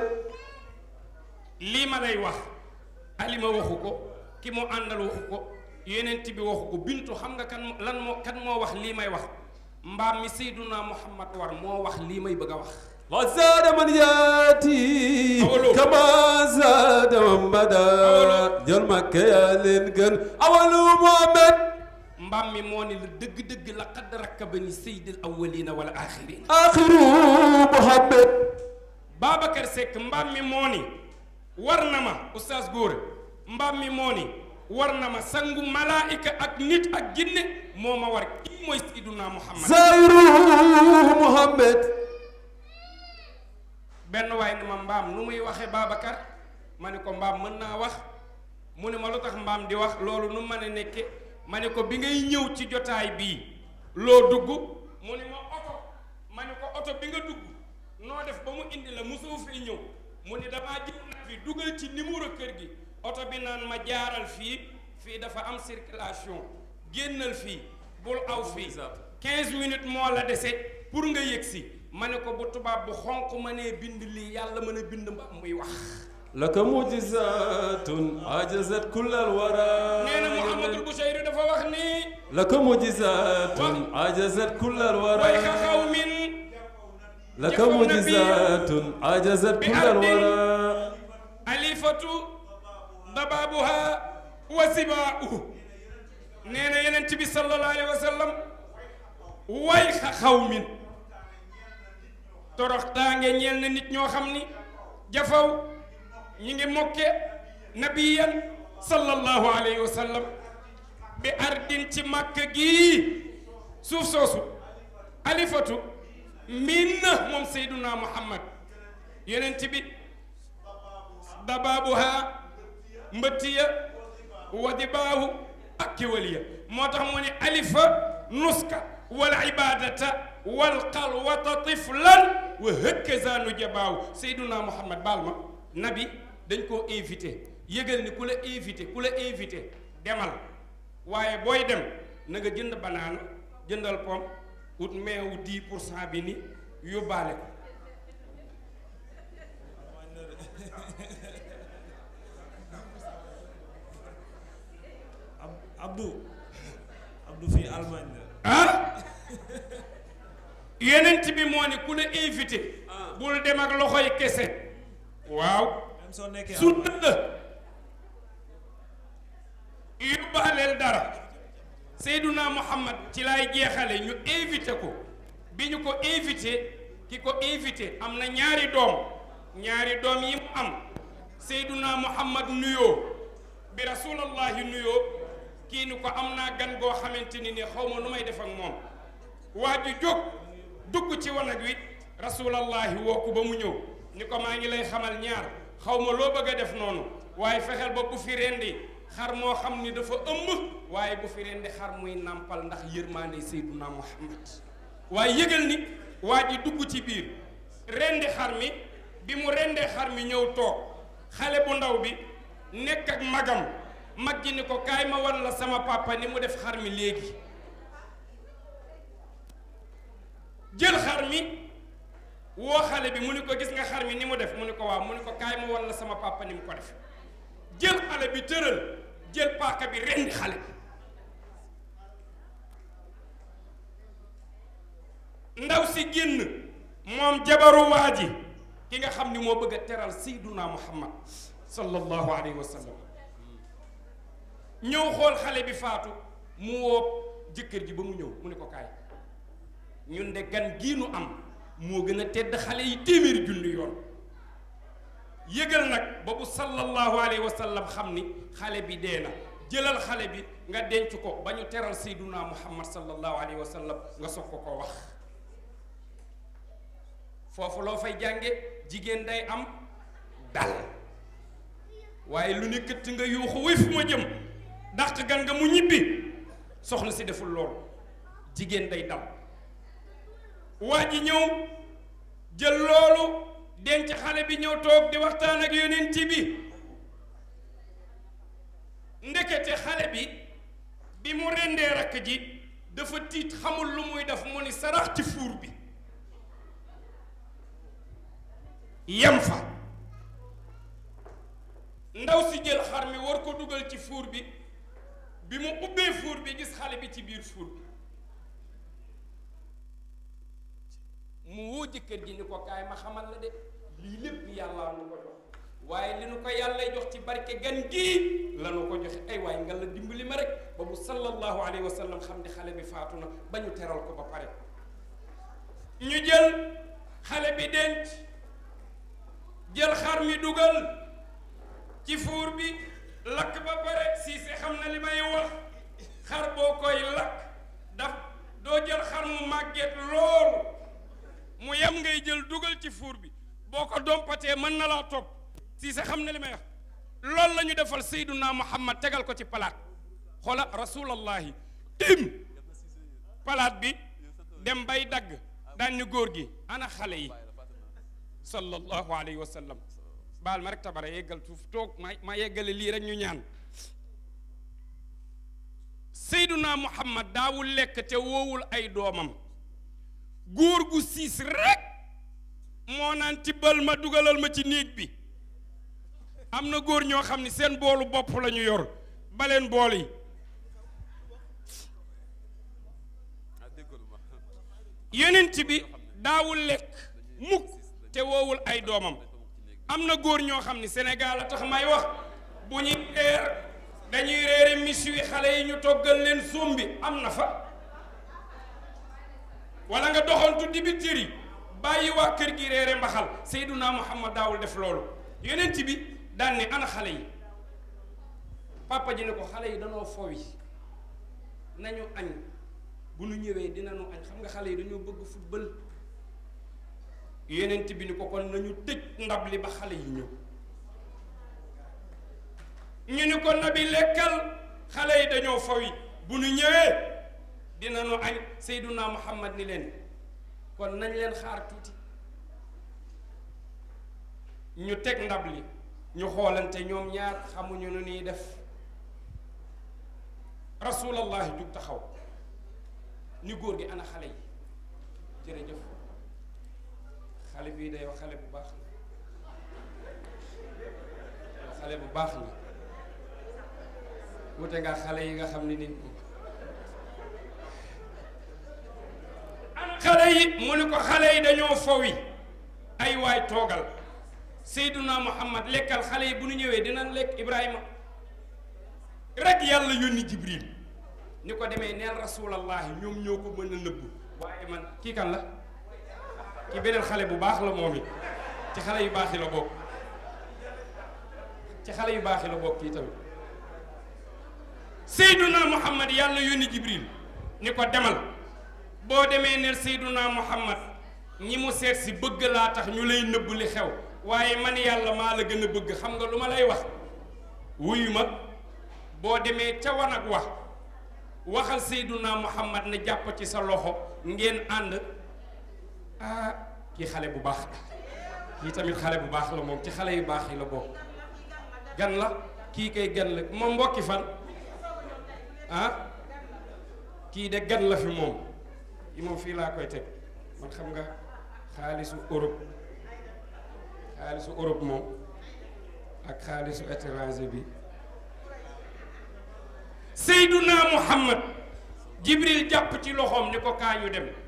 lii ma lay wax alima waxu ko ki mu àndal waxu ko yonent bi waxu ko bintu xam nga kan moo lan moo kan moo wax lii may wax mbaam mi Seyduna Muhammad war moo wax lii may bëgg a wax la zaada man yaati Awalu. kama zaada man bada Awalu. jol makka yaa leen gën awalu Muhammad mbaam mi moo ni la dëgg-dëgg laqad rakkabani sayyidil awwalina wal axirin axiru Muhammad Babacar Seck mbaam mi moo ni war na ma oustaz Góora mbaam mi moo ni war na ma sangu malaayika ak nit ak jinne moo ma war kii mooy Seyduna Muhammad zayru Muhammad benn waay ni ma mbaam nu muy waxe Babacar ma ne ko mbaam mën naa wax mu ne ma lu tax mbaam di wax loolu nu mën a nekke ma ne ko bi ngay ñëw ci jotaay bii loo dugg mu ne ma oto ma ne ko oto bi nga dugg noo def ba mu indi la mosoo fee ñëw mu ne damaa jël na fi dugal ci numéro kër gi oto bi naan ma jaaral fii fii dafa am circulation génnal fii bul aw fii 15 minutes moo la dese pour nga yëg si ma ne ko bu tubaab bu xonq ma nee bind lii yàlla mën a bind mbaam muy wax laka mujizatun ajazat kullal wara nee na Mouhamadul Bouchayri dafa wax ni laka mujizatun ajazat kullal wara way ka xaw min laka mujizatun ajazat bi kullal ardin wara alifatu dababuha wa sibaa'u nee na yeneen bi sallallahu alayhi wa sallam way xa xaw min torox taange ñeel na nit ñoo xam ni jafaw ñi ngi mokke nabiyan sallallahu alayhi wa sallam bi ardin ci màkk gii suuf soosu alifatu miin na moom seyduna muhammad yeneen bi dabaabuha mbëttiya wadibaahu ak kiwaliya moo tax mu ne alifa nuska wal ibadata wal xalwata tiflan wa hëkkaza nu jabaaw seyduna muhammad baal ma nabi dañ koo invité yëgal ni ku la invité ku la invité demal waaye booy dem na nga jënd banaana jëndal pom ut meewu 10 pour cent bi ni yóbbaale ko Ab- Abdou Abdou fii Allemagne la ah yenent bi moo ne ku la invité bul dem ak loxoy kese waaw même soo nekkee su Allemagne dëgg yóbbaaleel dara Seyduna Muhammad ci laay jeexale ñu invité ko bi ñu ko invité ki ko invité am na ñaari doom ñaari doom yi mu am Seyduna Muhammad nuyoo bi rasulallahi nuyoo kii ni ko am naa gan goo xamante ni ne xaw ma nu may def ak moom waa ju jóg dugg ci wanag wi rasulallahi woo ko ba mu ñëw ni ko maa ngi lay xamal ñaar xaw ma loo bëgg a def noonu waaye fexeel ba bu fi rendi xar moo xam ni dafa ëmb waaye bu fi rendi xar muy nàmpal ndax yërmaande Seyduna Muhammad waaye yëgal ni waa ji dugg ci biir rendi xar mi bi mu rendee xar mi ñëw toog xale bu ndaw bi nekk ak magam mag ji ni ko kaay ma wan la sama papa ni mu def xar mi léegi jël xar mi woo xale bi mu ni ko gis nga xar mi ni mu def mu ni ko waaw mu ni ko kaay ma wan la sama papa ni mu ko def jël xale bi tëral jël paaka bi rendi xale bi ndaw si génn moom jabaru waa ji ki nga xam ni moo bëgg a teral sayduna muhammad sallallahu alayhi wa sallam ñëw xool xale bi faatu mu woo jëkkër ji ba mu ñëw mu ni ko kaay ñun de gan gii nu am moo gën a tedd xale yi téeméeri junni yoon yëgal nag ba bu sallallahu alayhi wa sallam xam ni xale bi dee na jëlal xale bi nga denc ko ba ñu teral sayduna muhammad sallallahu alayhi wa sallam nga soog ko ko wax foofu loo fay jànge jigéen day am dal waaye lu ne këtt nga yuuxu wuy fu ma jëm dàq gan nga mu ñibbi soxna si deful loolu jigéen day dal waa ji ñëw jël loolu denc xale bi ñëw toog di waxtaan ak yonent bi ndekete xale bi bi mu rendee rakk ji dafa tiit xamul lu muy def mu ni sarax ci fuur bi yem fa ndaw si jël xar mi war ko dugal ci fuur bi bi mu ubbee fuur bi gis xale bi ci biir fuur bi mu woo jëkkër ji ni ko kaay ma xamal la de lii lépp yàlla nu ko jox waaye li nu ko yàlla jox ci barke gan gii la nu ko joxe ay waaye nga la dimbali ma rek ba bu sallallahu alayhi wa sallam xam ni xale bi faatu na ba ñu teral ko ba pare ñu jël xale bi denc jël xar mi dugal ci fuur bi lakk ba pare siise xam na li may wax xar boo koy lakk daf doo jël xar mu màgget lool mu yem ngay jël dugal ci fuur bi boo ko dompatee mën na laa topp si sa xam ne li may wax loolu la ñu defal Seyduna Muhammad tegal ko ci palaat xoola rasulallahi tim palaat bi dem bay dagg daan ni góor gi ana xale yi sallallahu alayhi wa sallam baal ma rek tabara yeggal suuf toog ma ma yeggale lii rek ñu ñaan Seyduna Muhammad daawul lekk te woowul ay doomam góor gu siis rek moo naan tibbal ma dugalal ma ci néeg bi am na góor ñoo xam ne seen boolu bopp la ñu yor baleen bool yi yonent bi daawul lekk mukk te woowul ay doomam am na góor ñoo xam ne Sénégal a tax may wax bu ñuy reer dañuy reere mis wi xale yi ñu toggal leen sombi am na fa wala nga doxantu dibiteri bàyyi waa kër gi reere mbaxal Seyduna Muhammad daawul def loolu yonent bi daan ne ana xale yi papa ji ne ko xale yi danoo fowi nañu añ bu nu ñëwee dinañu añ xam nga xale yi dañoo bëgg football yonent bi ni ko kon nañu tëj ndab li ba xale yi ñëw ñu ni ko nabi lekkal xale yi dañoo fowi bu nu ñëwee dinañu añ Seyduna Muhammad ni leen kon nañ leen xaar tuuti ñu teg ndab li ñu xoolante ñoom ñaar xamuñu nu ñuy def rasulallahi jug taxaw ni góor gi ana xale yi jërëjëf xale bii day wax xale bu baax la xale bu baax la wute nga xale yi nga xam ne ni xale yi mu ni ko xale yi dañoo fowi ay waay toogal Seyduna Muhammad lekkal xale yi bu nu ñëwee dinañ lekk Ibrahima rek yàlla yónni Jibril ni ko demee neel rasulallahi ñoom ñoo ko mën a nëbb waaye man kii kan la kii beneen xale bu baax la moom it ci xale yu baax yi la bokk ci xale yu baax yi la bokk kii tamit Seyduna Muhammad yàlla yónni Jibril ni ko demal boo demee neel Seyduna Muhammad ñi mu seet si bëgg laa tax ñu lay nëbb li xew waaye man yàlla maa la gën a bëgg xam nga lu ma lay wax wuyu ma boo demee ca wanag wax waxal Seyduna Muhammad ne jàpp ci sa loxo ngeen ànd ah kii xale bu baax kii tamit xale bu baax la moom ci xale yu baax yi la bokk gan la kii kay gan la moom mbokki fan ah kii de gan la fi moom yi moom fii laa koy teg man xam nga xaalisu Europe xaalisu Europe moom ak xaalisu étranger bi Seyduna Muhammad Jibril jàpp ci loxoom ni ko kaa ñu dem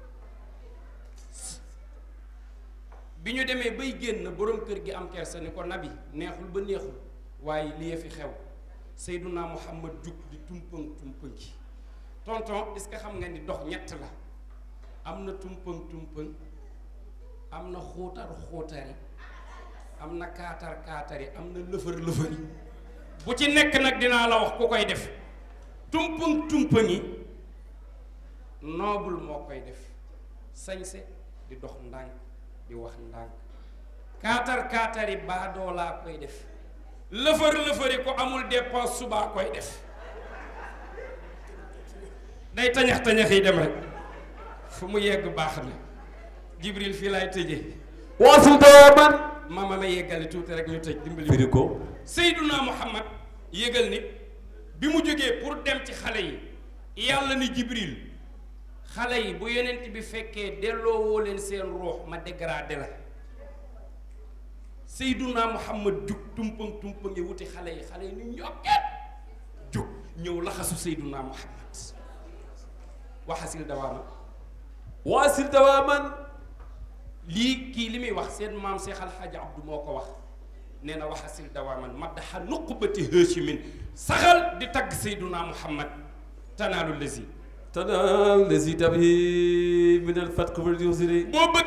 bi ñu demee bay génn borom kër gi am kersa ni ko nabi neexul ba neexul waaye lii fi xew Seyduna Muhammad jug di tumpëng tumpëngi tonton est-ce que xam nga ni dox ñett la am na tumpëng tumpëng am na xuutar xuutari am na kaatar kaatari am na lëfër lëfëri bu ci nekk nag dinaa la wax ku koy def tumpëng tumpëngi noobul moo koy def sañse di dox ndànk di wax ndànk kaatar kaatari baadoo laa koy def lëfër lëfëri ko amul dépense subaa koy def day tañax tañax yi dem rek fu mu yegg baax na Jibril fii laay tëjee waasul dooman mama ma yeggale tuuti rek ñu tëj dimbali firi ko Seyduna Muhammad yégal ni bi mu jógee pour dem ci xale yi yàlla ni Jibril xale yi bu yonent bi fekkee delloowoo leen seen ruux ma dégradé la Seyduna Muhammad jug tumpang tumpang yi wuti xale yi xale yi ni ñokket jug ñëw laxasu Seyduna Muhammad waxasil dawaama waasil dawaaman lii kii li muy wax seen maam Seex Alxaaji Abdu moo ko wax nee na waxasil dawaaman maddaxa nuqbati haashimin saxal di tagg Seyduna Muhammad tanaalu lazi tanaaw lazi tabi min al fatq wal yusri boo bëggee am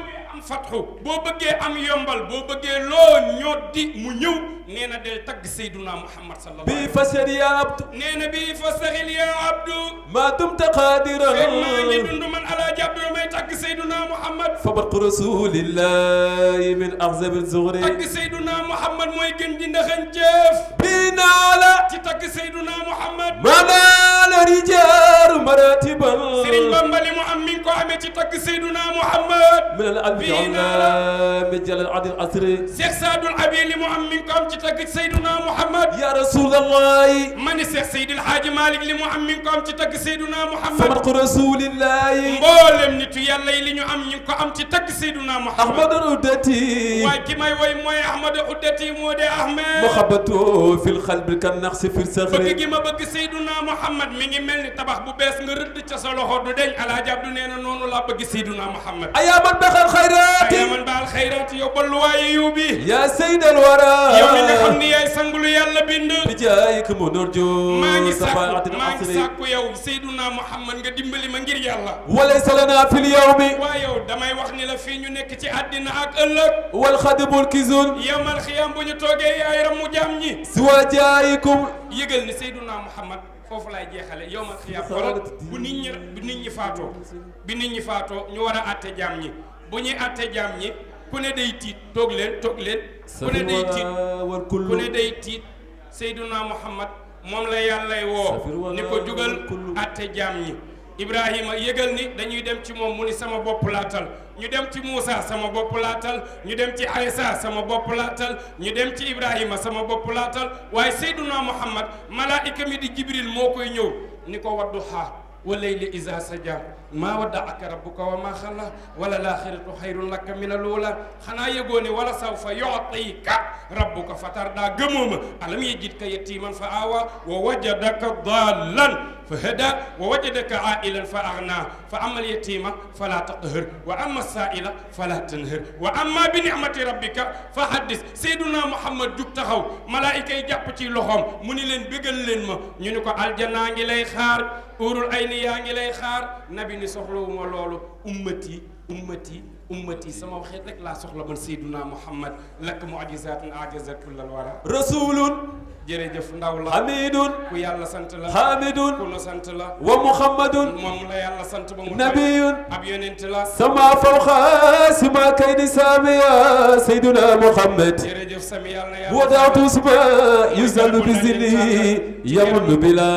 fatxu boo bëggee am yombal boo bëggee loo ñoddi mu ñëw nee na del tagg Seyduna Muhammad sallallahu alayhi بي فسر يا عبد nee na bii fastaxil yaa abdu ما دمت قادرا fekk maa ngi dund man alaaji abdu may tagg Seyduna Muhammad فبرق رسول الله من أعظم الزغر tagg Seyduna Muhammad mooy gën di ndaxañ jëf بنا على ci tagg Seyduna Muhammad ما نال رجال مراتبا Sëriñ Bamba li mu am mi ngi ko amee ci tagg Seyduna Muhammad من الألف بنا علام جل العدل العصر Cheikh Saadul Abi li mu am mi ngi ko am ci tagg Seyduna Muhammad يا رسول الله ma ni Cheikh Seydil Hadji Malick li mu am mi ngi ko am ci tagg Seyduna Muhammad فبرق رسول الله mboolem nitu yàlla yi li ñu am ñu ngi ko am ci tagg Seyduna Muhammad أحمد الردتي waaye ki may woy mooy Ahmad Uddati moo de Ahmed محبته في القلب كالنقص في bëgg الصخر gi ma bëgg Seyduna Muhammad mi ngi mel ni tabax bu bees nga rëdd ca sa loxo du deñ Alaaji Abdu nee na noonu laa bëgg Seyduna Muhammad أيا من بخل الخيرات ay man baal xayraat yow balluwaaye yiw bi يا سيد الورى yow mi nga xam ni yaay sangulu yàlla bind بجايك منرجو maa ngi صفاعة sàkku maa ngi العصر sàkku yow Seyduna Muhammad nga dimbali ma ngir yàlla وليس لنا في اليوم waa yow damay wax ni la fii ñu nekk ci àddina ak ëllëg والخدم الكزون yowmal xiyam bu ñu toogee yaay ramu jaam ñi سوى جايكم yëgal ni Seyduna Muhammad foofu laay jeexale yowmal xiyam xoolal bu nit ñi bu nit ñi faatoo bi nit ñi faatoo ñu war a àtte jaam ñi bu ñuy àtte jaam ñi ku ne day tiit toog leen toog leen ku ne day tiit والكل ku ne day tiit Seyduna Muhammad moom la yàllay woo ni ko jugal àtte jaam ñi Ibrahima yëgal ni dañuy dem ci moom mu ni sama bopp laatal ñu dem ci Moussa sama bopp laatal ñu dem ci Aïssa sama bopp laatal ñu dem ci Ibrahima sama bopp laatal waaye Seyduna Muhammad malaayika mi di Jibril moo koy ñëw ni ko waddu xaar wa layli iza saja maa waddaaka rabbuka wa maa xala wala laaxiratu xayrun laka min alula xanaa yëgoo ne wala sawfa yutika rabbuka fatarda gëmoo ma alam yajidka yatiman fa awa wa wajadaka dallan fa hada wa wajadaka ailan fa agna fa ama alyatima fala taqhar wa ama saila fala tanhar wa ama bi nicmati rabbika fa haddis seyduna muhammad jug taxaw malaayika yi jàpp ci loxoom mu ni leen bégal leen ma ñu ni ko aljanaa ngi lay xaar urul ay ni yaa ngi lay xaar nabi ni soxlawuma loolu ummati ummati ummati sama waxeet rek laa soxla man seyduna muhammad lakk mu'jizatun ajazat kullal wara رسول jërëjëf ndaw la حميد ku yàlla sant la حامد ku nu sant la ومحمد moom la yàlla sant ba mu نبي ab yonent la سما فوق سما كيد ساميا سيدنا محمد jërëjëf sami yàlla na yàlla وضعت اسماء يزال بزنه يمن بلا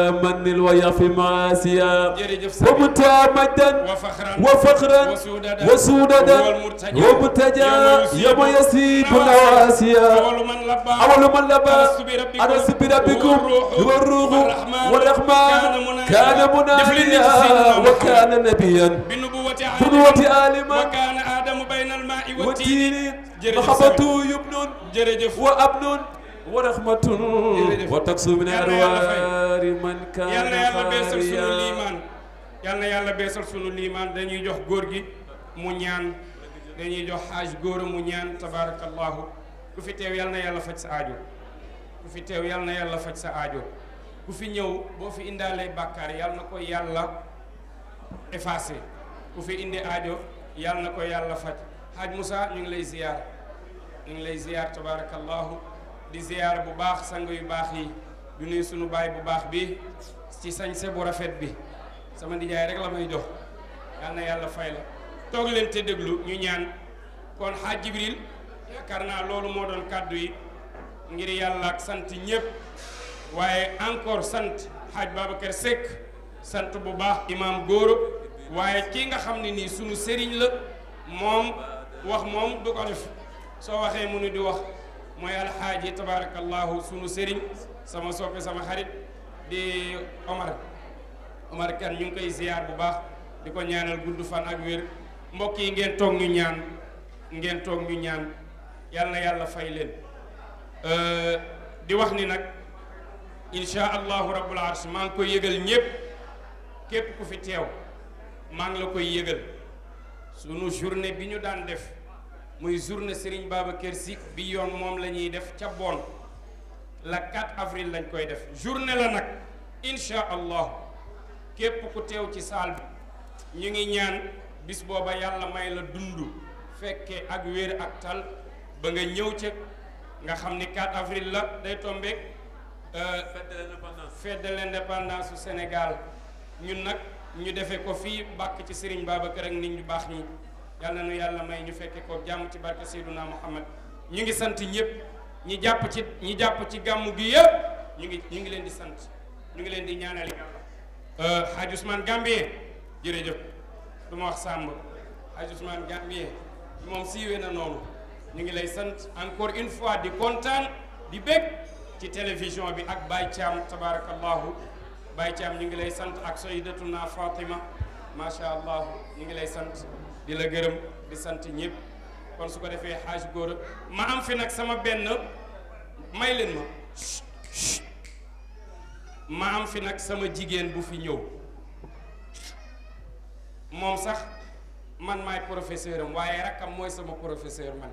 من ويغفي معاسيا jërëjëf sami ومنتهى مجدا wa faxran وفخرا وسوددا وسوددا وهو المرتجى ومرتجى يوم يوم يسيب النواسيا أول من لبى أول من لبى ألست بربكم ألست بربكم والروح والروح والرحمن والرحمن كان كان مناديا. مناديا دفلني سيدنا وكان نبيا بنبوة بنبوة آدم عالما وكان آدم بين الماء والتين والتين jërëjëf محبته يبن jërëjëf وأبن ورحمة jërëjف. وتقسو من yal na yàlla fay. أروار من كان yal na yàlla beesal sunu خاليا liimaan yal na yàlla beesal sunu liimaan dañuy jox góor gi mu ñaan dañuy jox xaaj góor mu ñaan tabaarakallahu ku fi teew yal na yàlla faj sa aajo ku fi teew yal na yàlla faj sa aajo ku fi ñëw boo fi indaalee bàkkaar yal na ko yàlla effacé ku fi indi aajo yal na ko yàlla faj xaaj Moussa ñu ngi lay ziyaar ñu ngi lay ziyaar tabaarakallahu di ziyaar bu baax sang yu baax yi du nuyu sunu baay bu baax bi ci sañse bu rafet bi sama nijaay rek la may jox yal na yàlla fay la toog leen te déglu ñu ñaan kon xaaj Jibril yaakaar naa loolu moo doon kàddu yi ngir yàlla ak sant ñépp waaye encore sant xaaj Babacar Seck sant bu baax imam góoro waaye kii nga xam ne nii sunu sëriñ la moom wax moom du ko def soo waxee mu ni di wax mooy alxaaji tabarakallahu sunu sëriñ sama soppe sama xarit di Omar Omar kan ñu ngi koy ziyaar bu baax di ko ñaanal gudd fan ak wér mbokk yi ngeen toog ñu ñaan ngeen toog ñu ñaan yal na yàlla fay leen di wax ni nag insha allahu rabbul arsh maa ngi koy yëgal ñépp képp ku fi teew maa ngi la koy yëgal sunu journée bi ñu daan def muy journée Serigne Babacar Sy bi yoon moom la ñuy def ca Bonn la 4 avril lañ koy def journée la nag insha allah képp ku teew ci saal bi ñu ngi ñaan bis booba yàlla may la dund fekke ak wér ak tal ba nga ñëw ca nga xam ni 4 avril la day tombeek fête de l'indépendance fête de l'indépendance su Sénégal ñun nag ñu defee ko fii bàkk ci Serigne Babacar ak nit ñu baax ñi yàlla na yàlla may ñu fekke ko jàmm ci barke Seydouna Muhammad ñu ngi sant ñëpp ñi jàpp ci ñi jàpp ci gàmmu gi yëpp ñu ngi ñu ngi leen di sant ñu ngi leen di ñaanal yàlla Hadj Ousmane Gambien jërëjëf du ma wax Samb Hadj Ousmane Gambien moom siiwee na noonu ñu ngi lay sant encore une fois di kontaan di bég ci télévision bi ak Baye Thiam tabarakallahu Baye Thiam ñu ngi lay sant ak Sayyidatuna Fatima macha allah ñu ngi lay sant di la gërëm di sant ñëpp kon su ko defee xaaj góor ma am fi nag sama benn may leen ma ma am fi nag sama jigéen bu fi ñëw moom sax man maay professeur am waaye rakkam mooy sama professeur man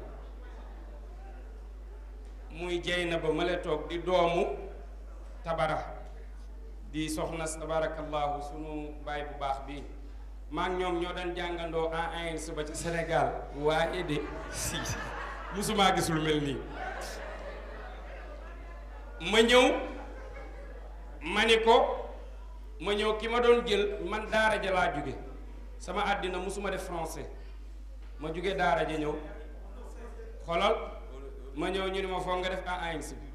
muy jey na ba ma la toog di doomu tabara di soxna tabarakallahu sunu baay bu baax bi maa ngi ñoom ñoo doon jàngandoo en un suba ci Sénégal waaye de si musumaa gis lu mel nii ma ñëw ma ni ko ma ñëw ki ma doon jël man daara ja laa jóge sama àddina musuma def français ma jóge daara ja ñëw xolal ma ñëw ñu ni ma foog nga def en un bi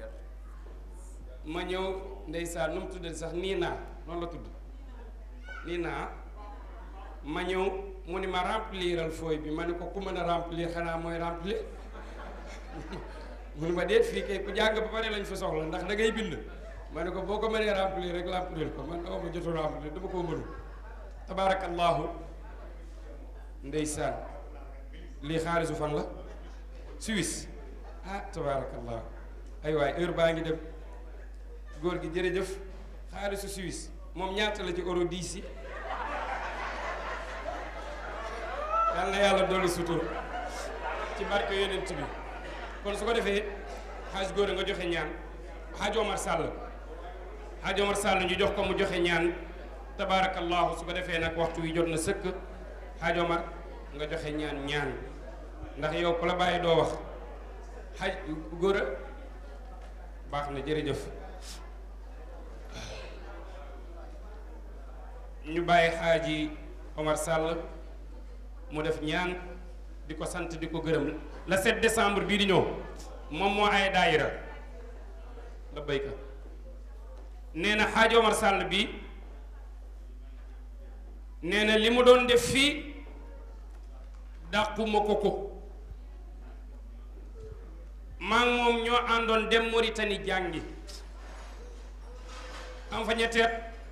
ma ñëw ndeysaan nu mu tuddati sax nii naa noonu la tudd nii naa ma ñëw mu ni ma rempliral fooy bi ma ne ko ku mën a remplir xanaa mooy remplir mu ni ma déet fii kay ku jàng ba pare lañ fa soxla ndax da ngay bind ma ne ko boo ko mënee remplir rek remplir ko man dama ma jotu remplir dama koo mënul tabarakallahu ndeysaan lii xaalisu fan la Suisse ah tabarakallahu ay waay heure baa ngi dem góor gi jërëjëf xaalisu Suisse moom ñaata la ci euro 10 yi yal na yàlla dolli sutur ci barke yonent bi kon su ko defee xaaj góor nga joxe ñaan xaaj Omar Sall xaaj Omar Sall ñu jox ko mu joxe ñaan tabaarakallahu su ko defee nag waxtu wi jot na sëkk xaaj Omar nga joxe ñaan ñaan ndax yow ku la bàyyi doo wax xaaj góor a baax na jërëjëf ñu bàyyi xaaji Omar Sall mu def ñaan di ko sant di ko gërëm le 7 décembre bii di ñëw moom moo ay daayira la béyka nee na xaaji Omar Sall bi nee na li mu doon def fii dàquma ko ko maa ngi moom ñoo àndoon dem Mauritanie jàngi am fa ñetteet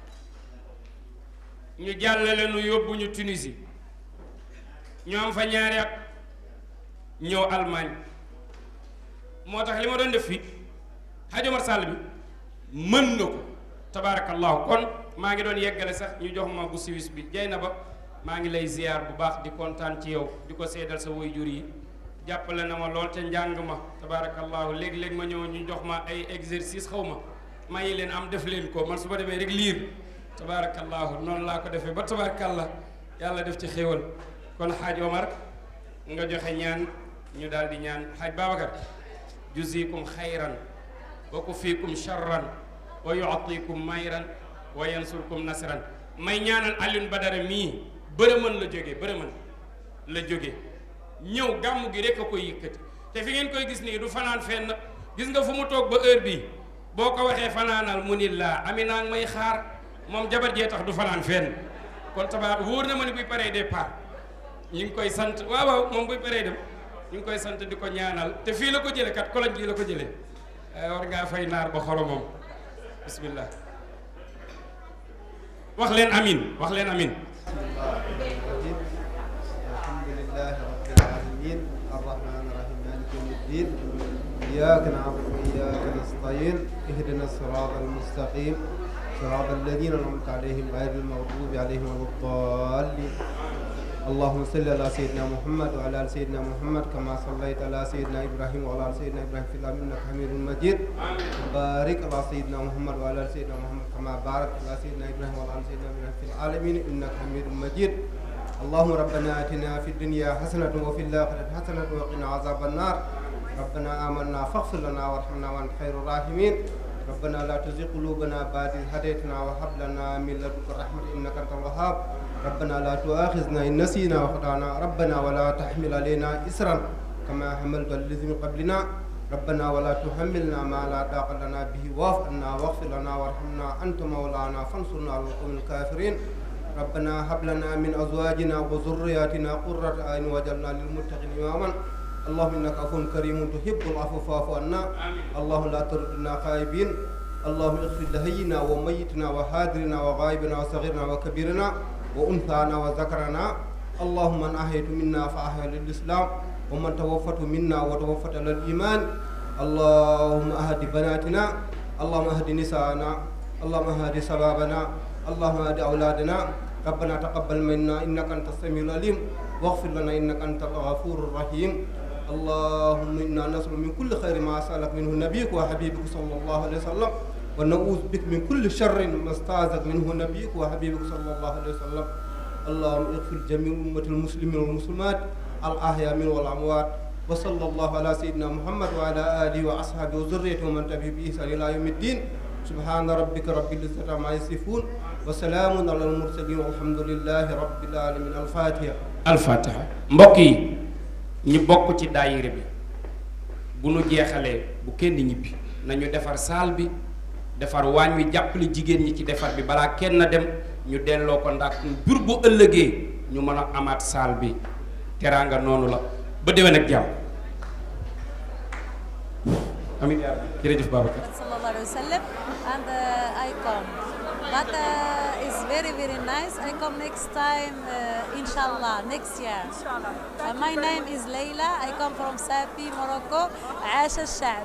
ñu jàllale nu yóbbu ñu Tunisie ñu am fa ñaari at ñëw Allemagne moo tax li ma doon def fii Hadj Omar Sall bi mën na ko tabaarakallahu kon maa ngi doon yeggale sax ñu jox ma bu Suisse bi jay na ba maa ngi lay ziar bu baax di kontaan ci yow di ko seedal sa waajur yi jàppale na ma lool te njàng ma tabaarakallahu léeg-léeg ma ñëw ñu jox ma ay exercice xaw ma mayi leen am def leen ko man su ma demee rek liir tabaarakallahu noonu laa ko defee ba tabaarakallah yàlla def ci xéewal kon xaaj Omar nga joxe ñaan ñu daal di ñaan xaaj Babacar juzikum xayran wa kufikum charran wa yuatikum mayran wa yansurkum nasran may ñaanal Alioune Badara mii bërëmën la jóge bërëmën la jóge ñëw gàmm gi rek a koy yëkkati te fi ngeen koy gis nii du fanaan fenn gis nga fu mu toog ba heure bii boo ko waxee fanaanal mu ni laa Amina may xaar moom jabar jee tax du fanaan fenn kon tabaar wóor na ma ni buy paree départ ñu ngi koy sant waaw waaw moom buy paree dem ñu ngi koy sant di ko ñaanal te fii la ko jële kat koloñ gii la ko jële war ngaa fay naar ba xoromam bismillah wax leen amin wax leen amin الحمد لله رب العالمين الرحمن الرحيم مالك يوم الدين إياك نعبد وإياك نستعين اهدنا الصراط المستقيم صراط الذين أنعمت عليهم غير المغضوب عليهم ولا الضالين اللهم صل على سيدنا محمد وعلى آل سيدنا محمد كما صليت على سيدنا إبراهيم وعلى آل سيدنا إبراهيم في العالمين إنك حميد مجيد بارك على سيدنا محمد وعلى آل سيدنا محمد كما باركت على سيدنا إبراهيم وعلى آل سيدنا إبراهيم في العالمين إنك حميد مجيد اللهم ربنا آتنا في الدنيا حسنة وفي الآخرة حسنة وقنا عذاب النار ربنا آمنا فاغفر لنا وارحمنا وأنت خير الراحمين ربنا لا تزغ قلوبنا بعد إذ هديتنا وهب لنا من لدنك رحمة إنك أنت الوهاب ربنا لا تؤاخذنا إن نسينا وخطأنا ربنا ولا تحمل علينا إسرا كما حملت على الذين من قبلنا ربنا ولا تحملنا ما لا طاقة لنا به واعف عنا واغفر لنا وارحمنا أنت مولانا فانصرنا على القوم الكافرين ربنا هب لنا من أزواجنا وذرياتنا قرة أعين واجعلنا للمتقين إماما اللهم إنك عفو كريم تحب العفو فاعف عنا اللهم لا تردنا خائبين اللهم اغفر لهينا وميتنا وحاضرنا وغائبنا وصغيرنا وكبيرنا وأنثانا وذكرنا اللهم من أحيت منا فأحيا للإسلام ومن توفته منا وتوفت على الإيمان اللهم أهد بناتنا اللهم أهد نساءنا اللهم أهد شبابنا اللهم أهد أولادنا ربنا تقبل منا إنك أنت السميع العليم واغفر لنا إنك أنت الغفور الرحيم اللهم إنا نسأل من كل خير ما سألك منه نبيك وحبيبك صلى الله عليه وسلم ونعوذ بك من كل شر ما استعاذك منه نبيك وحبيبك صلى الله عليه وسلم اللهم اغفر جميع أمة المسلمين والمسلمات الأحياء من والأموات وصلى الله على سيدنا محمد وعلى آله وأصحابه وذريته ومن تبعه بإحسان إلى يوم الدين سبحان ربك رب العزة عما يصفون وسلام على المرسلين والحمد لله رب العالمين الفاتحة alfatiha mbokk yi ñu bokk ci daayira bi bu nu jeexalee bu kenn ñibbi nañu defar saal bi defar waañ wi jàppale jigéen ñi ci defar bi balaa kenn dem ñu delloo ko ndax jur bu ëllëgee ñu mën a amaat saal bi teraanga noonu la ba déwén ak jàmm amiin yaa rabbi jërëjëf Babacar sallallahu alaihi wasallam and uh, I come. But uh, it's very very nice. I come next time, uh, inshallah, next year. Uh, my name is Leila. I come from Safi, Morocco. عاش الشعب.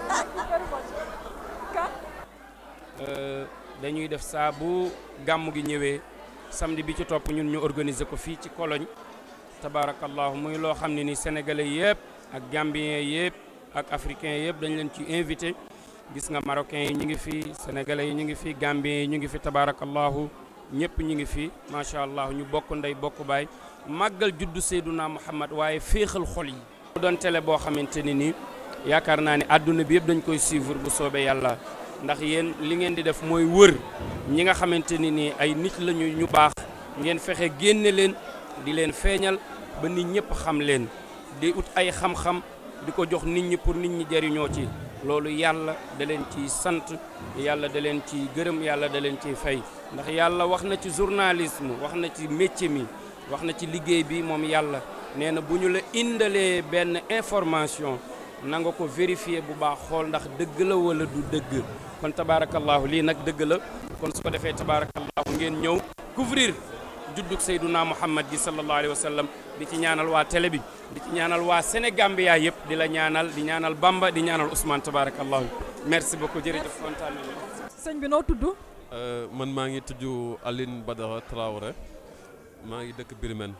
dañuy def saa bu gàmm gi ñëwee samedi bi ci topp ñun ñu organiser ko fii ci Cologne tabaarakallahu muy loo xam ne ni sénégalais yëpp ak gambien yëpp ak africain yëpp dañ leen ci invité gis nga marocain yi ñu ngi fi sénégalais yi ñu ngi fi gambien yi ñu ngi fi tabaarakallahu ñëpp ñu ngi fi macha allah ñu bokk ndey bokk baay màggal juddu Seyduna Muhammad waaye féexal xol yi. mu doon télé boo xamante ni nii yaakaar naa ne àdduna bi yëpp dañ koy suivre bu soobee yàlla ndax yéen li ngeen di def mooy wër ñi nga xamante ni nii ay nit lañu ñu baax ngeen fexe génne leen di leen feeñal ba nit ñëpp xam leen di ut ay xam-xam di ko jox nit ñi pour nit ñi jariñoo ci. loolu yàlla da leen ciy sant yàlla da leen ciy gërëm yàlla da leen ciy fay ndax yàlla wax na ci journalisme wax na ci métier mi wax na ci liggéey bi moom yàlla nee na bu ñu la indalee benn information na nga ko vérifier bu baax xool ndax dëgg la wala du dëgg kon tabaarakallahu lii nag dëgg la kon su ko defee tabaarakallahu ngeen ñëw couvrir juddug Seyduna Muhammad gi sallallahu alayhi wa sallam di ci ñaanal waa télé bi di ci ñaanal waa Sénégambia yëpp di la ñaanal di ñaanal Bamba di ñaanal Ousmane tabarakallahu merci beaucoup jërëjëf kontaan nañu sëñ bi noo tudd. man maa ngi tudd Aline Badara Traoré maa ngi dëkk Birmen.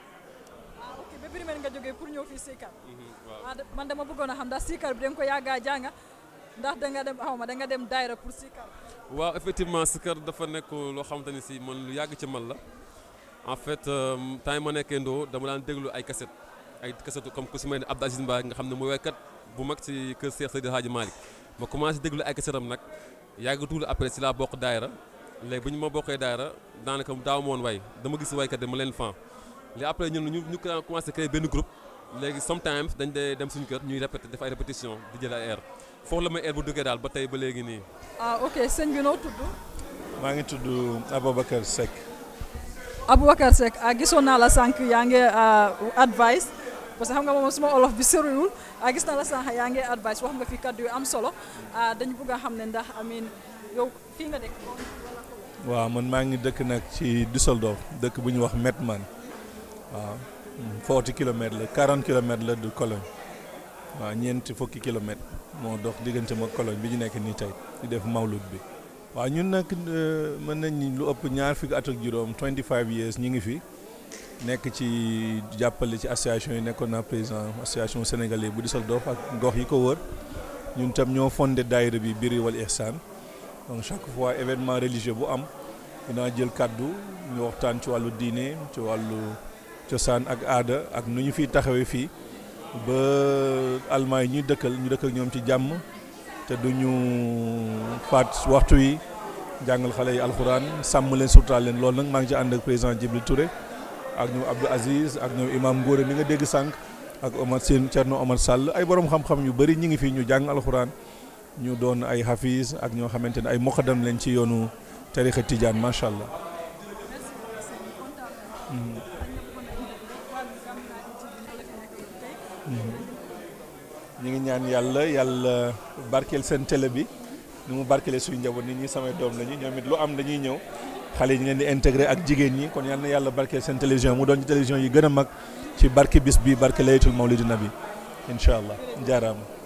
ah ok ba Birmen nga jógee pour ñëw fii Sikar. waaw man dama bëggoon a xam ndax Sikar bi da nga ko yàggaa jànga ndax da nga dem xaw ma da nga dem daayra pour Sikar. waaw effectivement Sikar dafa nekk loo xamante ni si man lu yàgg ci man la. en fait temps yi ma nekkee ndoo dama daan déglu ay kaset ay kasetu comme ku si mel ne Abdou Aziz Mbaye nga xam ne mu waykat bu mag ci kër Cheikh Seydi Hadji Malick ma commencé déglu ay kasetam nag yàgg tuuti après si laa bokk daayra léegi bu ñu ma bokkee daayra daanaka daaw moon way dama gis waykat yi ma leen fan léegi après ñun ñu ñu commencé créer benn groupe léegi sometimes dañ dee dem suñu kër ñuy répété def ay répétition di jël ay air foofu la may air bu duggee daal ba tey ba léegi nii ah ok sëñ bi noo tudd. maa ngi tudd Aboubacar Seck Aboubacar Seck ah gisoon naa la sànq yaa ngi advice parce que xam nga moom suma olof bi soriwul ah gis naa la sànq yaa ngi advice wax nga fi kàddu yu am solo ah dañu bëgg a xam ne ndax amin yow fii nga dëkk. waaw man maa ngi dëkk nag ci Düsseldorf dëkk bu ñuy wax Mettmann waaw 40 kilomètres la 40 kilomètres la de Cologne waaw ñeenti fukki kilomètres moo dox diggante ma Cologne bi ñu nekk nii tey di def mawlud bi. waaw ñun nag mën nañ lu ëpp ñaar fukki at ak juróom 25 years ñu ngi fi nekk ci jàppale ci association yi nekkoon naa président association sénégalais bu Düsseldorf ak gox yi ko wër ñun tam ñoo fondé daayira bi Birri wal Ihsan donc chaque fois événement religieux bu am dinaa jël kàddu ñu waxtaan ci wàllu diine ci wàllu cosaan ak aada ak nu ñu fiy taxawee fii ba almaa yi ñuy dëkkal ñu dëkk ak ñoom ci jàmm te duñu faat waxtu yi jàngal xale yi alxuraan sàmm leen surtaal leen loolu nag maa ngi ci ànd ak président Djibril Touré ak ñoom Abdou Aziz ak ñoom imam Ngóore mi nga dégg sànq ak Omar Sène Thierno Omar Sall ay borom xam-xam yu bëri ñi ngi fi ñu jàng alxuraan ñu doon ay hafiz ak ñoo xamante ne ay moqadam leen ci yoonu tarixa Tidiane macha allah. ñu ngi ñaan yàlla yàlla barkeel seen télé bi ni mu barkeele suñu njaboot nit ñi samay doom lañu ñoom it lu am dañuy ñëw xale yi ñu leen di intégré ak jigéen ñi kon yal na yàlla barkeel seen télévision mu doon ci télévision yi gën a mag ci barke bis bi barke laylatul mawlidi nabi incha allah jaaraama